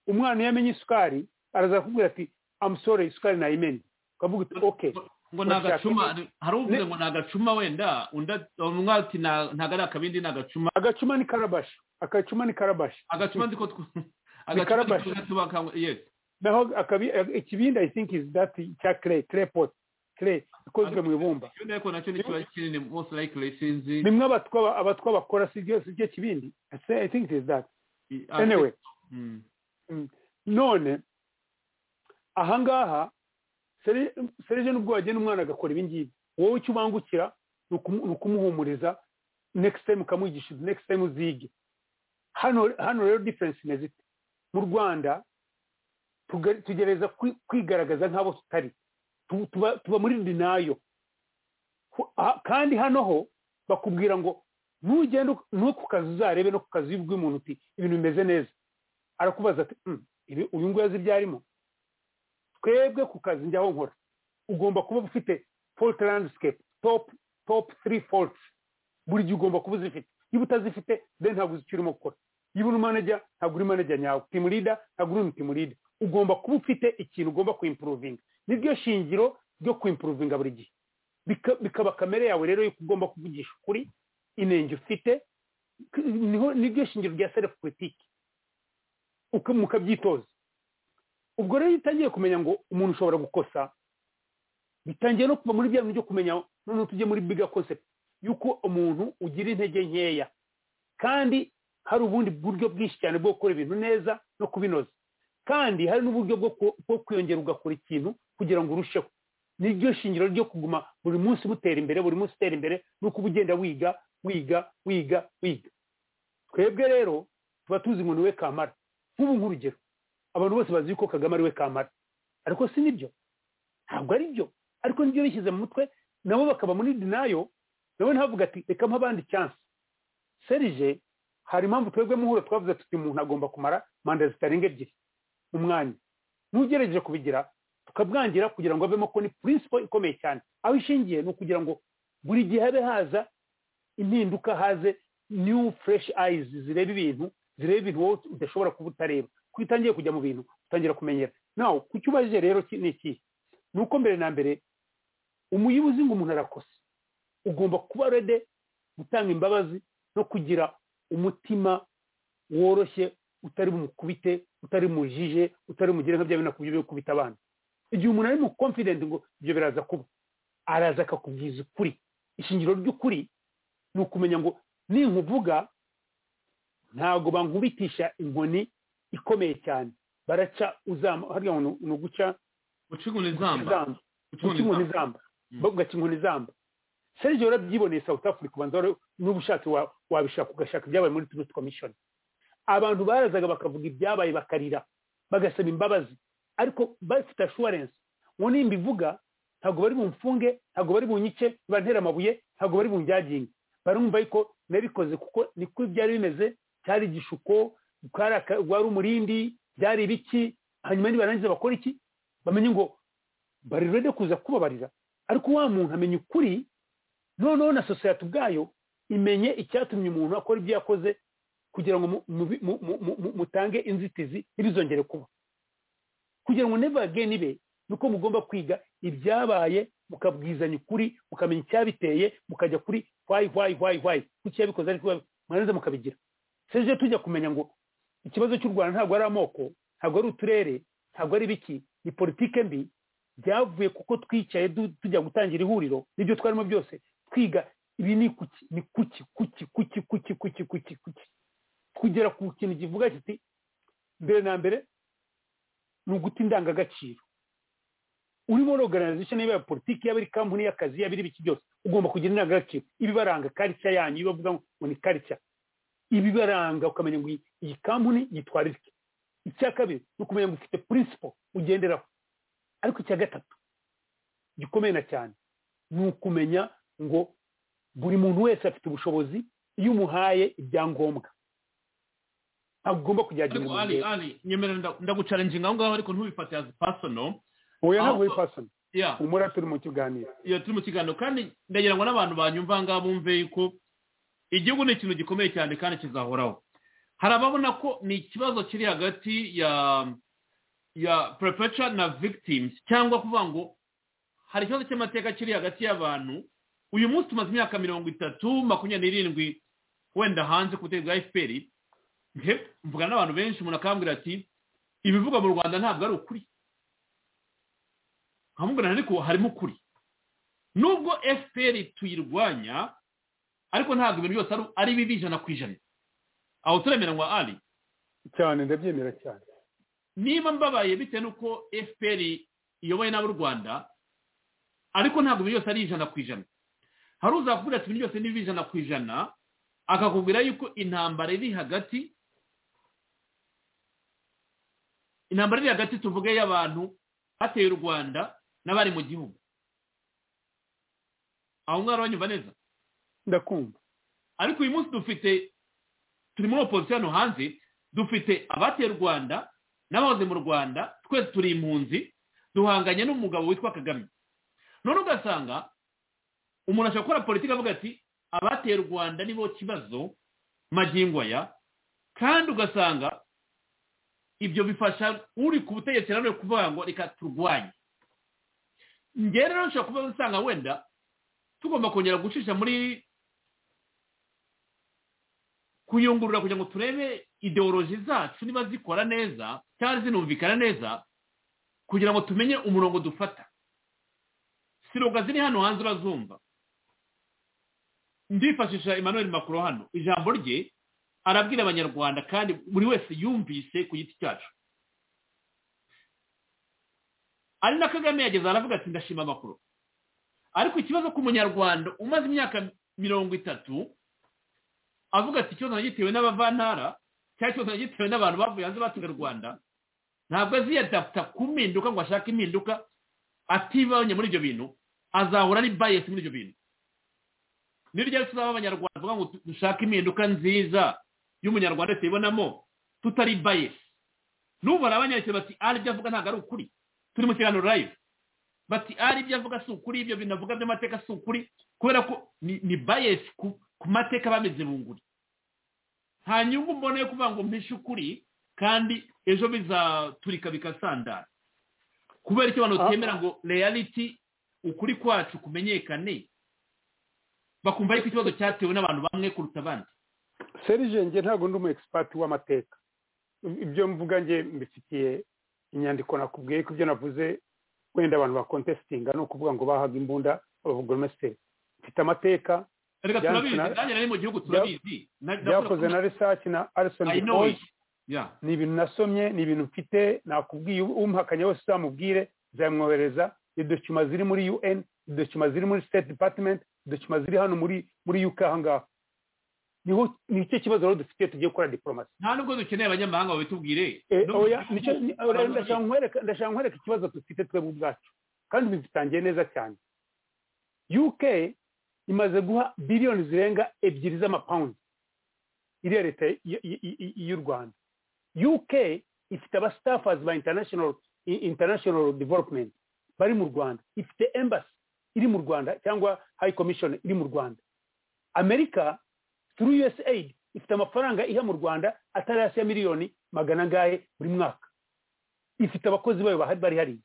umwana iyo amenye isukari araza kukubwira ati amusore isukari nayimenye ukavuga uti oke ngo ni agacuma hari uvuze ngo ni agacuma wenda umwe ati ntabwo ari akabindi ni agacuma agacuma ni karabashi agacuma ni karabashi agacuma ndiko karabashi naho ikibindi i think is that cya clay clay pot clay ikozwe mu ibumba ariko nacyo ni kiba kinini most likely sinzi bimwe abatwa bakora si byo kibindi i think it is that anyway none ahangaha serije n'ubwo wagenda umwana agakora ibingibi wowe icyo ubangukira ni ukumuhumuriza next time ukamwigisha next time uzige hano rero difference imeze ite mu rwanda tugereza kwigaragaza nk'abo tutari tuba muri dinayo kandi hano ho bakubwira ngo ntugende no ku kazi uzarebe no ku kazi umuntu uti ibintu bimeze neza arakubaza ati uyu nguyu azi ibyo arimo twebwe ku kazi njyaho nkora ugomba kuba ufite fault landscape top three faults buri gihe ugomba kuba uzifite niba utazifite then ntabwo uzi icyo urimo gukora niba uri manager ntabwo uri manager nyawe team leader ntabwo uri team leader ugomba kuba ufite ikintu ugomba kuimprovinga niryo shingiro ryo kuimprovinga buri gihe bikaba kamere yawe rero yuko ugomba kuvugisha ukuri inenge ufite niryo shingiro rya self critique mukabyitoza ubwo rero iyo utangiye kumenya ngo umuntu ushobora gukosa bitangiye no kuva muri bya bintu byo kumenya noneho tujye muri biga concept yuko umuntu ugira intege nkeya kandi hari ubundi buryo bwinshi cyane bwo gukora ibintu neza no kubinoza kandi hari n'uburyo bwo kwiyongera ugakora ikintu kugira ngo urusheho niryo shingiro ryo kuguma buri munsi mutera imbere buri munsi utera imbere nuko uba ugenda wiga wiga wiga wiga twebwe rero tuba tuzi ngo ni we kamara nk'ubu nk'urugero abantu bose bazi ko kagame ari we kamara ariko si nibyo ntabwo ari byo ariko nibyo bishyize mu mutwe nabo bakaba muri dinayo nawe ntavuga ati reka mpabandi cyansi serije hari impamvu twebwe muhura twavuze tuti umuntu agomba kumara manda zitarenga ebyiri umwanya ntugerageje kubigira tukabwangira kugira ngo avemo ko ni principle ikomeye cyane aho ishingiye ni ukugira ngo buri gihe habe haza impinduka haze new fresh eyes zireba ibintu zireba ibintu wowe udashobora kuba utareba ko utangiye kujya mu bintu utangira kumenyera nawe kuki ubajije rero ni ikihe ni uko mbere na mbere umuyobozi ngo umuntu arakose ugomba kuba rede gutanga imbabazi no kugira umutima woroshye utari bumukubite utari mujije utari mugire nka bya bintu kubyo kubita abana igihe umuntu ari mu confident ngo ibyo biraza kuba araza akakubwiza ukuri ishingiro ry'ukuri ni ukumenya ngo ninkuvuga ntabwo bankubitisha inkoni ikomeye cyane baraca uzamba hariya ni uguca guca inkoni izamba guca inkoni izamba bavuga inkoni izamba serge warabyiboneye south africa ubanza n'uba ushatse wabishaka ugashaka ibyabaye muri tourist commission abantu barazaga bakavuga ibyabaye bakarira bagasaba imbabazi ariko bafite assurance ngo nimba ivuga ntabwo bari bumfunge ntabwo bari bunyice bantere amabuye ntabwo bari bunjyaginge barumva yuko nabikoze kuko niko byari bimeze cyari igishuko wari umurindi byari ibiki hanyuma nibarangiza bakora iki bamenye ngo bari rede kuza kubabarira ariko wa muntu amenya ukuri noneho na sosiyete ubwayo imenye icyatumye umuntu akora ibyo yakoze kugira ngo mutange inzitizi ntibizongere kuba kugira ngo neva again ibe nuko mugomba kwiga ibyabaye mukabwizanya ukuri mukamenya icyabiteye mukajya kuri why why why why kuki yabikoze ariko mwarangiza mukabigira serivisi tujya kumenya ngo ikibazo cy'u rwanda ntabwo ari amoko ntabwo ari uturere ntabwo ari ibiki ni politike mbi byavuye kuko twicaye tujya gutangira ihuriro n'ibyo twarimo byose twiga ibi ni kuki ni kuki kuki kuki kuki kuki kuki kuki kugera ku kintu kivuga kiti mbere na mbere ni uguta indangagaciro urimo organization yaba ya politiki yaba ari kampani y'akazi yaba ibiki byose ugomba kugira indangagaciro ibibaranga karica yanyu ibavuga ngo ni karica ibibaranga ukamenya ngo iyi kampani yitwara iki icya kabiri ni ukumenya ngo ufite principle ugenderaho ariko icya gatatu gikomeye na cyane ni ukumenya ngo buri muntu wese afite ubushobozi iyo umuhaye ibyangombwa ntabwo ugomba kujyagira umuntu wese nyemerera ndagucarenginga aho ngaho ariko ntubifate as personal oya ntabwo uri personal yeah. umura turi mu kiganiro iyo turi mu kiganiro kandi ndagira ngo n'abantu banyumva aha ngaha bumve yuko igihugu ni ikintu gikomeye cyane kandi kizahoraho hari ababona ko ni ikibazo kiri hagati ya ya perpetra na victims cyangwa kuvuga ngo hari ikibazo cy'amateka kiri hagati y'abantu uyu munsi tumaze imyaka mirongo itatu makumyabiri n'irindwi wenda hanze ku butare bwa fpr mvugana n'abantu benshi umuntu akambwira ati ibivugwa mu rwanda ntabwo ari ukuri nkamubwira ariko harimo ukuri nubwo fpr tuyirwanya ariko ntabwo ibintu byose ari bibi ijana ku ijana aho turemeranywa ari cyane ndabyemera cyane niba mbabaye bitewe n'uko fpr iyoboye n'abo rwanda ariko ntabwo ibintu byose ari ijana ku ijana hari uzakubwira ati ibintu byose ni ijana ku ijana akakubwira yuko intambara iri hagati intambara iri hagati tuvuge y'abantu bateye u rwanda n'abari mu gihugu aho ngaho urabanyumva neza ndakumva ariko uyu munsi dufite turi muri opozisiyo hano hanze dufite abateye u rwanda n'abahoze mu rwanda twese turi impunzi duhanganye n'umugabo witwa kagame none ugasanga umuntu ashobora gukora politiki avuga ati abateye u rwanda nibo kibazo magingo aya kandi ugasanga ibyo bifasha uri ku butegetsi nanone kuvuga ngo reka turwanye ngera rero ushobora kuba usanga wenda tugomba kongera gucisha muri kuyungurura kugira ngo turebe ideoloji zacu niba zikora neza cyangwa zinumvikana neza kugira ngo tumenye umurongo dufata siroga ziri hano hanze urazumva ndifashisha emmanuel makuru hano ijambo rye arabwira abanyarwanda kandi buri wese yumvise ku giti cyacu ari na kagame yageze aravuga ati ndashima amakuru ariko ikibazo k'umunyarwanda umaze imyaka mirongo itatu avuga ati ikibazo gitewe n'abavantara cyangwa ikibazo gitewe n'abantu bavuye hanze batuye u rwanda ntabwo aziyadaputa ku mpinduka ngo ashake impinduka atibanye muri ibyo bintu azahura ari bayesi muri ibyo bintu niryo tuzaba abanyarwanda tuvuga ngo dushake impinduka nziza y'umunyarwanda tuyibonamo tutari bayesi n'ubu hari abanyarwanda bati ari ibyo avuga ntabwo ari ukuri turi mu kiganiro live bati ari ibyo avuga si ukuri ibyo bintu avuga by'amateka si ukuri kubera ko ni bayesi ku mateka bameze bunguri nta nyungu mbona yo kuvuga ngo mpishe ukuri kandi ejo bizaturika bikasandara kubera icyo abantu batemera ngo reality ukuri kwacu kumenyekane bakumva yuko ikibazo cyatewe n'abantu bamwe kuruta abandi serigenge ntabwo ndi umu egisipati w'amateka ibyo mvuga nge mbifitiye inyandiko nakubwiye ko ibyo navuze wenda abantu bakontesitinga ni ukuvuga ngo bahaga imbunda abagoromesiteri mfite amateka reka turabizi nanjye nari mu gihugu turabizi byakoze na risaki na arisoni oyi ni ibintu nasomye ni ibintu mfite nakubwiye umuhakanye wese uzamubwire zamwohereza idokima ziri muri un idokima ziri muri state department idokima ziri hano muri muri uk ahangaha niho nicyo kibazo rero dufite tugiye gukora diporomasi nta nubwo dukeneye abanyamahanga babitubwire ndashaka nkwereka ikibazo dufite twebwe ubwacu kandi bitangiye neza cyane uk imaze guha biliyoni zirenga ebyiri z'amapawundi iriya leta y'u rwanda uk ifite abasitafazi ba international development bari mu rwanda ifite embassy iri mu rwanda cyangwa high commission iri mu rwanda amerika turu usaid ifite amafaranga iha mu rwanda atari hasi ya miliyoni magana angahe buri mwaka ifite abakozi bayo bahari bari hariya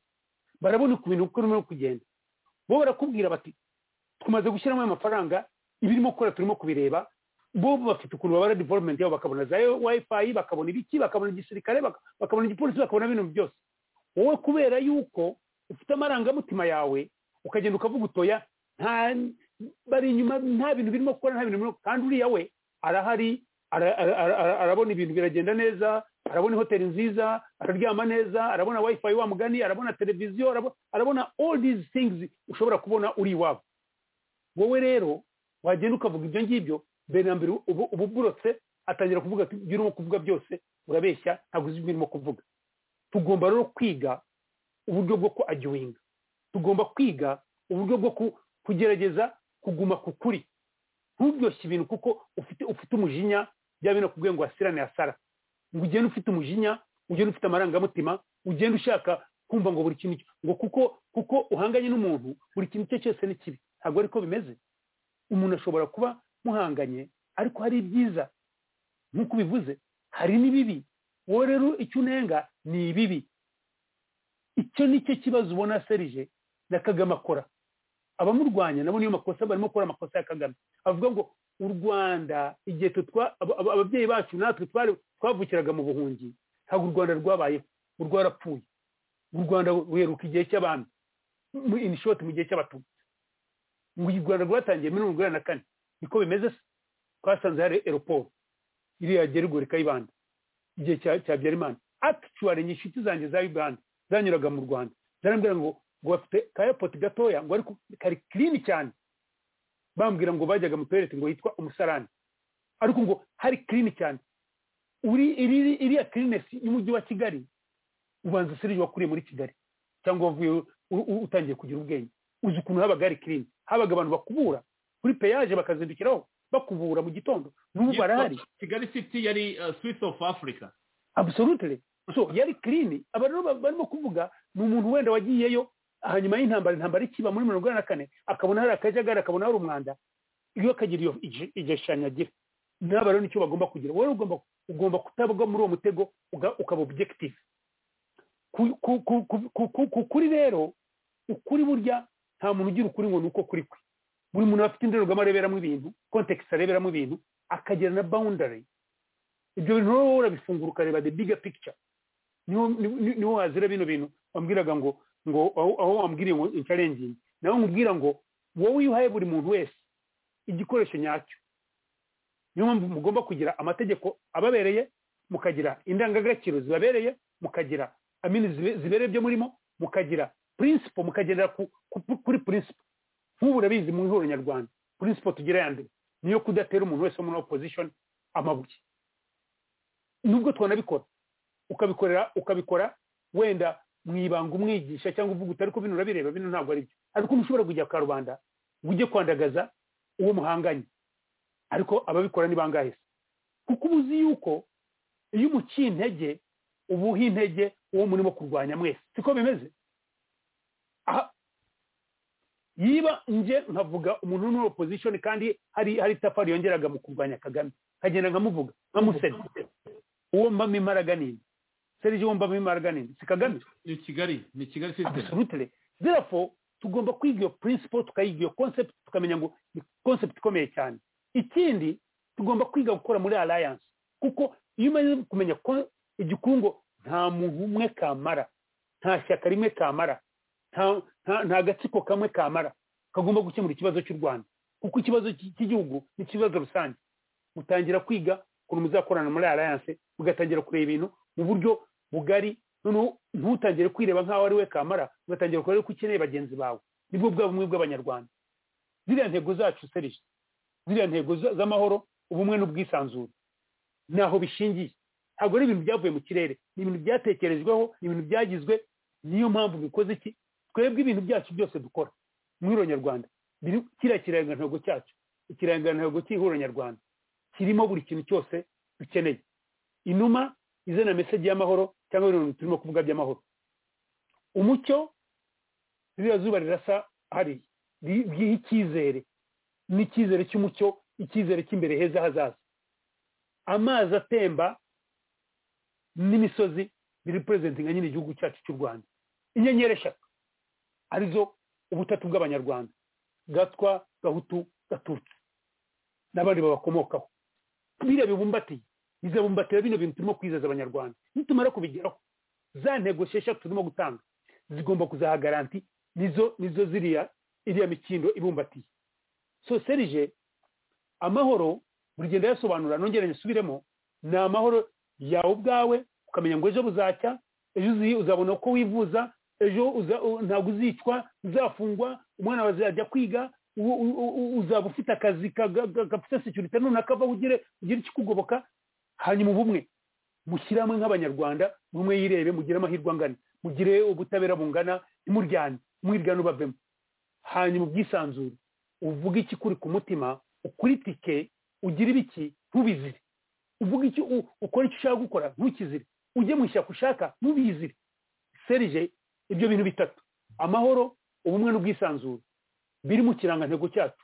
barabona ku bintu uko urimo kugenda bo barakubwira bati tumaze gushyiramo amafaranga ibirimo gukora turimo kubireba bo bafite ukuntu babara development yabo bakabona za wifi bakabona ibiki bakabona igisirikare bakabona igipolisi bakabona bino byose wowe kubera yuko ufite amarangamutima yawe ukagenda ukavuga utoya nta bari inyuma nta bintu birimo gukora nta bintu birimo kandi uriya we arahari arabona ibintu biragenda neza arabona hoteli nziza araryama neza arabona wifi wa mugani arabona televiziyo arabona all these things ushobora kubona uri iwabo wowe rero wagenda ukavuga ibyo ngibyo mbere na mbere uba uburotse atangira kuvuga ibyo urimo kuvuga byose urabeshya ntabwo uzi ibyo urimo kuvuga tugomba rero kwiga uburyo bwo kuagiwinga tugomba kwiga uburyo bwo kugerageza kuguma ku kuri ntubyoshye ibintu kuko ufite ufite umujinya byaba binakubwiye ngo wasirane asara ngo ugende ufite umujinya ugende ufite amarangamutima ugende ushaka kumva ngo buri kintu ngo kuko kuko uhanganye n'umuntu buri kintu icyo cyose ni kibi ntabwo ariko bimeze umuntu ashobora kuba muhanganye ariko hari ibyiza nk'uko ubivuze hari n'ibibi wowe rero icyo unenga ni ibibi icyo ni cyo kibazo ubona serije na kagame akora abamurwanya nabo niyo makosa barimo gukora amakosa ya kagame avuga ngo u rwanda igihe ababyeyi bacu natwe twavukiraga mu buhungi ntabwo u rwanda rwabayeho u rwarapfuye u rwanda ruheruka igihe cy'abami inishoti mu gihe cy'abatutsi u rwanda rwatangiye muri mirongo inani na kane niko bimeze se twasanze hari eroporo iriya gerigori kayibanda igihe cya byarimana akituwari ni inshuti zanjye za uganda zanyuraga mu rwanda zarambwira ngo ngo bafite ka airport gatoya ngo ariko kari clean cyane bambwira ngo bajyaga mu toilette ngo yitwa umusarani ariko ngo hari clean cyane uri iri iriya cleanness y'umujyi wa kigali ubanza serije wakuriye muri kigali cyangwa wavuye utangiye kugira ubwenge uzi ukuntu habaga hari clean habaga abantu bakubura kuri peyaje bakazindukiraho bakubura mu gitondo n'ubu barahari kigali city yari swiss of africa absolutely so yari clean aba rero barimo kuvuga ni umuntu wenda wagiyeyo hanyuma y'intambara intambara ikiba muri mirongo inani na kane akabona hari akajagari akabona hari umwanda iyo akagira iyo igishushanyo agira naba rero nicyo bagomba kugira wowe ugomba ugomba kutabwa muri uwo mutego ukaba objective ku kuri rero ukuri burya nta muntu ugira ukuri ngo ni uko kuri kwe buri muntu afite indorerwamo areberamo ibintu kontekisi areberamo ibintu akagira na boundary ibyo bintu rero urabifungura ukareba the bigger picture niho wazira bino bintu wambwiraga ngo ngo aho wambwiriye ngo incarengingi nawe nkubwira ngo wowe iyo uhaye buri muntu wese igikoresho nyacyo niyo mpamvu mugomba kugira amategeko ababereye mukagira indangagaciro zibabereye mukagira amini zibereye ibyo murimo mukagira purinsipo mukagendera kuri purinsipo nk'ubu urabizi mu ihuriro nyarwanda purinsipo tugira yandi niyo kudatera umuntu wese wo muri opozishoni amabuye nubwo twanabikora ukabikorera ukabikora wenda mu ibanga umwigisha cyangwa uvuga utari bino urabireba bino ntabwo ari byo ariko ushobora kujya ku karubanda ngo ujye kwandagaza uwo muhanganye ariko ababikora ni bangahe se kuko uba uzi yuko iyo umuciye intege uba uha intege uwo murimo kurwanya mwese siko bimeze aha yiba nje nkavuga umuntu uri muri opozishoni kandi hari hari itafari yongeraga mu kurwanya kagame nkagenda nkamuvuga nkamusenya uwo mbamo imbaraga nini serije uwo mbamo imbaraga nini si kagame ni kigali ni kigali absolutely therefore tugomba kwiga iyo principle tukayiga iyo concept tukamenya ngo ni concept ikomeye cyane ikindi tugomba kwiga gukora muri alliance kuko iyo umaze kumenya ko igikungo nta muntu umwe kamara nta shyaka rimwe kamara nta- nta- nta gatsiko kamwe kamara kagomba gukemura ikibazo cy'u rwanda kuko ikibazo cy- cy'igihugu ni ikibazo rusange mutangira kwiga ukuntu muzakorana muri alliance mugatangira kureba ibintu mu buryo bugari noneho ntutangire kwireba nk'aho ari we kamara ugatangira kureba ko ukeneye bagenzi bawe nibwo bwa bumwe bw'abanyarwanda ziriya ntego zacu serije ziriya ntego za- z'amahoro ubumwe n'ubwisanzure naho bishingiye ntabwo ari ibintu byavuye mu kirere ni ibintu byatekerejweho ni ibintu byagizwe niyo mpamvu bikoze iki twebwe ibintu byacu byose dukora mwiro nyarwanda biri kiriya kirangantego cyacu ikirangantego cy'ihuriro nyarwanda kirimo buri kintu cyose dukeneye inuma izana mesaje y'amahoro cyangwa bino bintu turimo kuvuga by'amahoro umucyo ririya zuba rirasa hari bwiha icyizere n'icyizere cy'umucyo icyizere cy'imbere heza hazaza amazi atemba n'imisozi biri purezentinga nyine igihugu cyacu cy'u rwanda inyenyeri eshatu arizo ubutatu bw'abanyarwanda gatwa gahutu gatutsi n'abandi babakomokaho biriya bibumbatiye bizabumbatiye bino bintu turimo kwizeza abanyarwanda nitumara kubigeraho za ntego esheshatu turimo gutanga zigomba kuzaha garanti nizo nizo ziriya iriya mikindo ibumbatiye so serije amahoro buri genda yasobanura nongere nyisubiremo ni amahoro yawe ubwawe ukamenya ngo ejo buzacya ejo uzi- uzabona uko wivuza ejo uza- u- ntabwo uzicwa uzafungwa umwana wawe azajya kwiga u- u- u- uzaba ufite akazi kaga- ga- gafite securite runaka aho ugire ugire ikikugoboka hanyuma ubumwe mushyire hamwe nk'abanyarwanda buri umwe yirebe mugire amahirwe angana mugire ubutabera bungana ntimuryane umwiryane ubavemo hanyuma ubwisanzure uvuge ikikuri ku mutima ukuritike ugire ibiki ntubizire uvuga icyo u- ukora icyo ushaka gukora ntukizire ujye mu ishyaka ushaka ntubizire serije ibyo bintu bitatu amahoro ubumwe n'ubwisanzure biri mu kirangantego cyacu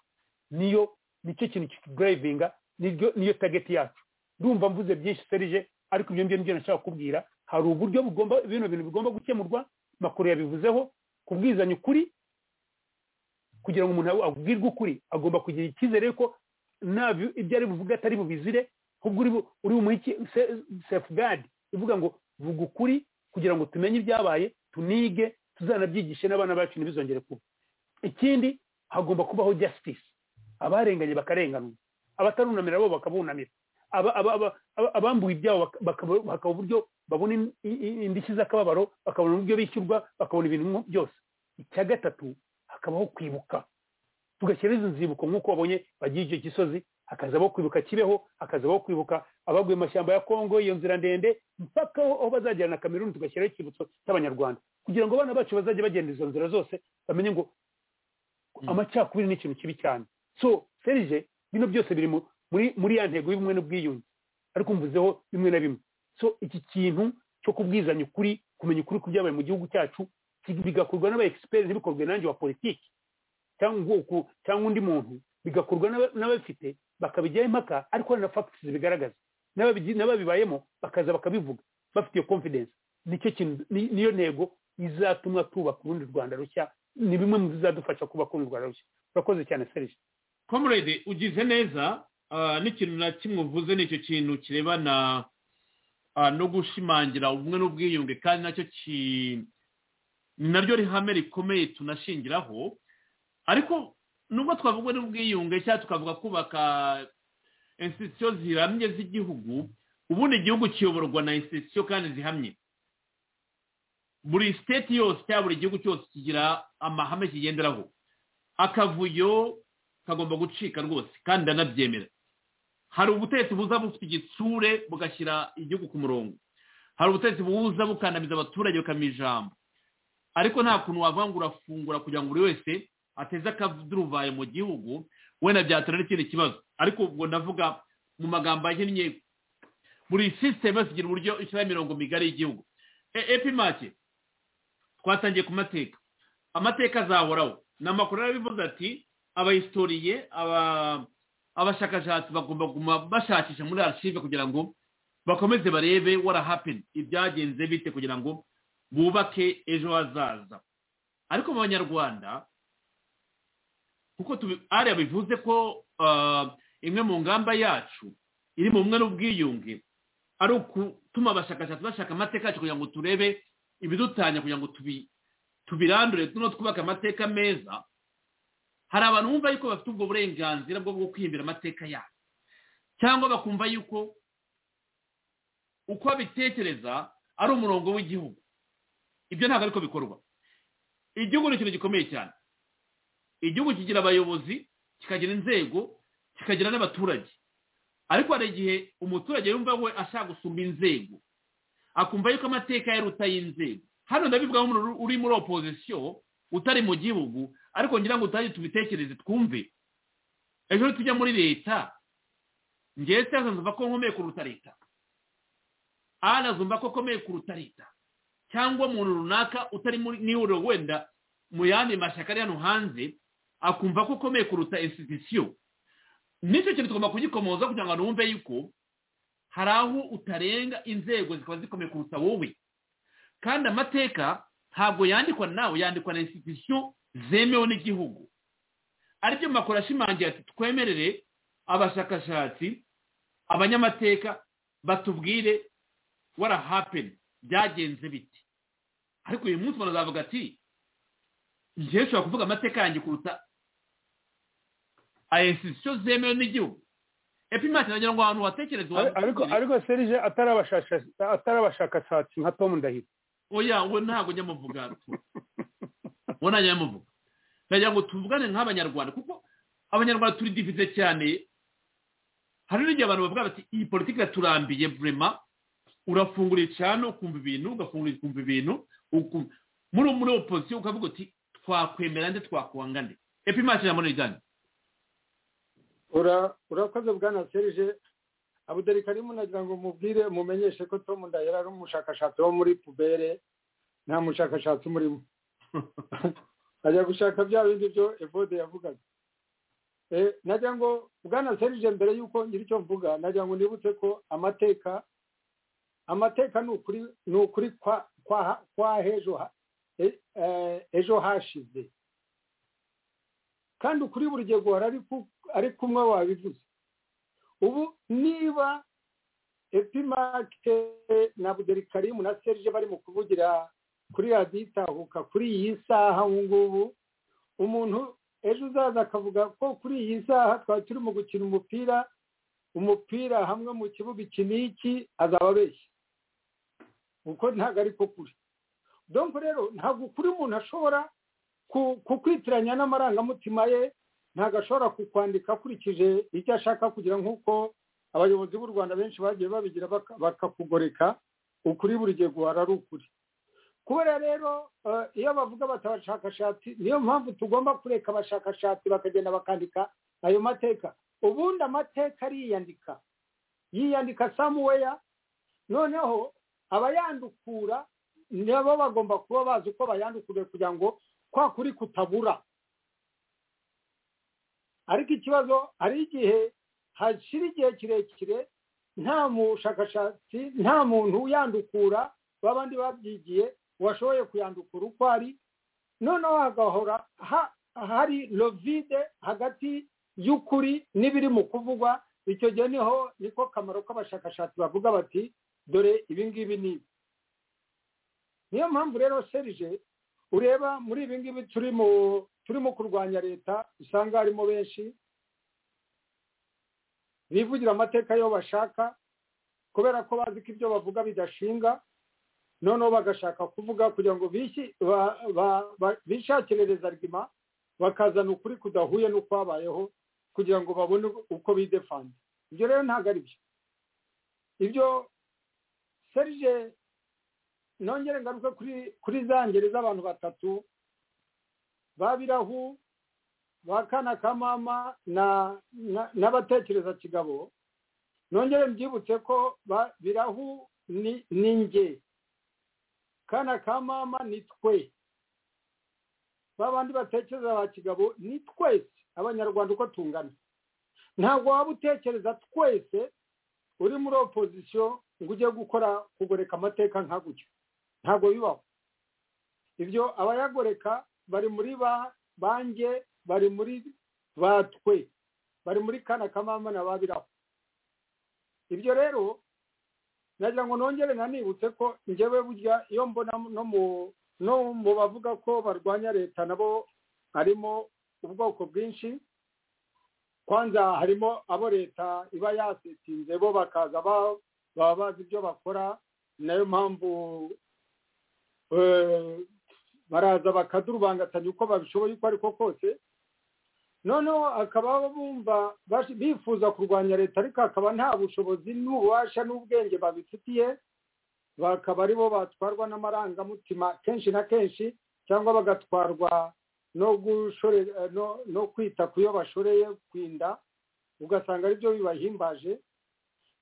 niyo nicyo kintu kitugarayivinga niryo- niyo tageti yacu ndumva mvuze byinshi serije ariko ibyo ngibyo nashaka kubwira hari uburyo bugomba bino bintu bigomba gukemurwa makuru yabivuzeho kubwizanya ukuri kugira ngo umuntu abwirwe ukuri agomba kugira icyizere yuko nta bi- ibyo ari buvuga atari bubizire ahubwo uri bu- uri bumuhe iki- se- safeguard ivuga ngo vuga ukuri kugira ngo tumenye ibyabaye tunige tuzanabyigishe n'abana bacu ntibizongere kuba ikindi hagomba kubaho justice abarenganye bakarenganwa abatarunamira bo bakabunamira aba- aba- aba- aba- abambuwe ibyabo baka- bakaba bakaba uburyo babona in- i- i- indishyi z'akababaro bakabona uburyo bishyurwa bakabona ibintu byose icya gatatu hakabaho kwibuka tugashyira izi nzibuko nk'uko wabonye bagiye icyo gisozi hakazabaho kwibuka kibeho hakazabaho kwibuka abaguye mu mashyamba ya kongo iyo nzira ndende mpaka aho aho bazagera na kameruni tugashyiraho icyibutso cy'abanyarwanda kugira ngo abana bacu bazajye bagenda izo nzira zose bamenye ngo amacakubiri ni ikintu kibi cyane so serije bino byose biri mu- muri muri ya ntego y'ubumwe n'ubwiyunge ariko mvuzeho bimwe na bimwe so iki kintu cyo kubwizanya ukuri kumenya ukuri ku byabaye mu gihugu cyacu ki- bigakorwa n'abaegisiperi ntibikorwe nanjye wa politiki cyangwa ubwoko cyangwa undi muntu bigakorwa n'aba- n'ababifite bakabijyaho impaka ariko hari na fagitisi zibigaragaza n'ababigi- n'ababibayemo bakaza bakabivuga bafite iyo confidence nicyo kintu ni- niyo ntego izatuma twubaka urundi rwanda rushya ni bimwe mu bizadufasha kubaka urundi rwanda rushya urakoze cyane serije comrade ugize neza ah, n'ikintu na kimwe uvuze ni icyo kintu kirebana ah, no gushimangira ubumwe n'ubwiyunge kandi nacyo ki- ni naryo rihame rikomeye tunashingiraho ariko nubwo twavuga n'ubwiyunge cyangwa tukavuga kubaka institusiyo ziramye z'igihugu ubundi igihugu kiyoborwa na institusiyo kandi zihamye buri siteti yose cyangwa buri gihugu cyose kigira amahame kigenderaho akavuyo kagomba gucika rwose kandi ndanabyemera hari ubutegetsi buza bufite igitsure bugashyira igihugu ku murongo hari ubutegetsi buza bukandamiza abaturage bukamira ijambo ariko nta kuntu wavuga ngo urafungura kugira ngo buri wese ateze akaduruvaye mu gihugu wenda byatera n'ikindi kibazo ariko ubwo ndavuga mu magambo ahinnye buri sisiteme yose igira uburyo ishyiraho imirongo migari y'igihugu E- epimake twatangiye ku mateka amateka azahoraho ni amakuru yarabivuze ati abahistoriye aba- abashakashatsi bagomba kuguma bashakisha muri archive kugira ngo bakomeze barebe what happened ibyagenze bite kugira ngo bubake ejo hazaza ariko mu banyarwanda kuko tubi- ari yabivuze ko ah, imwe mu ngamba yacu iri mu bumwe n'ubwiyunge ari ukutuma abashakashatsi bashaka amateka yacu kugira ngo turebe ibidutanya kugira ngo tubirandure tuno twubake amateka meza hari abantu bumva yuko bafite ubwo burenganzira bwo kwihimbira amateka yabo cyangwa bakumva yuko uko abitekereza ari umurongo w'igihugu ibyo ntabwo ariko bikorwa igihugu ni ikintu gikomeye cyane igihugu kigira abayobozi kikagira inzego kikagira n'abaturage ariko hari igihe umuturage yumva we ashaka gusumba inzego akumva yuko amateka yaruta y'inzego hano ndabivuga nk'umuntu uri muri opozisiyo utari mu gihugu ariko ngira ngo utange tubitekereze twumve ejo tujya muri leta ngewe cyangwa nzumva ko nkomeye kuruta leta ara zumva ko akomeye kuruta leta cyangwa umuntu runaka utari muri niwe wenda mu yandi mashyaka ari hano hanze akumva ko ukomeye kuruta insitisiyo nicyo kintu tugomba kugikomoza kugira ngo numve yuko hari aho utarenga inzego zikaba zikomeye kuruta wowe kandi amateka ntabwo yandikwa nawe yandikwa na insitisiyo zemewe n'igihugu aribyo makuru ashimangira ati twemerere abashakashatsi abanyamateka batubwire warahapeni byagenze biti ariko uyu munsi barazavuga ati njyewe ushobora kuvuga amateka yanjye kuruta ayesisiyo zemewe n'igihugu epi mpamvu nagira ngo ahantu watekereza ariko ariko serije atari abashakashatsi nka tomu ndahiro oya we ntabwo njya muvuga we ntajya muvuga ndagira ngo tuvugane nk'abanyarwanda kuko abanyarwanda turi divize cyane hari n'igihe abantu bavuga bati iyi politiki iraturambiye burema urafungura icana ukumva ibintu ugafungura ukumva ibintu muri muri opozisiyo ukavuga uti twakwemera nde twakwanga nde epi mpamvu nagira ngo nijyane urakoze bwana serije abudari karimu nagira ngo mubwire mumenyeshe ko tom ndahera ari umushakashatsi wo muri pubere nta mushakashatsi umurimo ajya gushaka bya bindi byo evode yavugaga nagira ngo bwana serije mbere y'uko ngira icyo mvuga nagira ngo nibutse ko amateka amateka ni ukuri kwa ejo hashize kandi ukuri buri gihe guhora ari kumwe wabivuze ubu niba epimake na buderikarimu na serije bari mu kuvugira kuri radiyo itahuka kuri iyi saha ubu ngubu umuntu ejo uzaza akavuga ko kuri iyi saha twari turimo gukina umupira umupira hamwe mu kibuga iki n'iki azaba abeshya kuko ntabwo ari ko kuri donko rero ntabwo ukuri umuntu ashobora kukwitiranya n'amarangamutima ye ntabwo ashobora kukwandika akurikije icyo ashaka kugira nk'uko abayobozi b'u rwanda benshi bagiye babigira bakakugoreka ukuri buri gihe guhara ari ukuri kubera rero iyo bavuga bati abashakashatsi niyo mpamvu tugomba kureka abashakashatsi bakagenda bakandika ayo mateka ubundi amateka ariyandika yiyandika samuweya noneho abayandukura nabo bagomba kuba bazi uko bayandukuriye kugira ngo kwa kuri kutabura ariko ikibazo hari igihe hashira igihe kirekire nta mushakashatsi nta muntu uyandukura babandi babyigiye washoboye kuyandukura uko ari noneho hagahora hari lovide hagati y'ukuri n'ibiri mu kuvugwa icyo gihe niho niko kamaro k'abashakashatsi bavuga bati dore ibi ngibi ni niyo mpamvu rero serije ureba muri ibi ngibi turimo kurwanya leta usanga harimo benshi bivugira amateka yo bashaka kubera ko bazi ko ibyo bavuga bidashinga noneho bagashaka kuvuga kugira ngo bishakirereze arigima bakazana ukuri kudahuye n'ukwabayeho kugira ngo babone uko bidefanda ibyo rero ntabwo ari byo ibyo serije nongere ngaruke kuri za ngeri z'abantu batatu ba birahu ba kana kamama n'abatekereza kigabo nongere mbyibutse ko birahu ni nge kana kamama ni twe ba bandi batekereza ba kigabo ni twese abanyarwanda uko tungana ntabwo waba utekereza twese uri muri opozisiyo ngo ujye gukora kugoreka amateka nka gutyo ntabwo bibaho ibyo abayagoreka bari muri bange bari muri batwe bari muri kana kamama na babiraho ibyo rero nagira ngo nongere nanibutse ko njyewe burya iyo mbona no mu no mu bavuga ko barwanya leta nabo harimo ubwoko bwinshi kwanza harimo abo leta iba yasetinze bo bakaza baba bazi ibyo bakora nayo mpamvu baraza bakadurubangatanya uko babishoboye uko ariko kose noneho akaba bumva bifuza kurwanya leta ariko akaba nta bushobozi n'ububasha n'ubwenge babifitiye bakaba aribo batwarwa n'amarangamutima kenshi na kenshi cyangwa bagatwarwa no gushore no no kwita ku yo bashoreye kwinda ugasanga aribyo bibahimbaje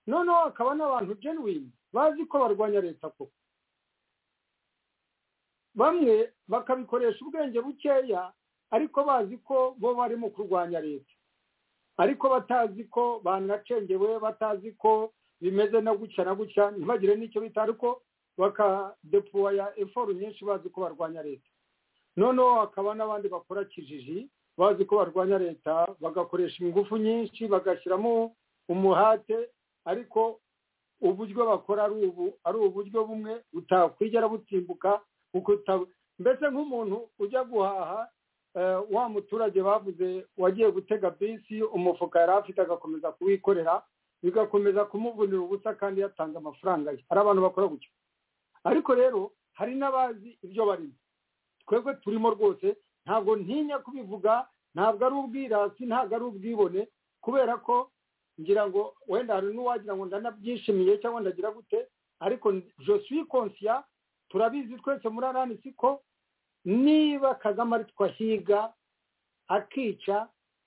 noneho hakaba n'abantu genuine bazi ko barwanya leta koko bamwe bakabikoresha ubwenge bukeya ariko bazi ko bo bari mu kurwanya leta ariko batazi ko banacengewe batazi ko bimeze na gutya na gutya ntibagire n'icyo bita ariko bakadepuwaya eforu nyinshi bazi ko barwanya leta noneho hakaba n'abandi bakora kijiji bazi ko barwanya leta bagakoresha ingufu nyinshi bagashyiramo umuhate ariko uburyo bakora ari uburyo bumwe butakwigera butimbuka mbese nk'umuntu ujya guhaha wa muturage bavuze wagiye gutega bisi umufuka yari afite agakomeza kuwikorera bigakomeza kumuvunira ubusa kandi yatanga amafaranga ye hari abantu bakora gutyo ariko rero hari n'abazi ibyo barimo twebwe turimo rwose ntabwo ntinya kubivuga ntabwo ari ubwirasi ntabwo ari ubwibone kubera ko ngira ngo wenda hari n'uwagira ngo ndanabyishimiye cyangwa ndagira gute ariko joswi konsiya turabizi twese muri aranisi ko niba kagame ari twahiga akica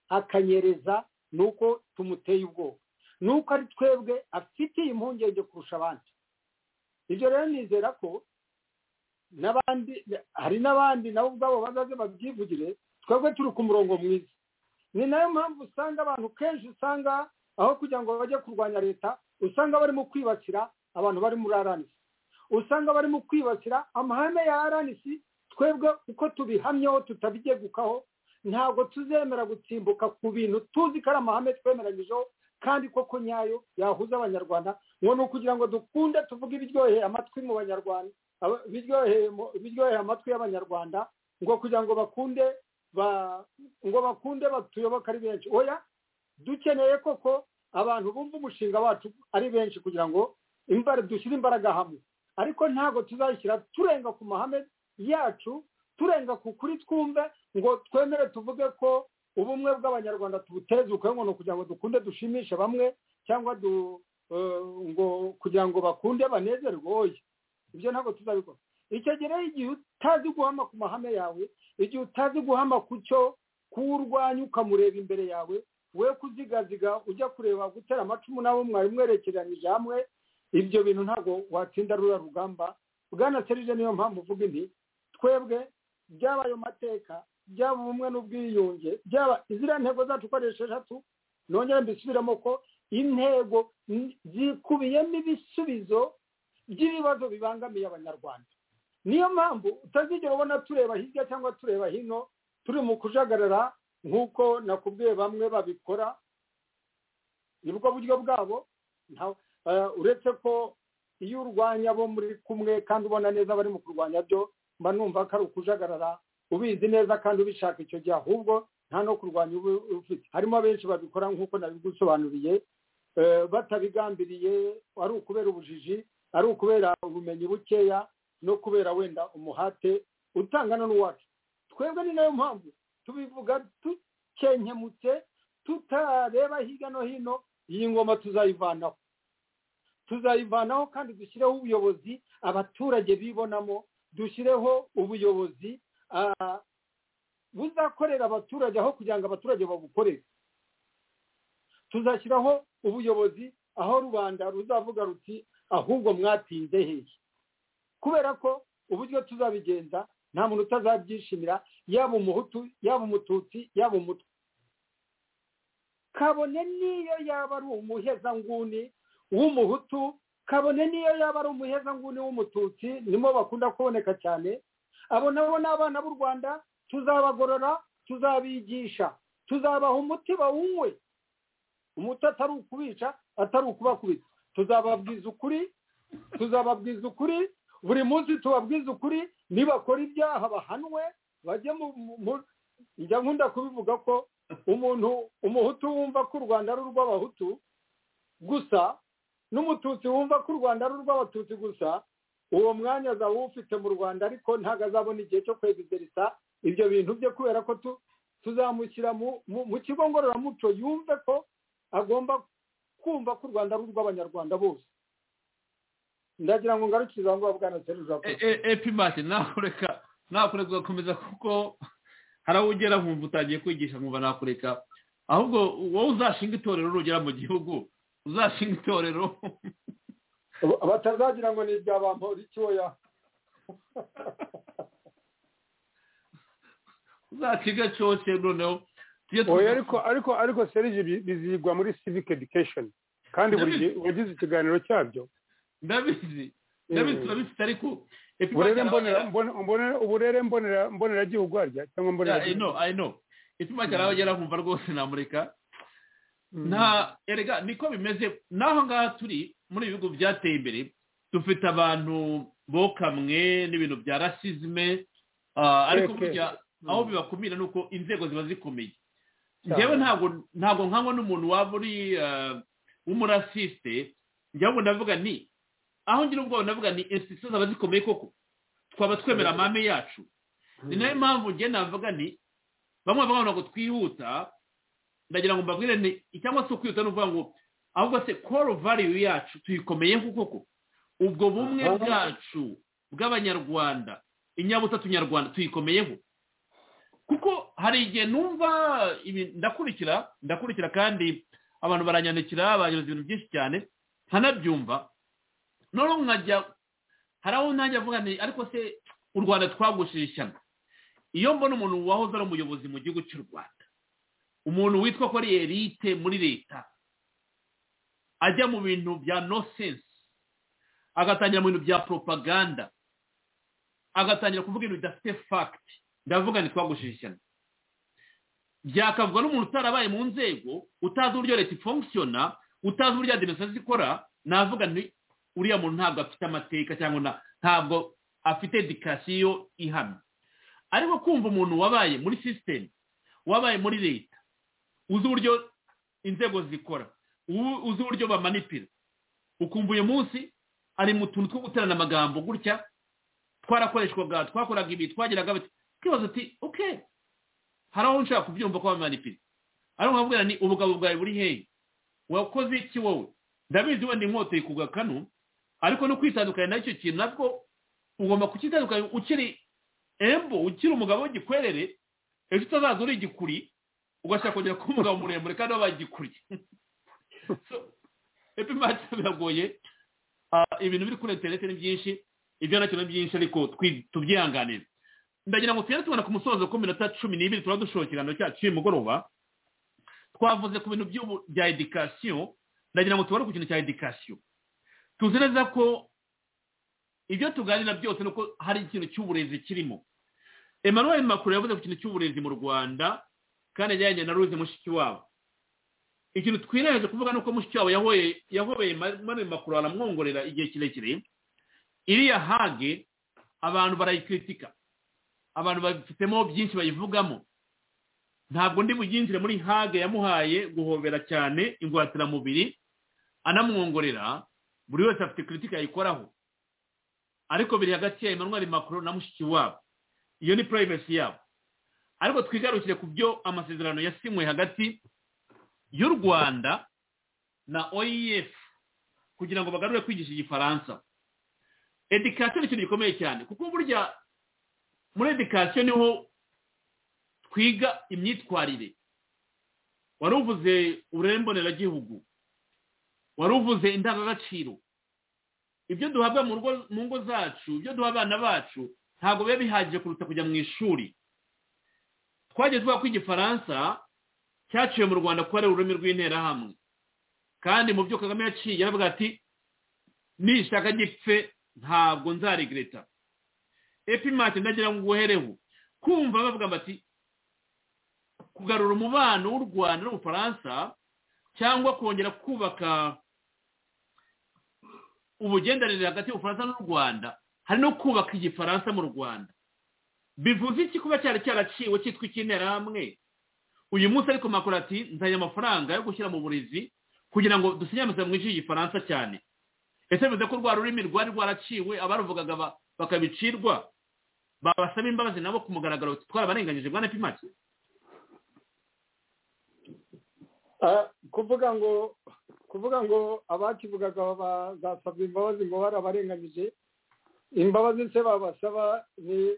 akanyereza ni uko tumuteye ubwoba ni uko ari twebwe afitiye impungenge kurusha abandi ibyo rero nizera ko n'abandi hari n'abandi nabo ubwabo bazaze babyivugire twebwe turi ku murongo mwiza ni nayo mpamvu usanga abantu kenshi usanga aho kugira ngo bajye kurwanya leta usanga barimo kwibasira abantu bari muri aranisi usanga barimo kwibasira amahame ya aranisi twebwe uko tubihamyeho tutabigegekaho ntabwo tuzemera gutsimbuka ku bintu tuzi ko ari amahame twemeranyijeho kandi koko nyayo yahuza abanyarwanda ngo ni ukugira ngo dukunde tuvuge ibiryoheye amatwi mu banyarwanda biryoheye amatwi y'abanyarwanda ngo kugira ngo bakunde ngo bakunde batuyoboke ari benshi oya dukeneye koko abantu bumva umushinga wacu ari benshi kugira ngo dushyire imbaraga hamwe ariko ntabwo tuzashyira turenga ku mahame yacu turenga ku kuri twumve ngo twemere tuvuge ko ubumwe bw'abanyarwanda tubuteze uko ngo ni ukugira ngo dukunde dushimishe bamwe cyangwa ngo kugira ngo bakunde banezerwe oya ibyo ntabwo tuzabikora icyo gihe igihe utazi guhama ku mahame yawe igihe utazi guhama ku cyo kuwurwanya ukamureba imbere yawe we kuzigaziga ujya kureba gutera amacumu nabo mwari mwerekeranyije hamwe ibyo bintu ntabwo watsinda ruriya rugamba bwana serije niyo mpamvu uvuga inti twebwe byaba ayo mateka byaba ubumwe n'ubwiyunge byaba iziriya ntego zacu uko ari esheshatu nongere mbisubiremo ko intego zikubiyemo ibisubizo by'ibibazo bibangamiye abanyarwanda niyo mpamvu utazigera ubona tureba hirya cyangwa tureba hino turi mu kujagarara nk'uko nakubwiye bamwe babikora nibwo buryo bwabo uretse ko iyo urwanya bo muri kumwe kandi ubona neza abari mu kurwanya byo mba numva ko ari ukujagarara ubizi neza kandi ubishaka icyo gihe ahubwo nta no kurwanya uba ufite harimo benshi babikora nk'uko nabigusobanuriye batabigambiriye ari ukubera ubujiji ari ukubera ubumenyi bukeya no kubera wenda umuhate utangana n'uwacu twebwe ni nayo mpamvu tubivuga dukenkemutse tutareba hirya no hino iyi ngoma tuzayivanaho tuzayivanaho kandi dushyireho ubuyobozi abaturage bibonamo dushyireho ubuyobozi buzakorera abaturage aho kugira ngo abaturage babukorere tuzashyiraho ubuyobozi aho rubanda ruzavuga ruti ahubwo mwatinze hehe kubera ko uburyo tuzabigenza nta muntu utazabyishimira yaba umuhutu yaba umututsi yaba umutwe kabone n'iyo yaba ari umuhezanguni w'umuhutu kabone niyo yaba ari umuhezanguni w'umututsi nimo bakunda kuboneka cyane abo nabo ni abana b'u rwanda tuzabagorora tuzabigisha tuzabaha umuti bawunywe umuti atari ukubica atari ukubakubita tuzababwiza ukuri tuzababwiza ukuri buri munsi tubabwiza ukuri nibakora ibyaha bahanwe bajye mu mu- njya nkunda kubivuga ko umuntu umuhutu wumva ko u rwanda ari urw'abahutu gusa n'umututsi wumva ko u rwanda ari urw'abatutsi gusa uwo mwanya azaba awufite mu rwanda ariko ntabwo azabona igihe cyo kwegiderisa ibyo bintu bye kubera ko tu- tuzamushyira mu- mu mu kigo ngororamuco yumve ko agomba kumva ko u rwanda ari urw'abanyarwanda bose ndagira ngo ngarukirize aho ngaho bwana serije epimati nakureka nakureka ugakomeza kuko hari aho ugera nkumva utangiye kwigisha nkumva nakureka ahubwo wowe uzashinga itorero rugera mu gihugu uzashinga itorero batazagira ngo ni ibya bampora icyoya uzakiga cyose noneho tujye tu- oya ariko ariko ariko serije bi- bizigwa muri civic education kandi buri gihe wagize ikiganiro cyabyo ndabizi ndabizi turabifite ariko uburere mbonera mbone- mbone- uburere mbonera mboneragihugu harya cyangwa mbonera I know, I know. ituma cyane aho ugera nkumva rwose namureka nta erega niko bimeze n'aho ngaho turi muri ibi bihugu byateye imbere dufite abantu bokamwe n'ibintu bya rasizme ah, ariko Keke. burya aho bibakumira ni uko inzego ziba zikomeye njyewe ntabwo ntabwo nkanywa n'umuntu waba uri ah, w'umurasiste njyewe ngo ndavuga ni aho ngira ubwoba ndavuga ni institution zaba zikomeye koko twaba twemera amahame yacu ni nayo mpamvu njye navuga ni bamwe bavuga ngo twihuta ndagira ngo mbabwire ni cyangwa se kwihuta ni ukuvuga ngo ahubwo se koro valiyu yacu tuyikomeyeho koko ubwo bumwe Aha. bwacu bw'abanyarwanda inyabutatu nyarwanda tuyikomeyeho kuko hari igihe numva ibi- ndakurikira ndakurikira kandi abantu baranyandikira banyoza ibintu byinshi cyane nkanabyumva noneho nkajya hari aho ntajya avuga nti ariko se u rwanda twagushije ishyano iyo mbona umuntu wahoze ari umuyobozi mu gihugu cy'u rwanda umuntu witwa ko ari erite muri leta ajya mu bintu bya nosense agatangira mu bintu bya propaganda agatangira kuvuga ibintu bidafite fagiti ndavuga ni twagushije ishyano byakavugwa n'umuntu utarabaye mu nzego utazi uburyo leta ifongisiona utazi uburyo adiminisitirasiyo zikora navuga nti uriya muntu ntabwo afite amateka cyangwa na- ntabwo afite edikasiyo ihamye ariko kumva umuntu wabaye muri sisiteme wabaye muri leta uzi uburyo inzego zikora u- uzi uburyo bamanipira ukumva uyu munsi ari mu tuntu two guterana amagambo gutya twarakoreshwaga twakoraga ibi twageraga bati twibaza uti oke hari aho nshaka kubyumva ko bamanipira ariko nkabwira ni ubugabo bwawe buri hehe wakoze iki wowe ndabizi wenda inkota ikuga kano ariko no kwitandukanya n'icyo kintu nabwo ugomba kukitandukanya ukiri embo ukiri umugabo w'igikwerere ejo utazaza uri igikuri ugashaka kongera kuba umugabo muremure kandi w'abagikuri epi mati biragoye Ah, ibintu biri kuri interineti ni byinshi ibyo nacyo ni byinshi ariko twi- tubyihanganire ndagira ngo tugende tubona ku musozo ku minota cumi n'ibiri turaba dushoje ikiganiro cyacu cy'uyu mugoroba twavuze ku bintu by'ubu- bya edikasiyo ndagira ngo tubone ku kintu cya edikasiyo tuzi neza ko ibyo tuganira byose ni uko hari ikintu cy'uburezi kirimo emmanuel macron yavuze ku kintu cy'uburezi mu rwanda kandi ajyanye na ruze mushikiwabo ikintu twireheje kuvuga ni uko mushikiwabo yahoye yahobeye emmanuel macron aramwongorera igihe kirekire iriya hage abantu barayikritika abantu bafitemo byinshi bayivugamo ntabwo ndi buyinjire muri hage yamuhaye guhobera cyane ingwatiramubiri anamwongorera buri wese afite kritika yayikoraho ariko biri hagati ya emmanuel macron na mushiki wabo iyo ni privacy yabo ariko twigarukire ku byo amasezerano yasinywe hagati y'u rwanda na oef kugira ngo bagarure kwigisha igifaransa edikasiyo ni ikintu gikomeye cyane kuko burya muri edikasiyo niho twiga imyitwarire wari uvuze uburere mboneragihugu wari uvuze indangagaciro ibyo duhabwa mu rugo mu ngo zacu ibyo duha abana bacu ntabwo biba bihagije kuruta kujya mu ishuri twajya tuvuga ko igifaransa cyaciwe mu rwanda kuba ari ururimi rw'interahamwe kandi mu byo kagame yaciye yaravuga ati nishaka gipfe ntabwo nzarigreta epimati ndagira ngo uhereho kumva bavuga bati kugarura umubano w'u rwanda n'ubufaransa cyangwa kongera kubaka ubugendanire hagati y'ubufaransa n'u rwanda hari no kubaka igifaransa mu rwanda bivuze iki kuba cyari cyaraciwe cyitwa icy'interahamwe uyu munsi ariko makuru ati nzanye amafaranga yo gushyira mu burezi kugira ngo dusinyamize mu ijwi igifaransa cyane ese bivuze ko rwa rurimi rwari rwaraciwe abaruvugaga bakabicirwa babasaba imbabazi nabo ku mugaragaro twarabarenganyije bwana pimaki kuvuga ngo kuvuga ngo abakivugaga bazasabwa imbabazi ngo barabarenganyije imbabazi se babasaba ni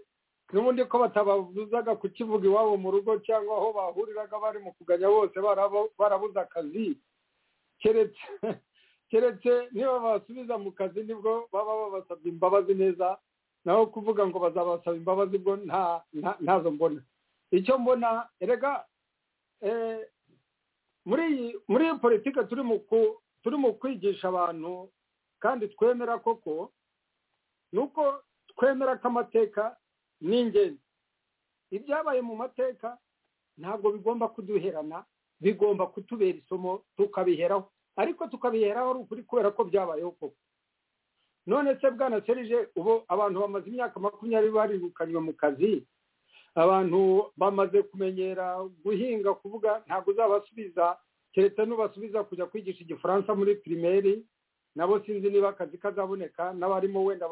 n'ubundi ko batababuzaga kukivuga iwabo mu rugo cyangwa aho bahuriraga bari mu kuganya bose barabuze akazi keretse keretse niba basubiza mu kazi nibwo baba babasabye imbabazi neza naho kuvuga ngo bazabasaba imbabazi bwo ntazo mbona icyo mbona erega muri iyi muri iyi politiki turi mu kwigisha abantu kandi twemera koko ni uko twemera ko amateka ni ingenzi ibyabaye mu mateka ntabwo bigomba kuduherana bigomba kutubera isomo tukabiheraho ariko tukabiheraho ari ukuri kubera ko byabayeho koko none se bwana serije ubu abantu bamaze imyaka makumyabiri barirukanywe mu kazi abantu bamaze kumenyera guhinga kuvuga ntabwo uzabasubiza keretse n'ubasubiza kujya kwigisha igifaransa muri pirimeri nabo sinzi niba akazi kazaboneka n'abarimo wenda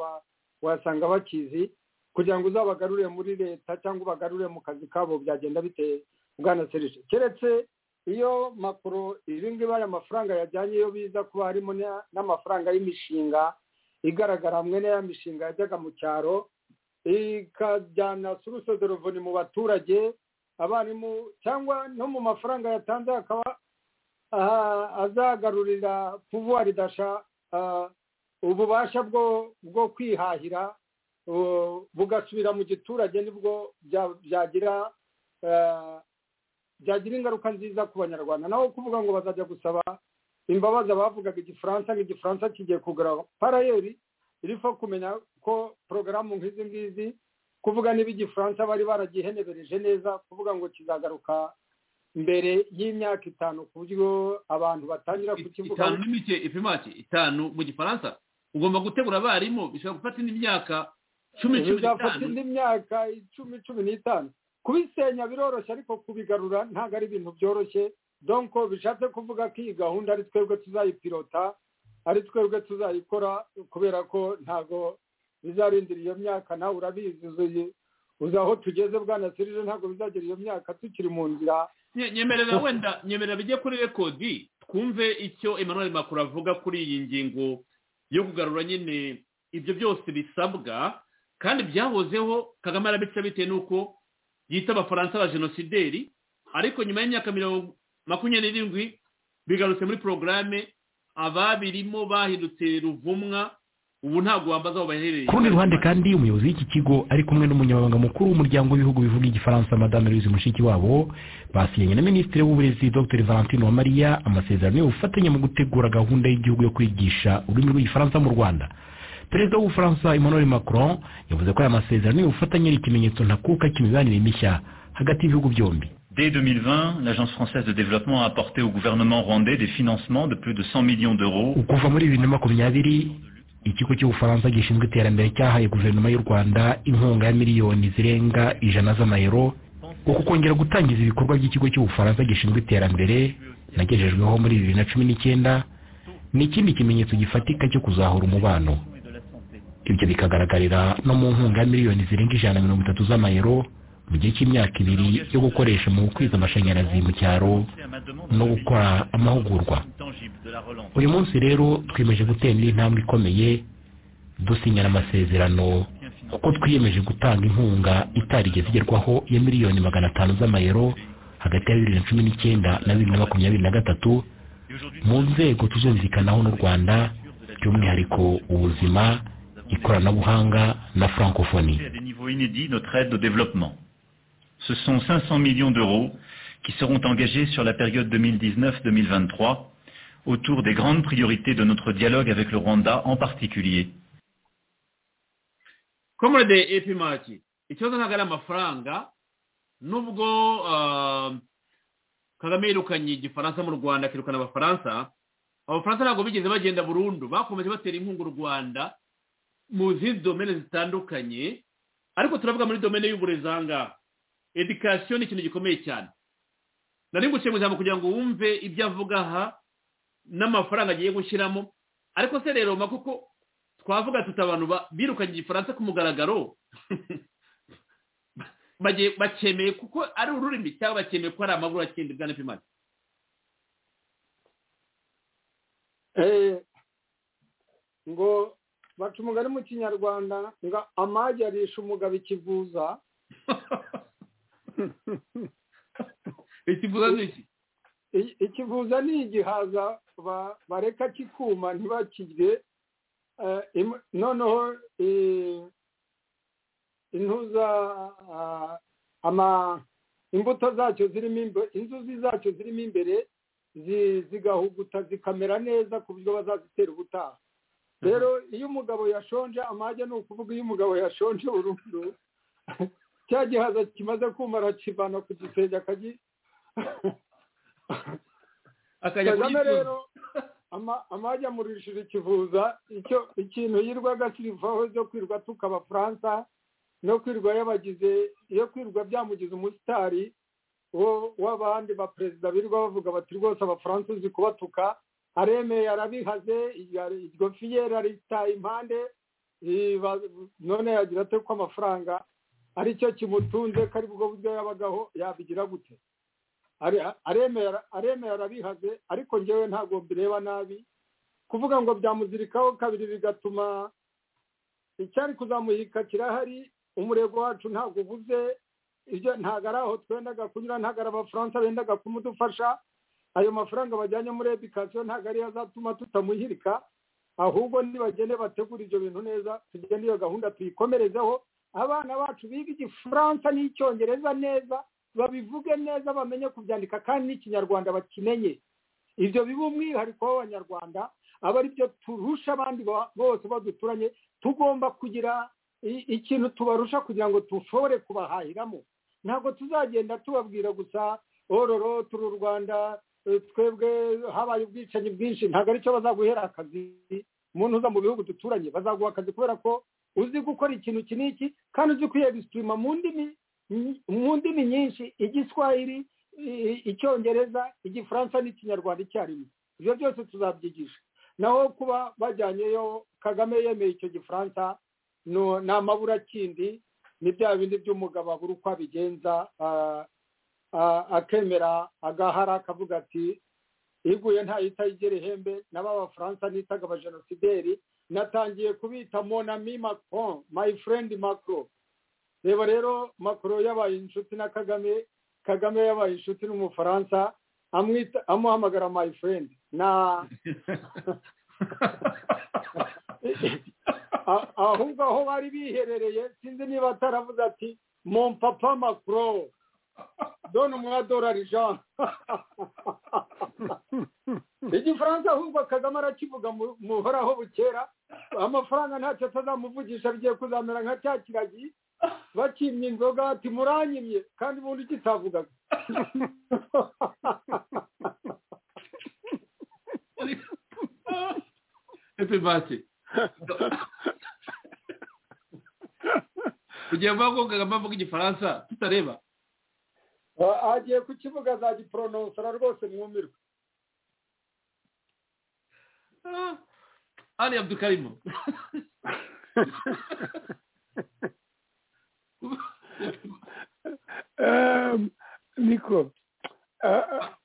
wasanga bakizi kugira ngo uzabagarure muri leta cyangwa ubagarure mu kazi kabo byagenda biteye bwana serije keretse iyo makuru ibi ngibi aya mafaranga yajyanye iyo biza kuba harimo n'amafaranga y'imishinga igaragara hamwe n'aya mishinga yajyaga mu cyaro ikajyana suruse dorovoni mu baturage abarimu cyangwa no mu mafaranga yatanze akaba azagarurira puvuwari dasha ububasha bwo kwihahira bugasubira mu giturage nibwo byagira byagira ingaruka nziza ku banyarwanda naho kuvuga ngo bazajya gusaba imbabazi abavugaga igifaransa nk'igifaransa kigiye kugura parayeri iriho kumenya ko porogaramu nk'izi ngizi kuvuga niba igifaransa bari baragihenebereje neza kuvuga ngo kizagaruka mbere y'imyaka itanu ku buryo abantu batangira kukivuga itanu n'imike ipimaki itanu mu gifaransa ugomba gutegura abarimu bishobora gufata indi myaka cumi cumi bizafata indi myaka icumi cumi n'itanu kubisenya biroroshye ariko kubigarura ntabwo ari ibintu byoroshye donko bishatse kuvuga ko iyi gahunda ari twebwe tuzayipirota ari twebwe tuzayikora kubera ko ntabwo bizarindira iyo myaka nawe urabizi uzi aho tugeze bwana serije ntabwo bizagera iyo myaka tukiri mu nzira nyemerera wenda nyemerera bijye kuri rekodi twumve icyo emmanuel makuru avuga kuri iyi ngingo yo kugarura nyine ibyo byose bisabwa kandi byahozeho kagame arabica bitewe n'uko yita abafaransa ba jenosideri ariko nyuma y'imyaka mirongo makumyabiri n'irindwi bigarutse muri porogaramu ababirimo bahindutse ruvumwa ubu ntabwo wambaza aho baherereye ku rundi ruhande kandi umuyobozi w'iki kigo ari kumwe n'umunyamabanga mukuru w'umuryango w'ibihugu bivuga igifaransa madame louise mushikiwabo basinyanye na minisitiri w'uburezi dr valentine Maria amasezerano y'ubufatanye mu gutegura gahunda y'igihugu yo kwigisha ururimi rw'igifaransa mu rwanda perezida w'ubufaransa emmanuel macron yavuze ko aya masezerano y'ubufatanye ari ikimenyetso ntakuka cy'imibanire mishya hagati y'ibihugu byombi Dès 2020, l'Agence française de développement a apporté au gouvernement rwandais des financements de plus de 100 millions d'euros. kuva muri bibiri na makumyabiri ikigo cy'ubufaransa gishinzwe iterambere cyahaye guverinoma y'u rwanda inkunga ya miliyoni zirenga ijana z'amayero uku kongera gutangiza ibikorwa by'ikigo cy'ubufaransa gishinzwe iterambere nagejejweho muri bibiri na cumi n'icyenda ni ikindi kimenyetso gifatika cyo kuzahura umubano ibyo bikagaragarira no mu nkunga ya miliyoni zirenga ijana na mirongo itatu z'amayero mu gihe cy'imyaka ibiri yo gukoresha mu gukwiza amashanyarazi mu cyaro no gukora amahugurwa uyu munsi rero twiyemeje gutera indi ntambwe ikomeye dusinyana amasezerano kuko twiyemeje gutanga inkunga itarigeze igerwaho ya miliyoni magana atanu z'amayero hagati ya bibiri na cumi n'icyenda na bibiri na makumyabiri na gatatu mu nzego tuzumvikanaho n'u rwanda by'umwihariko ubuzima ikoranabuhanga na francophonie Ce sont 500 millions d'euros qui seront engagés sur la période 2019-2023 autour des grandes priorités de notre dialogue avec le Rwanda en particulier. komurede epimaki ikibazo ntabwo ari amafaranga nubwo kagame yirukanye igifaransa mu rwanda akirukana abafaransa abafaransa ntabwo bigeze bagenda burundu bakomeje batera inkunga u rwanda mu zindi domene zitandukanye ariko turavuga muri domene y'uburezi aha ngaha edikasiyo ni ikintu gikomeye cyane nari guciye mu ijambo kugira ngo wumve ibyo avuga aha n'amafaranga agiye gushyiramo ariko se rero kuko twavuga tuti abantu birukanye igifaransa ku mugaragaro bakemeye kuko ari ururimi cyangwa bakemeye ko hari amabura akindi bwa nepimani ngo baca umugani mu kinyarwanda ngo amagi arisha umugabo ikivuza ikivuza ni iki ikivuza ni igihaza bareka kikuma ntibakirye noneho intuza imbuto zacyo zirimo inzuzi zacyo zirimo imbere zigahuguta zikamera neza ku buryo bazazitera ubutaha rero iyo umugabo yashonje amajya ni ukuvuga iyo umugabo yashonje burundu cya gihaza kimaze kuma arakivana ku gisenge akajya akajya rero amajya amurishije ikivuza ikintu yirwaga sirivaho zo kwirwa tuka abafaransa no kwirwa yabagize iyo kwirwa byamugize umusitari w'abandi baperezida birirwa bavuga bati rwose abafaransa uzi kubatuka aremeye arabihaze iryo fiyeri aritaye impande none yagira ate ko amafaranga aricyo kimutunze ko aribwo buryo yabagaho yabigira gute aremeye arabihaze ariko ngewe ntabwo mbireba nabi kuvuga ngo byamuzirikaho kabiri bigatuma icyari kuzamuhika kirahari umurego wacu ntabwo ubuze ibyo ntabwo ari aho twendaga kunyura ntabwo ari abafaransa bendaga kumudufasha ayo mafaranga bajyanye muri edikasiyo ntabwo ariyo azatuma tutamuhirika ahubwo nibagende bategura ibyo bintu neza tugende iyo gahunda tuyikomerezeho abana bacu biga igifaransa n'icyongereza neza babivuge neza bamenye kubyandika kandi n'ikinyarwanda bakimenye ibyo biba umwihariko w'abanyarwanda aba ari byo turusha abandi bose baduturanye tugomba kugira ikintu tubarusha kugira ngo dushobore kubahahiramo ntabwo tuzagenda tubabwira gusa ororo turi u rwanda twebwe habaye ubwicanyi bwinshi ntabwo aricyo bazaguhera akazi umuntu uza mu bihugu duturanye bazaguha akazi kubera ko uzi gukora ikintu iki n'iki kandi uzi kuyegisitirima mu ndimi nyinshi igiswahili icyongereza igifaransa n'ikinyarwanda icyarimwe ibyo byose tuzabyigisha naho kuba bajyanyeyo kagame yemeye icyo gifaransa ni amaburakindi ni bya bindi by'umugabo abura uko abigenza akemera agahara akavuga ati iguye ntayita igera ihembe naba abafaransa nitaga abajenosideri natangiye kubita monami macron my friend macron reba rero macron yabaye inshuti na kagame kagame yabaye inshuti n'umufaransa amuhamagara my friend na ahubwo aho bari biherereye sinzi niba ataravuze ati mon papa macro done umwadorari jean igifaransa ahubwo kagame arakivuga muhoraho bukera amafaranga ntacyo atazamuvugisha bigiye kuzamera nka cya kiragi bakimye inzoga ati muranyimye kandi ubundi kitavugaga epibati kugira ngo bavuga ngo bavuga igifaransa tutareba agiye ku kibuga za gipronosora rwose mwumirwe ari abdukarimo niko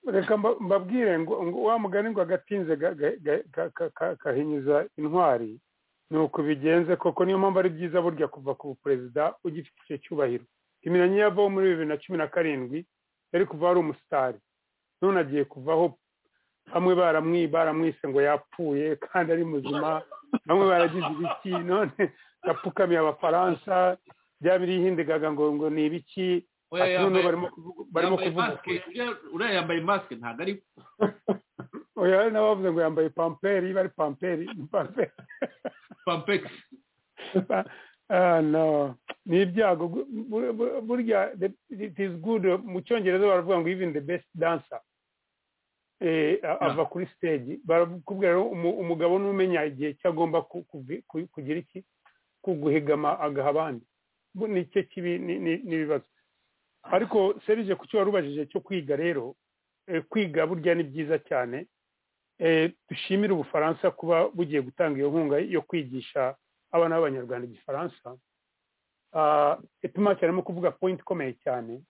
reka mbabwire ngo wa mugani ngo agatinze kahinyuza intwari ni uko bigenze koko niyo mpamvu ari byiza burya kuva ku perezida ugifite icyo cyubahiro imiranye yavaho muri bibiri na cumi na karindwi yari kuva ari umusitari none agiye kuvaho bamwe baramwise ngo yapfuye kandi ari muzima bamwe baragize ibiki none yapfukamiye abafaransa byaba birihindigaga ngo ngo ni ibiki barimo kuvuga uriya yambaye masike ntabwo ari oya hari n'abavuze ngo yambaye pamperi iba ari pamperi pamperi pampegisi no ni ibyago burya it is good mu cyongereza baravuga ngo even the best dancer ava kuri stage barakubwira umugabo n'umenya igihe cyo agomba kugira iki guhigama agaha abandi ni cyo kibi n'ibibazo ariko serije ku cyo wari ubajije cyo kwiga rero kwiga burya ni byiza cyane dushimire ubufaransa kuba bugiye gutanga iyo nkunga yo kwigisha abana b'abanyarwanda igifaransa ituma cyane kuvuga point ikomeye cyane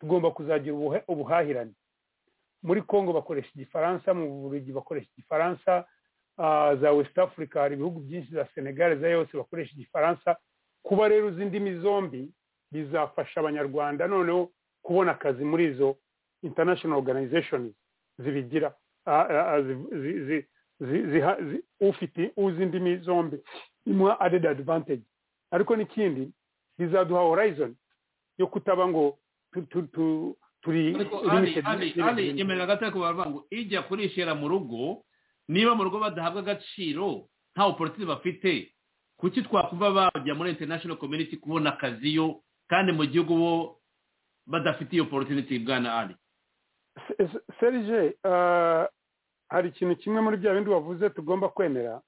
tugomba kuzagira ubuhahirane muri congo bakoresha igifaransa mu bubiligi bakoresha igifaransa za west africa hari ibihugu byinshi za senegal za yose bakoresha igifaransa kuba rero uzi indimi zombi bizafasha abanyarwanda noneho kubona akazi muri izo international organizations zibigira ufite uzi indimi zombi imuha added advantage ariko n'ikindi bizaduha horizon yo kutaba ngo turi emerera gato ariko baravuga ngo ijya kurishera mu rugo niba mu rugo badahabwa agaciro nta politiki bafite kuki twakuva bajya muri international community kubona akazi yo kandi mu gihugu bo badafite iyo politiki bwana ari serije hari ikintu kimwe muri bya bindi wavuze tugomba kwemera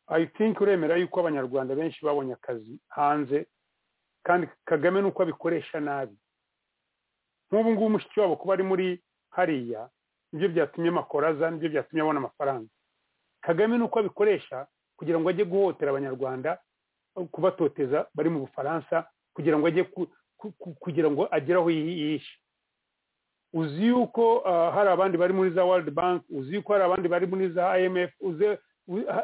i think uremera yuko abanyarwanda benshi babonye akazi hanze kandi kagame nuko abikoresha nabi nk'ubu ngubu mushiki wabo kuba ari muri hariya nibyo byatumye amakora aza nibyo byatumye abona amafaranga kagame nuko abikoresha kugira ngo ajye guhotera abanyarwanda kubatoteza bari mu bufaransa kugira ngo ajye kugira ngo agere aho yihishe uzi yuko hari abandi bari muri za world bank uzi yuko hari abandi bari muri za imf uzi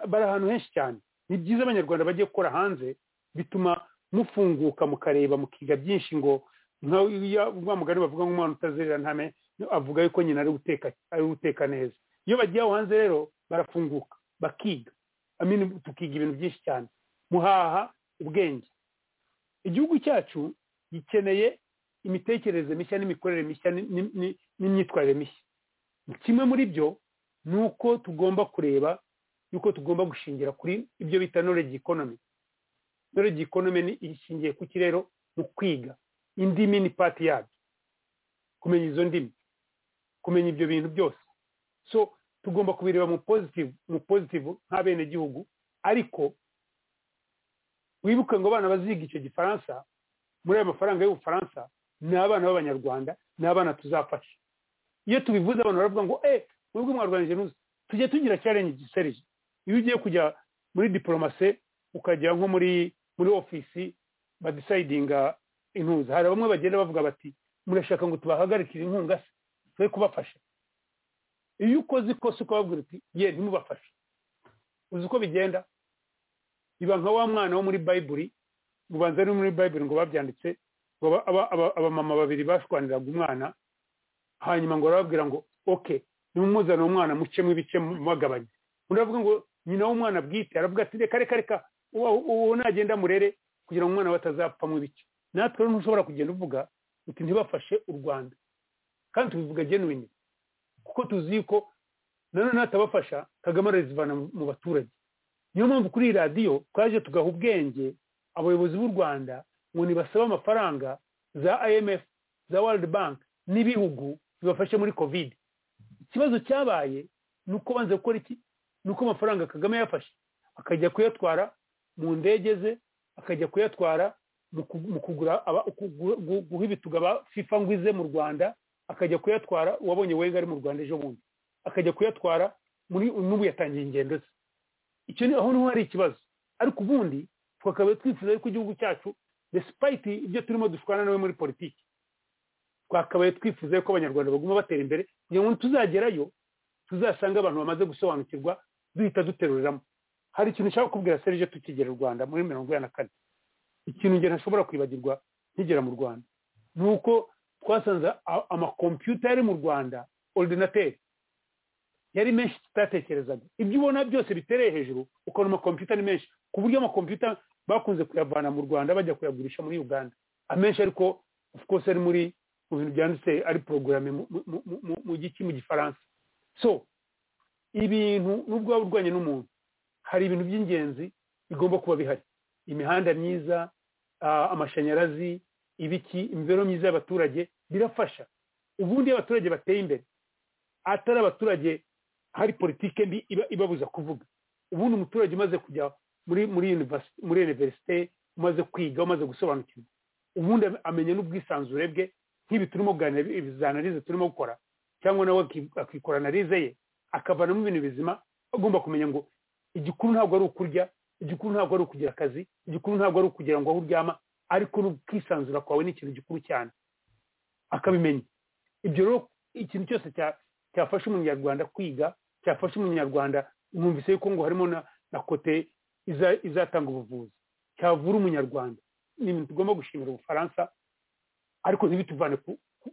bari ahantu henshi cyane ni byiza abanyarwanda bagiye gukora hanze bituma mufunguka mukareba mukiga byinshi ngo nka mugani bavuga nk'umwana utazerera ntame avuga yuko nyina ari guteka ari guteka neza iyo bagiye aho hanze rero barafunguka bakiga amini tukiga ibintu byinshi cyane muhaha ubwenge igihugu cyacu gikeneye imitekerereze mishya n'imikorere mishya n'imyitwarire mishya kimwe muri byo ni uko tugomba kureba yuko tugomba gushingira kuri ibyo bita knowledge economy knowledge economy ni ishingiye ku kirero mu kwiga indimi ni pati yabyo kumenya izo ndimi kumenya ibyo bintu byose so tugomba kubireba mu positive mu positive nk'abenegihugu ariko wibuke ngo abana baziga icyo gifaransa muri ayo mafaranga y'ubufaransa ni abana b'abanyarwanda ni abana tuzafasha iyo tubivuze abantu baravuga ngo eh mwebwe mwarwanyije nuzi tujya tugira challenge giserije iyo ugiye kujya muri diporomase ukajya nko muri muri ofisi badisayidinga intuza hari bamwe bagenda bavuga bati murashaka ngo tubahagarikire inkunga se twe kubafasha iyo ukoze ikosa ukababwira uti ye ntimubafashe uzi uko bigenda iba nka wa mwana wo muri bayiburi ubanza ari muri bayiburi ngo babyanditse ngo abamama babiri bashwaniraga umwana hanyuma ngo barababwira ngo oke nimumuzane umwana mucemo ibice mubagabanye undi aravuga ngo nyina w'umwana bwite aravuga ati reka reka reka uwo nagenda murere kugira ngo umwana we atazapfamo ibice natwe rero ntushobora kugenda uvuga uti ntibafashe u rwanda kandi tubivuga genuine kuko tuzi ko nanone natabafasha kagame arazivana mu baturage niyo mpamvu kuri iyi radiyo twaje tugaha ubwenge abayobozi b'u rwanda ngo nibasaba amafaranga za imf za world bank n'ibihugu bibafashe muri covid ikibazo cyabaye ni uko banza gukora iki ni uko amafaranga kagame yafashe akajya kuyatwara mu ndege ze akajya kuyatwara mu kugura guha ibituga ba fifa ngwize mu rwanda akajya kuyatwara uwabonye wenga ari mu rwanda ejo bundi akajya kuyatwara n'ubu yatangiye ingendo ze icyo ni aho niho hari ikibazo ariko ubundi twakaba twifuza yuko igihugu cyacu desipayiti ibyo turimo dushwana nawe muri politiki twakabaye twifuza ko abanyarwanda baguma batera imbere kugira ngo tuzagerayo tuzasanga abantu bamaze gusobanukirwa duhita duteruramo hari ikintu ushaka kubwira serije tukigera u rwanda muri mirongo inani na kane ikintu njye ntashobora kwibagirwa nkigera mu rwanda ni uko twasanze amakompiyuta yari mu rwanda ordinateri yari menshi tutatekerezaga ibyo ubona byose bitereye hejuru ukabona amakompiyuta ni menshi ku buryo amakompiyuta bakunze kuyavana mu rwanda bajya kuyagurisha muri uganda amenshi ariko of course ari muri mu bintu byanditse ari porogaramu mu giki mu gifaransa so ibintu n'ubwo waba urwanya n'umuntu hari ibintu by'ingenzi bigomba kuba bihari imihanda myiza amashanyarazi ibiki imibereho myiza y'abaturage birafasha ubundi iyo abaturage bateye imbere atari abaturage hari politike mbi ibabuza kuvuga ubundi umuturage umaze kujya muri muri muri universite umaze kwiga umaze gusobanukirwa ubundi amenya n'ubwisanzure bwe nk'ibi turimo kuganira ibizanarize turimo gukora cyangwa nawe akikora analize ye akavanamo ibintu bizima agomba kumenya ngo igikuru ntabwo ari ukurya igikuru ntabwo ari ukugira akazi igikuru ntabwo ari ukugira ngo aho uryama ariko n'ubwisanzura kwawe ni ikintu gikuru cyane akabimenya ibyo rero ikintu cyose cyafasha umunyarwanda kwiga cyafasha umunyarwanda mwumvise yuko ngo harimo na kote izatanga ubuvuzi cyavura umunyarwanda ni ibintu tugomba gushimira ubufaransa ariko ntibituvane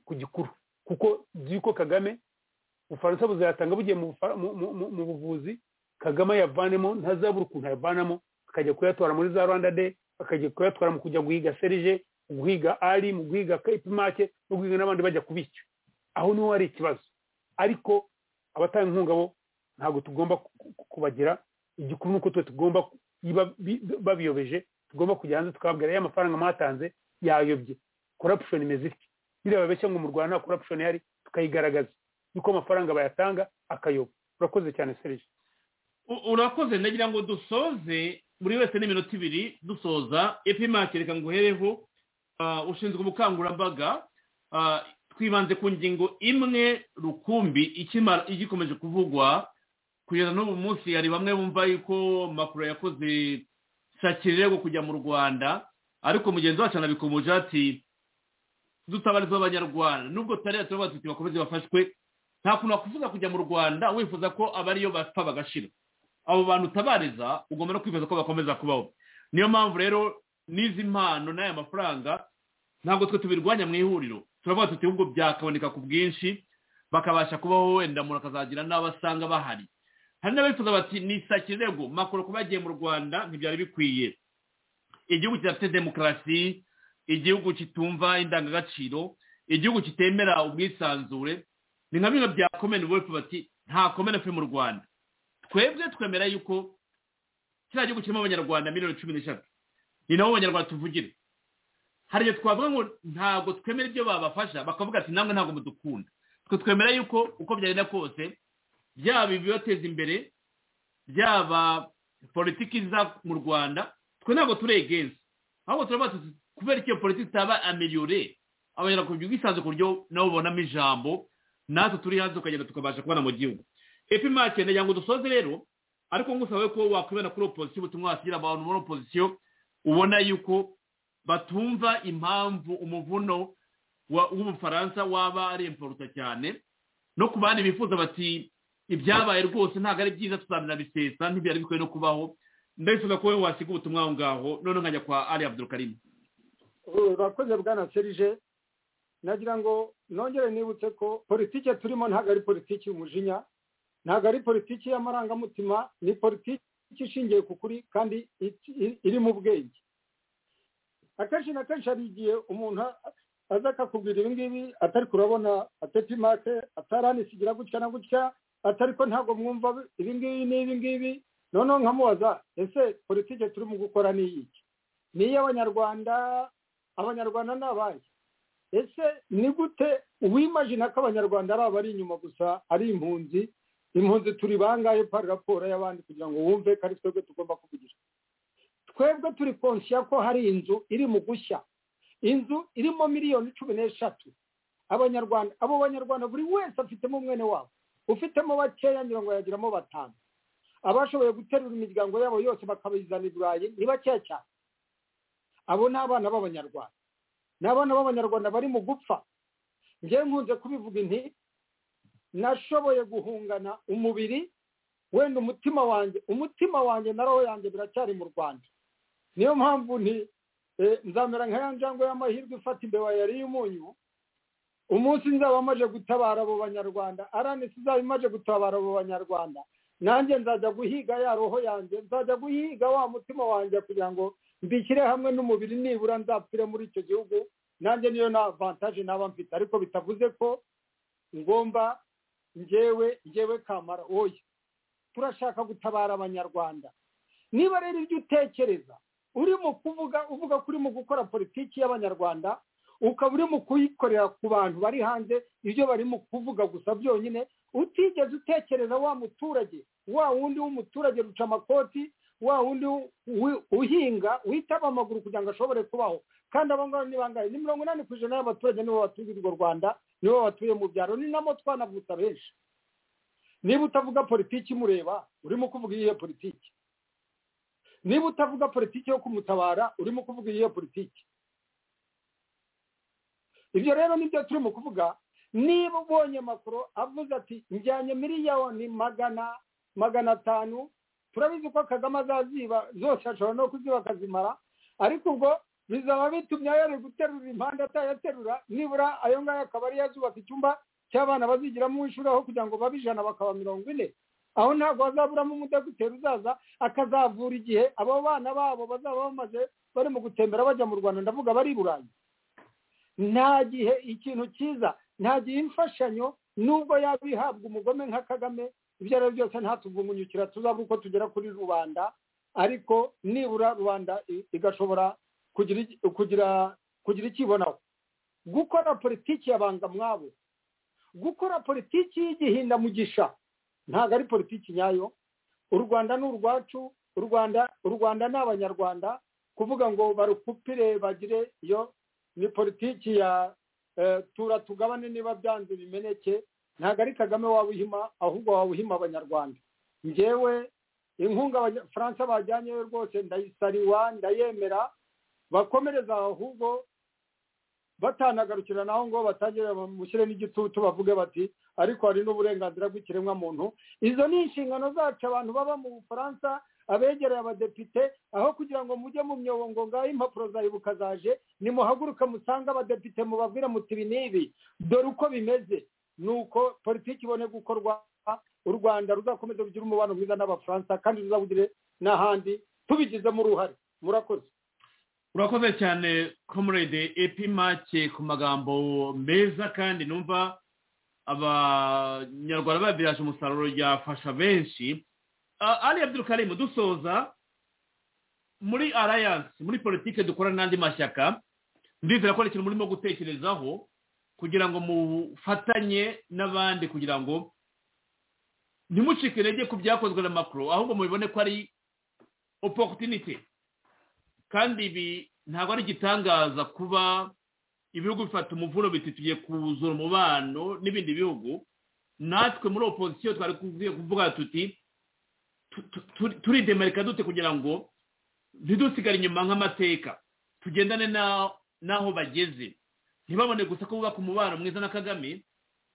ku gikuru kuko by'uko kagame ubufaransa buzayatanga bugiye mu buvuzi kagame ayavanemo ntazabura ukuntu ayavanamo akajya kuyatwara muri za rwanda de akajya kuyatwara mu kujya guhiga serije mu guhiga ari mu guhiga kayipimake no guhiga n'abandi bajya kubishyura aho niho hari ikibazo ariko abatanga inkunga bo ntabwo tugomba kubagira igikuru nuko twe tugomba babiyobeje tugomba kujya hanze tukababwira ya mafaranga mwatanze yayobye corruption imeze itya biriya babeshya ngo mu rwanda nta corruption ihari tukayigaragaza yuko amafaranga bayatanga akayoba urakoze cyane serije urakoze nagira ngo dusoze buri wese n'iminota ibiri dusoza epimake reka ngo uhereho ushinzwe ubukangurambaga twibanze ku ngingo imwe rukumbi igikomeje kuvugwa kugeza n'ubu munsi hari bamwe bumva yuko makuru yakoze sakirego kujya mu rwanda ariko mugenzi wacu anabikomoje ati dutabariza abanyarwanda nubwo tutari turavuga tuti bakomeze bafashwe nta kuntu wakwifuza kujya mu rwanda wifuza ko abariyo bapfa bagashira abo bantu utabariza ugomba no kwifuza ko bakomeza kubaho niyo mpamvu rero n'izi mpano n'aya mafaranga ntabwo twe tubirwanya mu ihuriro turavuga tuti ahubwo byakaboneka ku bwinshi bakabasha kubaho wenda umuntu akazagira n'abo asanga bahari hari n'abifuza bati nisakirego makuru kuba yagiye mu rwanda ntibyari bikwiye igihugu kidafite demokarasi igihugu kitumva indangagaciro igihugu kitemera ubwisanzure ni nka bimwe bya komene wefu bati nta komene fe mu rwanda twebwe twemera yuko kiriya gihugu kirimo abanyarwanda miliyoni cumi n'eshatu ni nabo abanyarwanda tuvugire hari igihe twavuga ngo ntabwo twemera ibyo babafasha bakavuga ati namwe ntabwo mudukunda twe twemera yuko uko byagenda kose byaba ibibateza imbere byaba politiki iza mu rwanda twe ntabwo turegenze ahubwo turavuga kubera ko iyo politiki itaba ameliyore abanyarwanda ku bwisanzure ku buryo nabo babonamo ijambo natwe turi hanze tukagenda tukabasha kubona mu gihugu epimake nagira ngo dusoze rero ariko ngusabe ko wakwibana kuri opozisiyo ubutumwa wasigira abantu muri opozisiyo ubona yuko batumva impamvu umuvuno w'ubufaransa waba ari imporuta cyane no ku bandi bifuza bati ibyabaye rwose ntabwo ari byiza tuzabinabisesa ntibyari bikwiye no kubaho ndabifuza ko wowe wasiga ubutumwa aho ngaho noneho nkajya kwa ari abdurukarimu bakoze bwana serije nagira ngo nongere nibutse ko politiki turimo ntabwo ari politiki y'umujinya ntabwo ari politiki y'amarangamutima ni politiki ishingiye ku kuri kandi iri mu bwenge akenshi na kenshi hari igihe umuntu aza akakubwira ibi ngibi atari kurabona atepimake ataranisigira gutya na gutya atari ko ntabwo mwumva ibi ngibi n'ibi ngibi noneho nkamubaza ese politiki turimo gukora ni iyiki ni iy'abanyarwanda abanyarwanda ni abahe ese ni gute uwimajina ko abanyarwanda ari abari inyuma gusa ari impunzi impunzi turi bangahe pari raporo y'abandi kugira ngo wumve ko ari twebwe tugomba kuvugisha twebwe turi konsiya ko hari inzu iri mu gushya inzu irimo miliyoni cumi n'eshatu abanyarwanda abo banyarwanda buri wese afitemo umwene wabo ufitemo bakeya ngo yagiramo batanu abashoboye guterura imiryango yabo yose bakabizana i burayi ni bakeya cyane abo ni abana b'abanyarwanda ni abana b'abanyarwanda bari mu gupfa njyewe nkunze kubivuga inti nashoboye guhungana umubiri wenda umutima wanjye umutima wanjye na roho yanjye biracyari mu rwanda niyo mpamvu nti nzamera nka ya njangwe y'amahirwe ifata imbeba yari y'umunyu umunsi nzaba amaze gutabara abo banyarwanda aranisi izaba imaze gutabara abo banyarwanda nanjye nzajya guhiga ya roho yanjye nzajya guhiga wa mutima wanjye kugira ngo mbishyire hamwe n'umubiri nibura nzapfire muri icyo gihugu nanjye niyo na vantaje naba mfite ariko bitavuze ko ngomba ngewe ngewe kamara oya turashaka gutabara abanyarwanda niba rero ibyo utekereza uri mu kuvuga uvuga ko uri mu gukora politiki y'abanyarwanda ukaba uri mu kuyikorera ku bantu bari hanze ibyo barimo kuvuga gusa byonyine utigeze utekereza wa muturage wa wundi w'umuturage ruca amakoti wa wundi uhinga witaba amaguru kugira ngo ashobore kubaho kandi abo ngabo ni bangahe ni mirongo inani ku ijana y'abaturage nibo batuye urwo rwanda nibo batuye mu byaro ni namo twanavutse benshi niba utavuga politiki imureba urimo kuvuga iyihe politiki niba utavuga politiki yo kumutabara urimo kuvuga iyihe politiki ibyo rero nibyo turimo kuvuga niba ubonye makuru avuze ati njyanye miliyoni magana magana atanu turabizi ko kagame azaziba zose ashobora no kuziba akazimara ariko ubwo bizaba bitumye yari guterura impande atayaterura nibura ayo ngayo akaba ari yazubaka icyumba cy'abana bazigiramo ishuri aho kugira ngo babe ijana bakaba mirongo ine aho ntabwo hazaburamo umudogiteri uzaza akazavura igihe abo bana babo bazaba bamaze bari mu gutembera bajya mu rwanda ndavuga bari i burayi nta gihe ikintu cyiza nta gihe imfashanyo nubwo yaba ihabwa umugome nka kagame ibyo ari byo byose ntatuvumunyukira tuzabe uko tugera kuri rubanda ariko nibura rubanda igashobora kugira kugira kugira ikibonaho gukora politiki yabanga mwabo gukora politiki y'igihindamugisha ntabwo ari politiki nyayo u rwanda ni urwacu u rwanda u rwanda ni abanyarwanda kuvuga ngo barukupire bagire iyo ni politiki ya tura tugabane niba byanze bimeneke ntabwo ari kagame wawuhima ahubwo wawuhima abanyarwanda ngewe inkunga faransa bajyanyeyo rwose ndayisariwa ndayemera bakomereza ahubwo batanagarukira naho ngo batangire bamushyire n'igitutu bavuge bati ariko hari n'uburenganzira bw'ikiremwamuntu izo ni inshingano zacu abantu baba mu bufaransa abegereye abadepite aho kugira ngo mujye mu myobongo ngaho impapuro za ibuka zaje nimuhaguruke musange abadepite mubabwire muti ibi n'ibi dore uko bimeze ni uko politiki ibone gukorwa u rwanda ruzakomeza kugira umubano mwiza n'abafaransa kandi ruzawugire n'ahandi tubigizemo uruhare murakoze urakoze cyane komurede epimake ku magambo meza kandi numva abanyarwanda babiraje umusaruro yafasha benshi ari abyiruka dusoza muri alliance muri politike dukora n'andi mashyaka ndizera ko ari ikintu murimo gutekerezaho kugira ngo mufatanye n'abandi kugira ngo ntimucike intege ku byakozwe na makuru ahubwo mubibone ko ari oporutinite kandi ibi ntabwo ari igitangaza kuba ibihugu bifata umuvuno biti tugiye kuzura umubano n'ibindi bihugu natwe muri opozisiyo twari kuvuga tuti turidemarika dute kugira ngo ntidusigare inyuma nk'amateka tugendane n'aho bageze ntibabone gusa ko bubaka umubano mwiza na kagame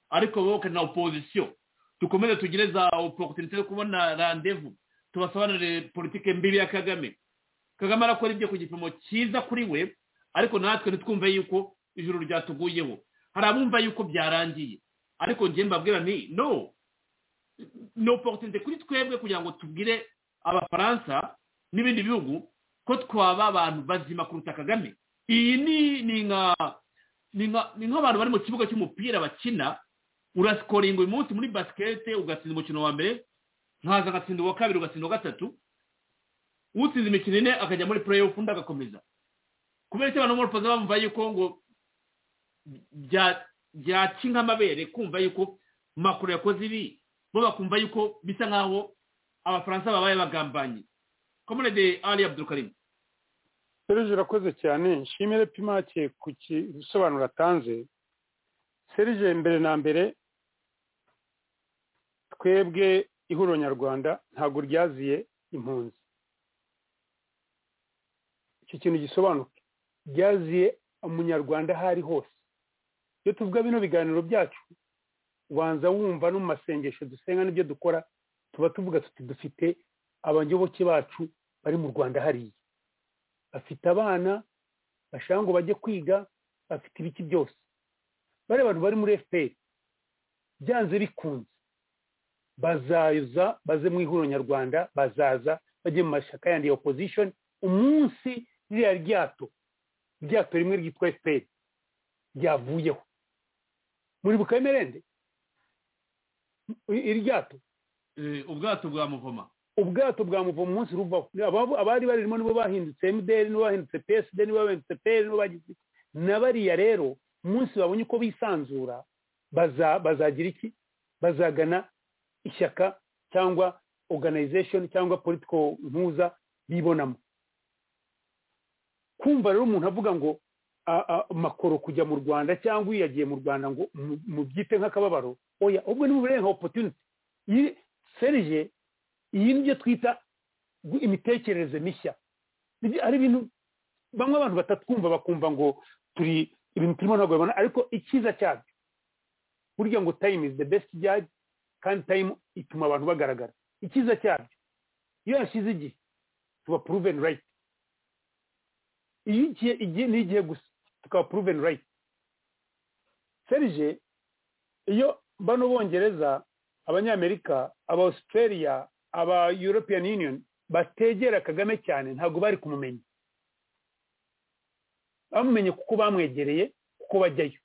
ariko wowe na opozisiyo dukomeze tugire za oporutinite yo kubona randevu tubasobanurire politike mbibi ya kagame kagame arakora ibyo ku gipimo cyiza kuri we ariko natwe ntitwumve yuko ijoro ryatuguyeho hari abumva yuko byarangiye ariko njye mbabwira nti no ni oporutinite kuri twebwe kugira ngo tubwire abafaransa n'ibindi bihugu ko twaba abantu bazima kuruta kagame iyi ni ni nk'abantu bari mu kibuga cy'umupira bakina urasikoringa uyu munsi muri basikete ugatsinda umukino wa mbere nkaza agatsinda uwa kabiri ugatsinda uwa gatatu utsinze imikino ine akajya muri playoff undi agakomeza kubera ko abantu bo muri bamva yuko ngo byaca nk'amabere kumva yuko makuru yakoze ibi bo bakumva yuko bisa nk'aho abafaransa babaye bagambanye komunede ari abdurukarimu serge urakoze cyane nshimire pimake ku gisobanuro atanze serge mbere na mbere twebwe ihuriro nyarwanda ntabwo ryaziye impunzi iki kintu gisobanuke ryaziye umunyarwanda aho ari hose iyo tuvuga bino biganiro byacu ubanza wumva no mu masengesho dusenga n'ibyo dukora tuba tuvuga tuti dufite abayoboke bacu bari mu rwanda hariya bafite abana bashaka ngo bajye kwiga bafite ibiki byose bariya bantu bari muri fpr byanze bikunze bazaza baze mu ihuriro nyarwanda bazaza bajye mu mashyaka yandi ya opposition umunsi ririya ryato ryato rimwe ryitwa fpr ryavuyeho muribuka emerende iri ryato ubwato bwa muvoma ubwato bwa muvo mu munsi ruvaho abari barimo nibo bahindutse mdr nibo bahindutse psd nibo bahindutse pl nibo bagize na bariya rero umunsi babonye uko bisanzura bazagira iki bazagana ishyaka cyangwa organization cyangwa political mpuza bibonamo kumva rero umuntu avuga ngo makoro kujya mu rwanda cyangwa iyo yagiye mu rwanda ngo mubyite nk'akababaro oya ubwo ni uburenga opportunity serije iyi ni byo twita imitekerereze mishya ari ibintu bamwe abantu batatwumva bakumva ngo turi ibintu turimo ntabwo babona ariko icyiza cyabyo burya ngo time is the best judge kandi time ituma abantu bagaragara icyiza cyabyo iyo yashyize igihe tuba proven right iyo igihe igihe ni igihe gusa tukaba proven right serije iyo bano bongereza abanyamerika aba australia aba european union bategera kagame cyane ntabwo bari kumumenya bamumenye kuko bamwegereye kuko bajyayo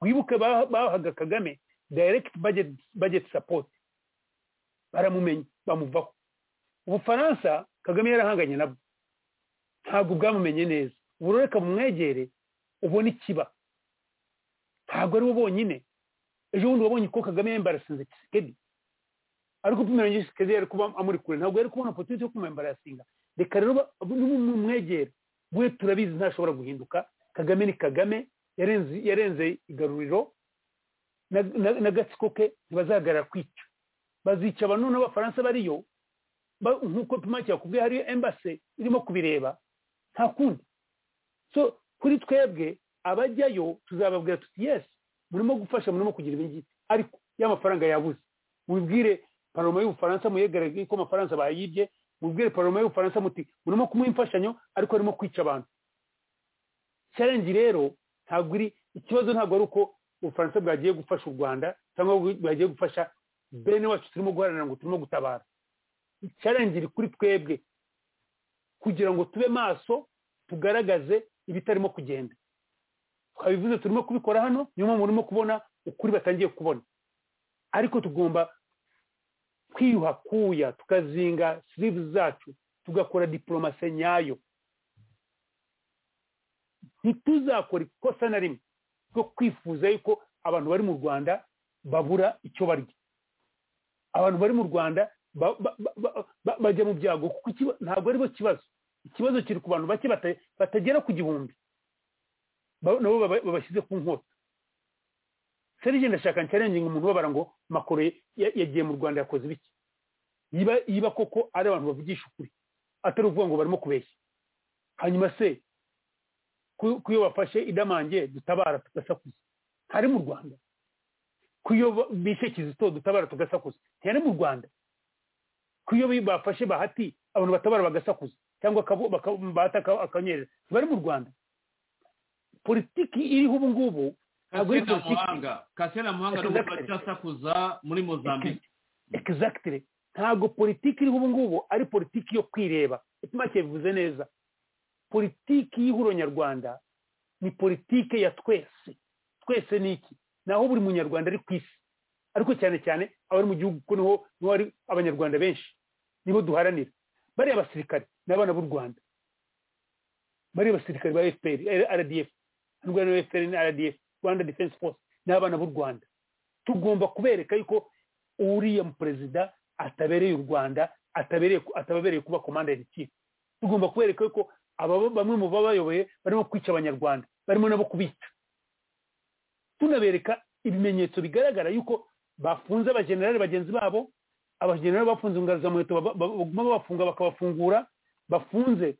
wibuke bahaga kagame direct budget, budget support baramumenya bamuvaho ubufaransa kagame yarahanganye nabwo ntabwo bwamumenye neza uburoreka bumwegere ubona ikiba ntabwo ari bo bonyine ejo bundi wabonye ko kagame yambarasinze kisekedi ariko pimira nyisikezi yari kuba amuri kure ntabwo yari kubona opportunity yo kumwembarasinga reka rero n'umwegera we turabizi ntashobora guhinduka kagame ni kagame yarenze yarenze igaruriro n'agatsiko ke ntibazahagarara kwica bazica abantu n'abafaransa bariyo nk'uko pimaki yakubwiye hariyo embase irimo kubireba nta kundi so kuri twebwe abajyayo tuzababwira tuti yesi murimo gufasha murimo kugira ibingibi ariko y'amafaranga yabuze mubibwire paroma y'ubufaransa muyegaragaye ko amafaransa bayibye mubwire paroma y'ubufaransa muti murimo kumuha imfashanyo ariko harimo kwica abantu challenge rero ntabwo iri ikibazo ntabwo ari uko ubufaransa bwagiye gufasha u rwanda cyangwa bwagiye gufasha bene wacu turimo guharanira ngo turimo gutabara challenge iri kuri twebwe kugira ngo tube maso tugaragaze ibitarimo kugenda twabivuze turimo kubikora hano niyo mpamvu murimo kubona ukuri batangiye kubona ariko tugomba twiyuhakuya tukazinga sirivu zacu tugakora diporomasi nyayo ntituzakora ikosa na rimwe ryo kwifuza yuko abantu bari mu rwanda babura icyo barya abantu bari mu rwanda bajya mu byago kuko ntabwo aribo kibazo ikibazo kiri ku bantu bake batagera ku gihumbi nabo babashyize ku nkota serije ndashaka nshyarenginga umuntu ubabara ngo makoro yagiye mu rwanda yakoze ibiki yiba koko ari abantu bavugisha ukuri atari ukuvuga ngo barimo kubeshya hanyuma se ku iyo bafashe idamange dutabara tugasakuza ntari mu rwanda ku iyo bishe kizito dutabara tugasakuza ntiyari mu rwanda ku iyo bafashe bahati abantu batabara bagasakuza cyangwa bahata akanyerera ntibari mu rwanda politiki iriho ubu ngubu kasena muhanga kasena muhanga n'ubu baracyasakuza muri mozambique exactly ntabwo politiki iriho ubu ngubu ari politiki yo kwireba itumake bivuze neza politiki y'ihuro nyarwanda ni politike ya twese twese ni iki naho buri munyarwanda ari ku isi ariko cyane cyane abari mu gihugu kuko niho niho hari abanyarwanda benshi nibo duharanira bariya abasirikare ni abana b'u rwanda bariya abasirikare ba fpr rdf hano rwanda fpr ni rdf rwanda defense force n'abana b'u rwanda tugomba kubereka yuko uriya perezida atabereye u rwanda atabereye kuba komanda in chief tugomba kubereka yuko bamwe mu babayoboye barimo kwica abanyarwanda barimo nabo kubica tunabereka ibimenyetso bigaragara yuko bafunze abajenerali bagenzi babo abajenerali bafunze ingaruzamuheto baguma babafunga bakabafungura bafunze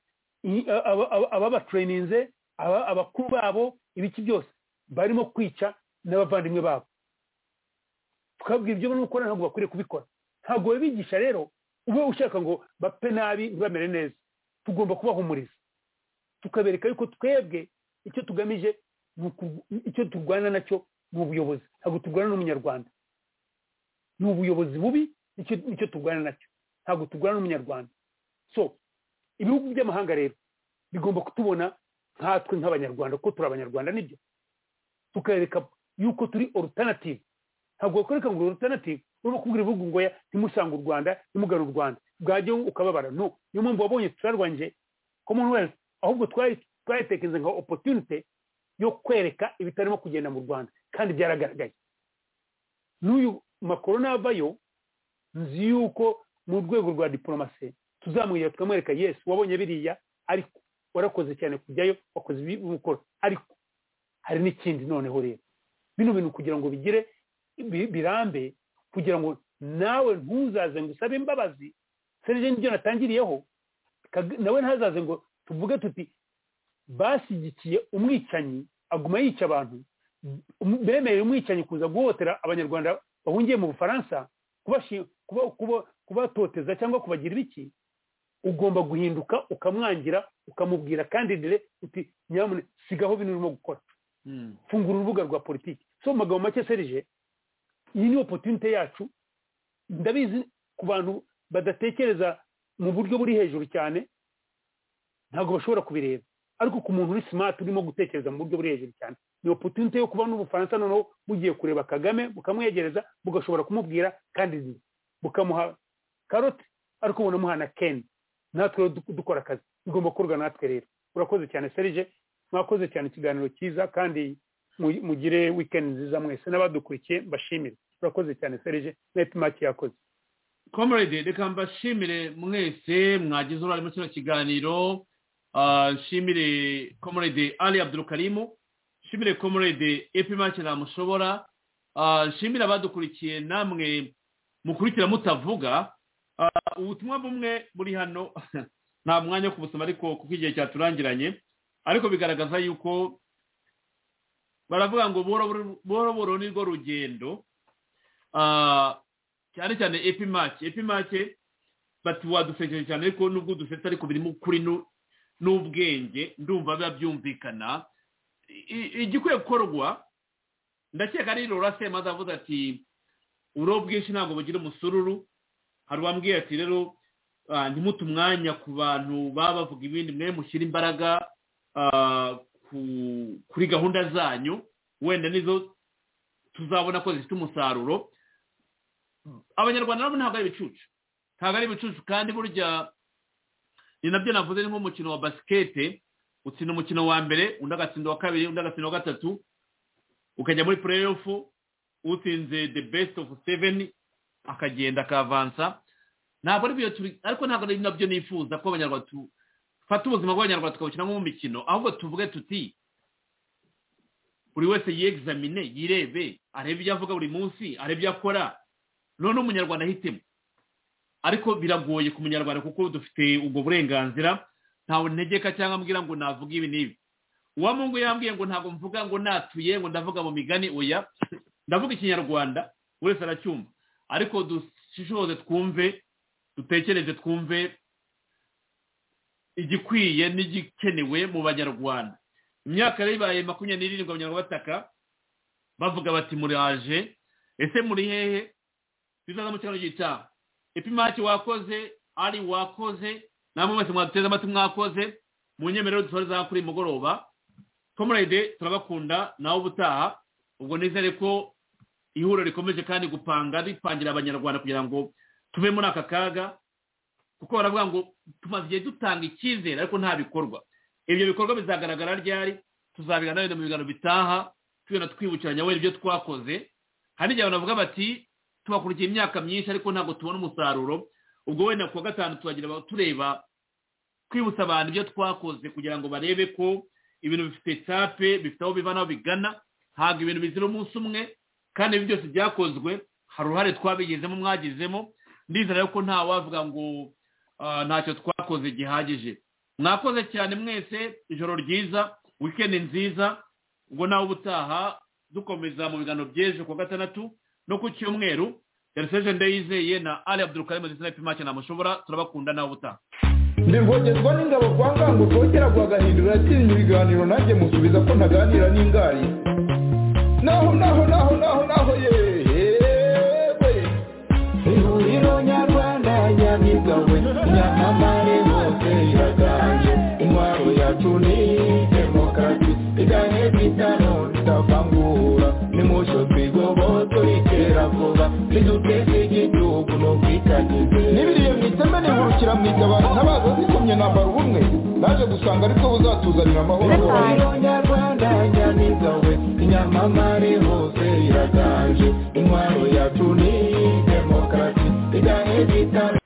ababatrayininze abakuru babo ibiki byose barimo kwica n'abavandimwe babo tukabwira ibyo barimo gukora ntabwo bakwiriye kubikora ntabwo babigisha rero ube ushaka ngo bapfe nabi ntibamere neza tugomba kubahumuriza tukabereka yuko twebwe icyo tugamije icyo turwana nacyo ni ubuyobozi ntabwo turwana n'umunyarwanda ni ubuyobozi bubi nicyo turwana nacyo ntabwo turwana n'umunyarwanda so ibihugu by'amahanga rero bigomba kutubona nkatwe nk'abanyarwanda kuko turi abanyarwanda nibyo tukareka yuko turi alternative ntabwo bakwereka ngo alternative urimo kubwira ibihugu ngo ntimusange u rwanda ntimugane u rwanda bwajya ukababara no niyo mpamvu wabonye turarwanje common wealth ahubwo twayitekereza nka opportunity yo kwereka ibitarimo kugenda mu rwanda kandi byaragaragaye n'uyu makoro navayo nzi yuko mu rwego rwa diporomasi tuzamwira tukamwereka yesu wabonye biriya ariko warakoze cyane kujyayo wakoze ibikora ariko hari n'ikindi noneho rero bino bintu kugira ngo bigire birambe kugira ngo nawe ntuzaze ngo usabe imbabazi serije n'ibyo natangiriyeho nawe ntazaze ngo tuvuge tuti bashyigikiye umwicanyi aguma yica abantu bemerera umwicanyi kuza guhotera abanyarwanda bahungiye mu bufaransa kubatoteza cyangwa kubagirira iki ugomba guhinduka ukamwangira ukamubwira kandi dire uti nyamuneka sigaho bino urimo gukora fungura urubuga rwa politiki so mu magambo make serije iyi ni opotunite yacu ndabizi ku bantu badatekereza mu buryo buri hejuru cyane ntabwo bashobora kubireba ariko ku muntu uri simati urimo gutekereza mu buryo buri hejuru cyane ni opotunite yo kuba n'ubufaransa noneho bugiye kureba kagame bukamwegereza bugashobora kumubwira kandi bukamuha karoti ariko bunamuha na keni natwe dukora akazi bigomba gukorwa natwe rero urakoze cyane serije mwakoze cyane ikiganiro cyiza kandi mugire wikendi nziza mwese n'abadukurikiye mbashimire urakoze cyane serije neti maki yakoze comrade reka mbashimire mwese mwagize uruhare muri kino kiganiro nshimire comrade ali abdurukarimu nshimire comrade epi maki ntamushobora nshimire abadukurikiye namwe mukurikira mutavuga ubutumwa bumwe buri hano nta mwanya wo kubusoma ariko kuko igihe cyaturangiranye ariko bigaragaza yuko baravuga ngo buhoro ni rwo rugendo cyane cyane epimake epimake bati wadusekeje cyane ariko nubwo udusetse ariko birimo ukuri n'ubwenge ndumva biba byumvikana igikwiye gukorwa ndakeka ari rora semaze avuze ati uro bwinshi ntabwo bugira umusururu hari uwambwiye ati rero ntimute umwanya ku bantu baba bavuga ibindi mwe mushyira imbaraga kuri gahunda zanyu wenda nizo tuzabona ko zifite umusaruro abanyarwanda nabo ntabwo ari ibicucu ntabwo ari ibicucu kandi burya ni nabyo navuze ni nk'umukino wa basikete utsinda umukino wa mbere undi agatsinda wa kabiri undi agatsinda wa gatatu ukajya muri pureyofu utsinze the best of seven akagenda akavansa ntabwo ari byo turi ariko ntabwo ari nabyo nifuza ko abanyarwanda fata ubuzima bw'abanyarwanda tukabukina nk'umukino ahubwo tuvuge tuti buri wese yegizamine yirebe arebe ibyo avuga buri munsi arebe ibyo akora noneho umunyarwanda ahitemo ariko biragoye ku munyarwanda kuko dufite ubwo burenganzira ntawe ntegeka cyangwa ambwira ngo navuga ibi n'ibi uwa mungu yambwiye ngo ntabwo mvuga ngo natuye ngo ndavuga mu migani oya ndavuga ikinyarwanda buri wese aracyumva ariko dushishoze twumve dutekereze twumve igikwiye n'igikenewe mu banyarwanda imyaka rero ibaye makumyabiri n'irindwi abanyarwanda bataka bavuga bati muraje ese muri hehe bizaza mu kiganiro gitaha epimaki wakoze ari wakoze namwe mwese mwaduteze amatwi mwakoze mu nyemerero dusoreza kuri mugoroba komurede turabakunda nawe ubutaha ubwo nizere ko ihuriro rikomeje kandi gupanga ripangira abanyarwanda kugira ngo tuve muri aka kaga kuko baravuga ngo tumaze igihe dutanga icyizere ariko nta bikorwa ibyo bikorwa bizagaragara ryari tuzabiganira mu biganiro bitaha tugenda twibukiranya wenda ibyo twakoze hari igihe banavuga bati tubakurikiye imyaka myinshi ariko ntabwo tubona umusaruro ubwo wenda ku wa gatanu tubagira tureba twibutsa abantu ibyo twakoze kugira ngo barebe ko ibintu bifite tape bifite aho biva n'aho bigana ntabwo ibintu bizira umunsi umwe kandi ibi byose byakozwe hari uruhare twabigezemo mwagezemo ndizera ko ntawavuga ngo ntacyo twakoze gihagije mwakoze cyane mwese ijoro ryiza wikendi nziza ubwo nawe ubutaha dukomeza mu biganiro by'ejo ku wa gatandatu no ku cyumweru yariseje ndayizeye na ali abdurukarimu ndetse na epimake ntamushobora turabakunda nawe ubutaha ndivogerwa n'ingabo kwa ngango twongera guhagahindura atinya ibiganiro nanjye musubiza ko ntaganira n'ingari naho naho naho naho naho yewe ihuriro nyarwanda nyamigawe nyamamare hose iraganje intwaro yacu ni demokarasi iganye bitano tutavangura nimusho twigobotso ikera vuba niduteze igihugu no kwita n'ibiriye mu iteme nihurukira mu itabara ntabaza zikomye nambara ubumwe naje gusanga aribwo buzatuzanira amahoro nyarwanda nyamiza we inyamamare hose iraganje intwaro yacu ni demokarasi ijyanye n'itara